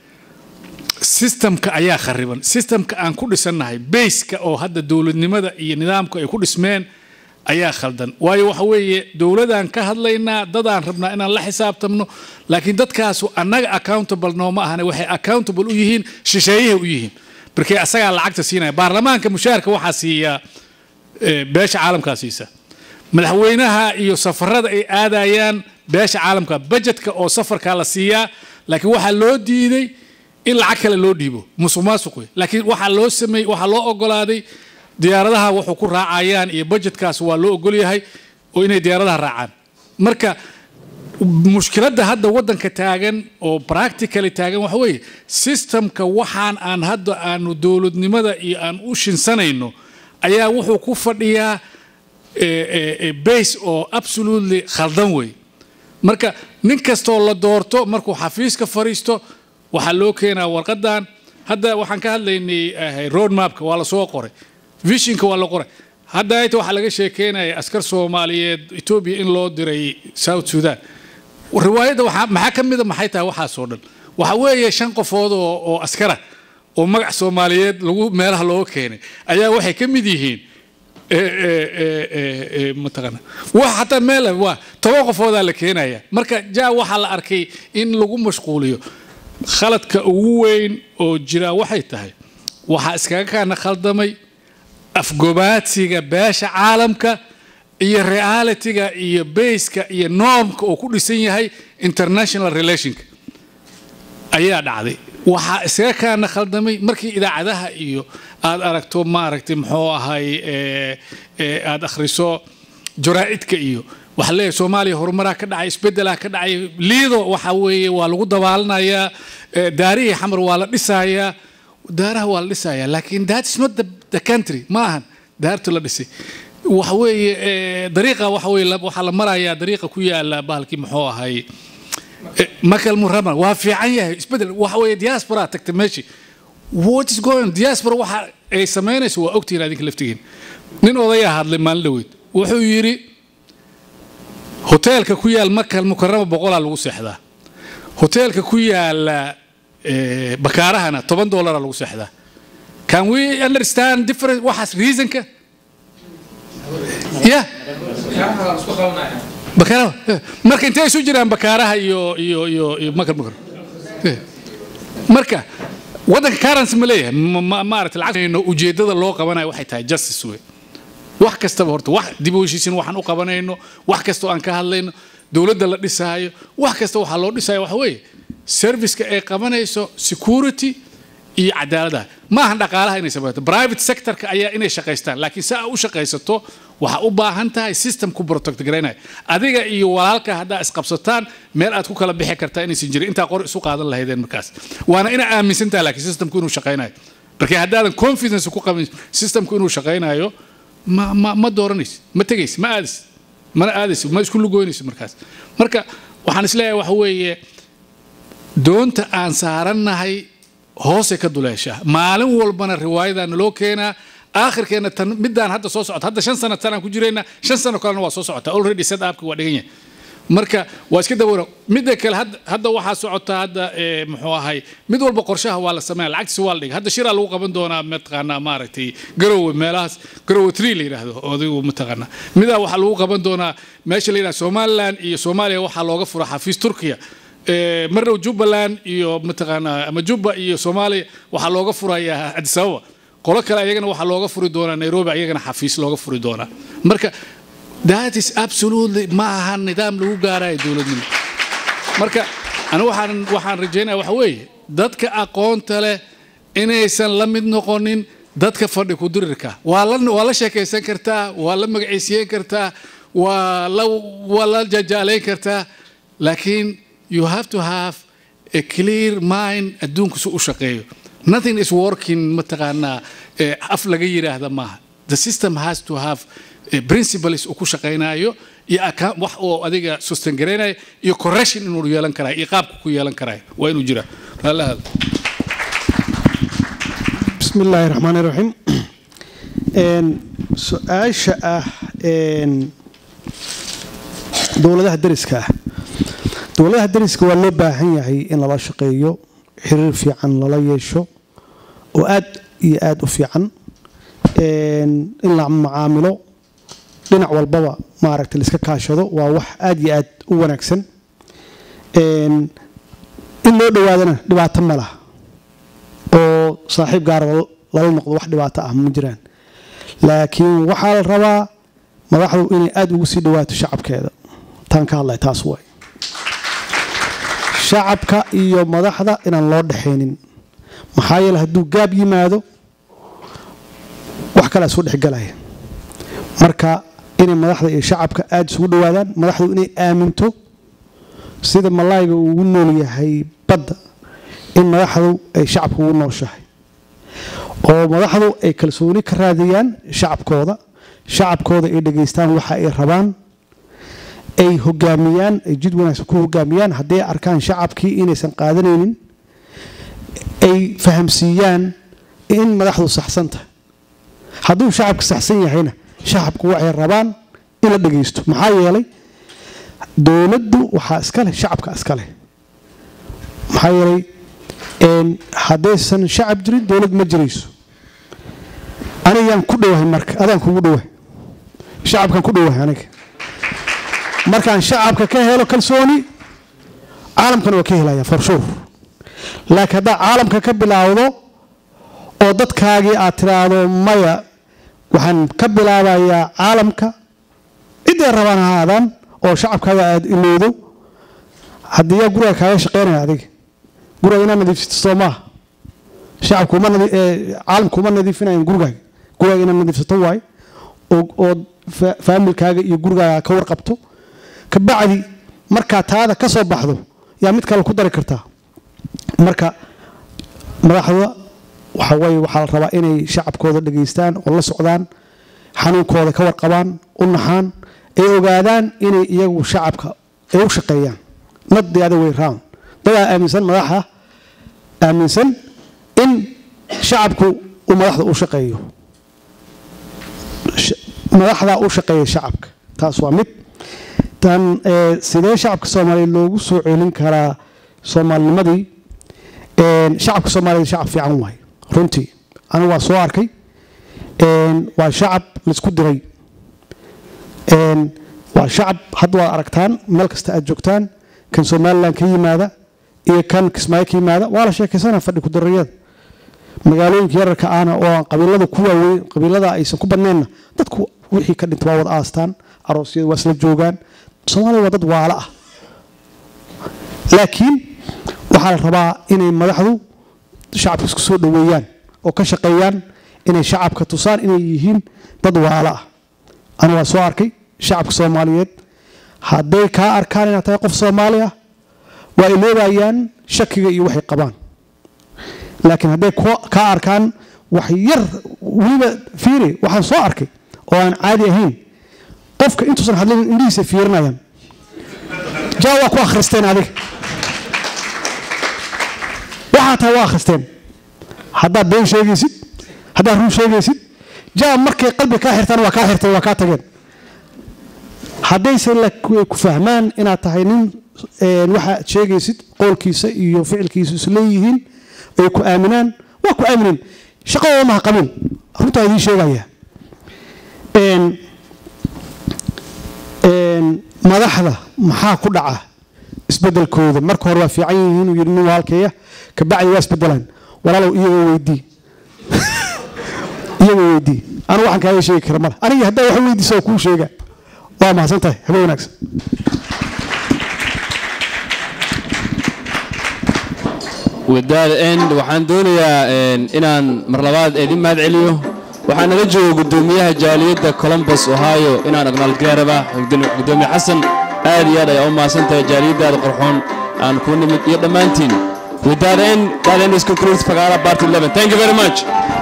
sistamka ayaa khariban sistamka aan ku dhisannahay bayska oo hadda dowladnimada iyo nidaamku ay ku dhismeen ayaa khaldan waayo waxa weeye dowladaan ka hadlaynaa dadaan rabnaa inaan la xisaabtamno laakiin dadkaasu annaga accountable nooma ahane waxay accountable u yihiin shisheeyahay u yihiin markee asagaa lacagta siinaya baarlamaanka mushaharka waxaa siiya eh, beesha caalamkaa siisa madaxweynaha iyo safarada ay aadayaan beesha caalamka bajetka oo safarkaa la siiyaa laakiin waxaa loo diiday in lacag kale loo dhiibo musuq maasuq wey laakiin waxaa loo sameeyey waxaa loo ogolaaday diyaaradaha wuxuu ku raacayaan iyo bajetkaas waa loo ogol yahay oo inay diyaaradaha raacaan marka mushkiladda hadda waddanka taagan oo practically taagan waxa weeye systemka waxaan aan hadda aanu dowladnimada iyo aan u shinsanayno ayaa wuxuu ku fadhiyaa eh, eh, eh, base oo absolutely khaldan wey marka nin kastoo la doorto markuu xafiiska fariisto waxaa loo keenaa warqadan hadda waxaan ka hadlaynay eh, road mapka waa la soo qoray visionka waa la qoray hadda ayta waxaa laga sheekeynaya askar soomaaliyeed etoobiya in loo diray south sudan riwaayadda waxaa maxaa ka mida maxay tahay waxaasoo dhan waxa weeye shan qofood oo oo askara oo magac soomaaliyeed lagu meelaha looga keenay ayaa waxay ka mid yihiin eh, eh, eh, eh, eh, mataqaana wax hataa meel waa toban qofoodaa la keenaya marka jaa waxaa la arkay in lagu mashquuliyo khaladka ugu weyn oo jira waxay tahay waxaa iskaga kaana khaldamay afgobaadsiga beesha caalamka iyo realityga iyo bayska iyo normka oo ku dhisan yahay international relationka ayaa dhacday waxaa iskaga kaana khaldamay markii idaacadaha iyo aad aragto maaragtay muxuu ahay eh, eh, aad akhriso jaraa'idka iyo waxaa leeyahay soomaaliya horumaraa ka dhacay isbedelaa ka dhacay liido waxa weeye waa lagu dabaalanayaa eh, daarihii xamar waa la dhisayaa daaraha waa la dhisayaa laakiin that is not the, the country ma ahan daartu la dhisay waxa weeye eh, dariiqa waxa weeye la- waxaa la marayaa dariiqa ku yaala bahalkii muxuu ahay eh, makal murama waa fiican yahay isbedel waxa weeye diaspora tagta meeshii what is going on diaspora waxa ay samaynayso waa ogtihiin adinka laftigiin nin odayaa hadlay maalin dhaweyd wuxuu yidhi hoteelka ku yaal makal mukarama boqolaa lagu seexdaa hoteelka ku yaala eh, bakaarahana toban dollaraa lagu seexdaa can we understand different waxaas reasonka yeah bakaaraha eh. marka intay isu jiraan bakaaraha iyo iyo iyo iyo makal mukar Eh. marka waddanka currency ma leeyahay Ma- ma- maaragtay lacagtayno ujeeddada loo qabanayo waxay tahay justice wey wax kastaba horta wax dib u heshiisin waxaan u qabanayno wax kasta oo aan ka hadlayno dowladda la dhisaayo wax kasta waxaa loo dhisaayo waxa weeye serviceka ay qabanayso security iyo cadaaladaha ma ahan dhaqaalaha inay samayto private sectorka ayaa inay shaqaystaan laakiin si aa u shaqaysato waxaa u baahan tahay system ku protect garaynaya adiga iyo walaalka haddaa isqabsataan meel aad ku kala bixi kartaa inaysan jirin intaa qor isu qaadan lahaydeen markaas waana inaa aaminsan tahay laakiin systemku inuu shaqaynayo marka haddaadan confidence ku qabin systemku inuu shaqaynayo ma ma ma dooranaysid ma tegaysid ma aadaysid mana aadaysid ma isku lugoynaysid markaas marka waxaan isleeyahay waxa weeye doonta aan saarannahay hoosay ka duleeshaa maalin walbana riwaayadaa naloo keenaa aakhirkeena tan midaan hadda soo socota hadda shan sano tanaan ku jirayna shan sano kalena waa soo socota already set upka waa dhigan yahay marka waa iska dawara midda kale hadda hadda waxaa socota hadda eh, muxuu ahay mid walba qorshaha waa la sameeya lacagtiisa waa la dhigay hadda shiraa lagu qaban doonaa mataqaanaa maaragtay garowe meelahaas garowe tree la yidhaahdo odaygu mataqaanaa midaa waxaa lagu qaban doonaa meesha la yidhahdo somaliland iyo soomaaliya waxaa looga fura xafiis turkiya Eh, marrow jubbaland iyo mataqaanaa ama jubba iyo soomaaliya waxaa looga furayaa addis ababa qolo kale ayagana waxaa looga furi doonaa nairobi ayagana xafiis looga furi doonaa marka that is absolutely ma aha nidaam lagu gaarayo dowladnimo marka anigu waxaan waxaan rajaynaya waxa weeye dadka aqoonta leh inaysan la mid noqonin dadka fadhi ku dirirka waa la waa la sheekaysan kartaa waa la magacaysiyen kartaa waa la waa la jajaalayn kartaa laakiin you have to have a clear mind adduunku si u shaqeeyo nothing is working mataqaanaa eh, af laga yiraahda maaha the system has to have eh, principles uu ku shaqaynayo iyo account- wax oo adiga sustain garaynayo iyo correction inuu yeelan karayo iyo qaabku ku yeelan karayo waa inuu jiraa raallahada بسم الله الرحمن الرحيم een su-aasha ah een dowladaha dariska ah dowladaha dariska waa loo baahan yahay in lala shaqeeyo xiriir fiican lala yeesho oo aad iyo aad u fiican een in la macaamilo dhinac walbaba maaragtay la iska kaashado waa wax aad iyo aad u wanaagsan een in loo dhowaadana dhibaato ma laha oo saaxiib gaara lala noqdo wax dhibaato ah ma jiraan laakiin waxaa la rabaa madaxdu inay aada ugu sii dhawaato shacabkeeda taan ka hadlay taas waay shacabka iyo madaxda inaan loo dhexaynin maxaa yeele hadduu gaab yimaado wax kalea soo dhexgalaya marka inay madaxda iyo shacabka aada isugu dhowaadaan madaxdu inay aaminto sida malaayga uu ugu nool yahay badda in madaxdu ay shacabka ugu nooshahay oo madaxdu ay kalsooni ka raadiyaan shacabkooda shacabkooda ay dhegaystaan waxa ay rabaan ay hogaamiyaan ay jid wanaagsan ku hogaamiyaan hadday arkaan shacabkii inaysan qaadanaynin ay fahamsiiyaan in madaxdu saxsan tahay hadduu shacabka saxsan yahayna shacabku waxay rabaan in la dhegaysto maxaa yeelay dowladdu waxaa iska leh shacabka iska leh maxaa yeelay haddaysan shacab jirin dowlad ma jirayso anigaan ku dhowahay marka adaan kugu dhowahay shacabkan ku dhowahay aniga markaan shacabka ka helo kalsooni caalamkana waa ka helaya for sure laakiin haddaa caalamka ka bilaawdo oo dadkaagii aad tiraahdo maya waxaan ka bilaabayaa caalamka ciday rabaan ha aadaan oo shacabkaaga aad ilowdo haddii yaa guriga kaaga shaqaynaya adiga guriga inaad nadiifsato soo maaha shacabku uma caalamku uma nadiifinayan gurigaaga gurigaaga inaad nadiifsato waaye oo faamilkaaga iyo gurigaaga ka warqabto kabacdi markaa taada ka soo baxdo yaa mid kale ku dari kartaa marka madaxda waxa weye waxaa la rabaa inay shacabkooda dhegaystaan oo la socdaan xanuunkooda ka warqabaan u naxaan ay ogaadaan inay iyagu shacabka ay u shaqeeyaan not the other way round dadaa aaminsan madaxa aaminsan in shacabku uu madaxda u shaqeeyo madaxdaa u shaqeeya shacabka taas waa mid tan sidee shacabka soomaaliya loogu soo celin karaa soomaalinimadii shacabka soomaaliyed shacab fiican waay runtii anigu waa soo arkay waa shacab laisku diray waa shacab hadda waad aragtaan meel kasta aad joogtaan kan somalilan ka yimaada iyo kan kismaayo ka yimaada waa la sheekaysana fadhi kudarayada magaalooyinka yararka ahna oo aan qabiilada ku waaweyn qabiilada aysan ku badnaynna dadku wixii ka dhinta waa wada aastaan aroosyada waa isla joogaan soomaaliya waa dad waala ah laakiin waxaa la rabaa inay madaxdu shacabka isku soo dhoweeyaan oo ka shaqeeyaan inay shacabka tusaan inay yihiin dad waala ah aniga waa soo arkay shacabka soomaaliyeed hadday kaa arkaan inaad tahay qof soomaali ah waa iloobayaan shakiga iyo waxay qabaan laakiin hadday kaa arkaan wax yar weliba fiiri waxaan soo arkay oo aan caadi ahayn qofka intuusan hadlin indhihiisa fiirinayaan jaa waa ku akhristeen adiga waxaa tahay waa akhristeen haddaad been sheegaysid haddaad run sheegaysid jaa markay qalbi kaa xirtaan waa kaa xirteen waa kaa tageen haddayse ku fahmaan inaad tahay nin waxaad sheegaysid qowlkiisa iyo ficilkiisa isleeyihiin ay ku aaminaan waa ku aamineen shaqadooda maha qabin runtaa idiin sheegaya madaxda maxaa ku dhaca isbedelkooda marka hore waa fiican yihiin uu yidhi nin waalkeeya kabacdi waa isbedelaan walaalow iyagoo weydii iyagoo weydii anigu waxaan kaaga sheegi kara male aniga haddaa wax weydiisa oo kuu sheega waa mahadsan tahay habe wanaagsan with that end waxaan doonayaa inaan mar labaad idin mahad celiyo waxaa nala jooga guddoomiyaha jaaliyadda columbus ohio inaan aqnaalgaaraba guddoomiye xasan aad iyo aad ayaa u mahadsan tahay jaaliyaddaada qorxoon aan ku nimid iyo dhammaantiin with that end that end is concludes Fagara part 11 thank you very much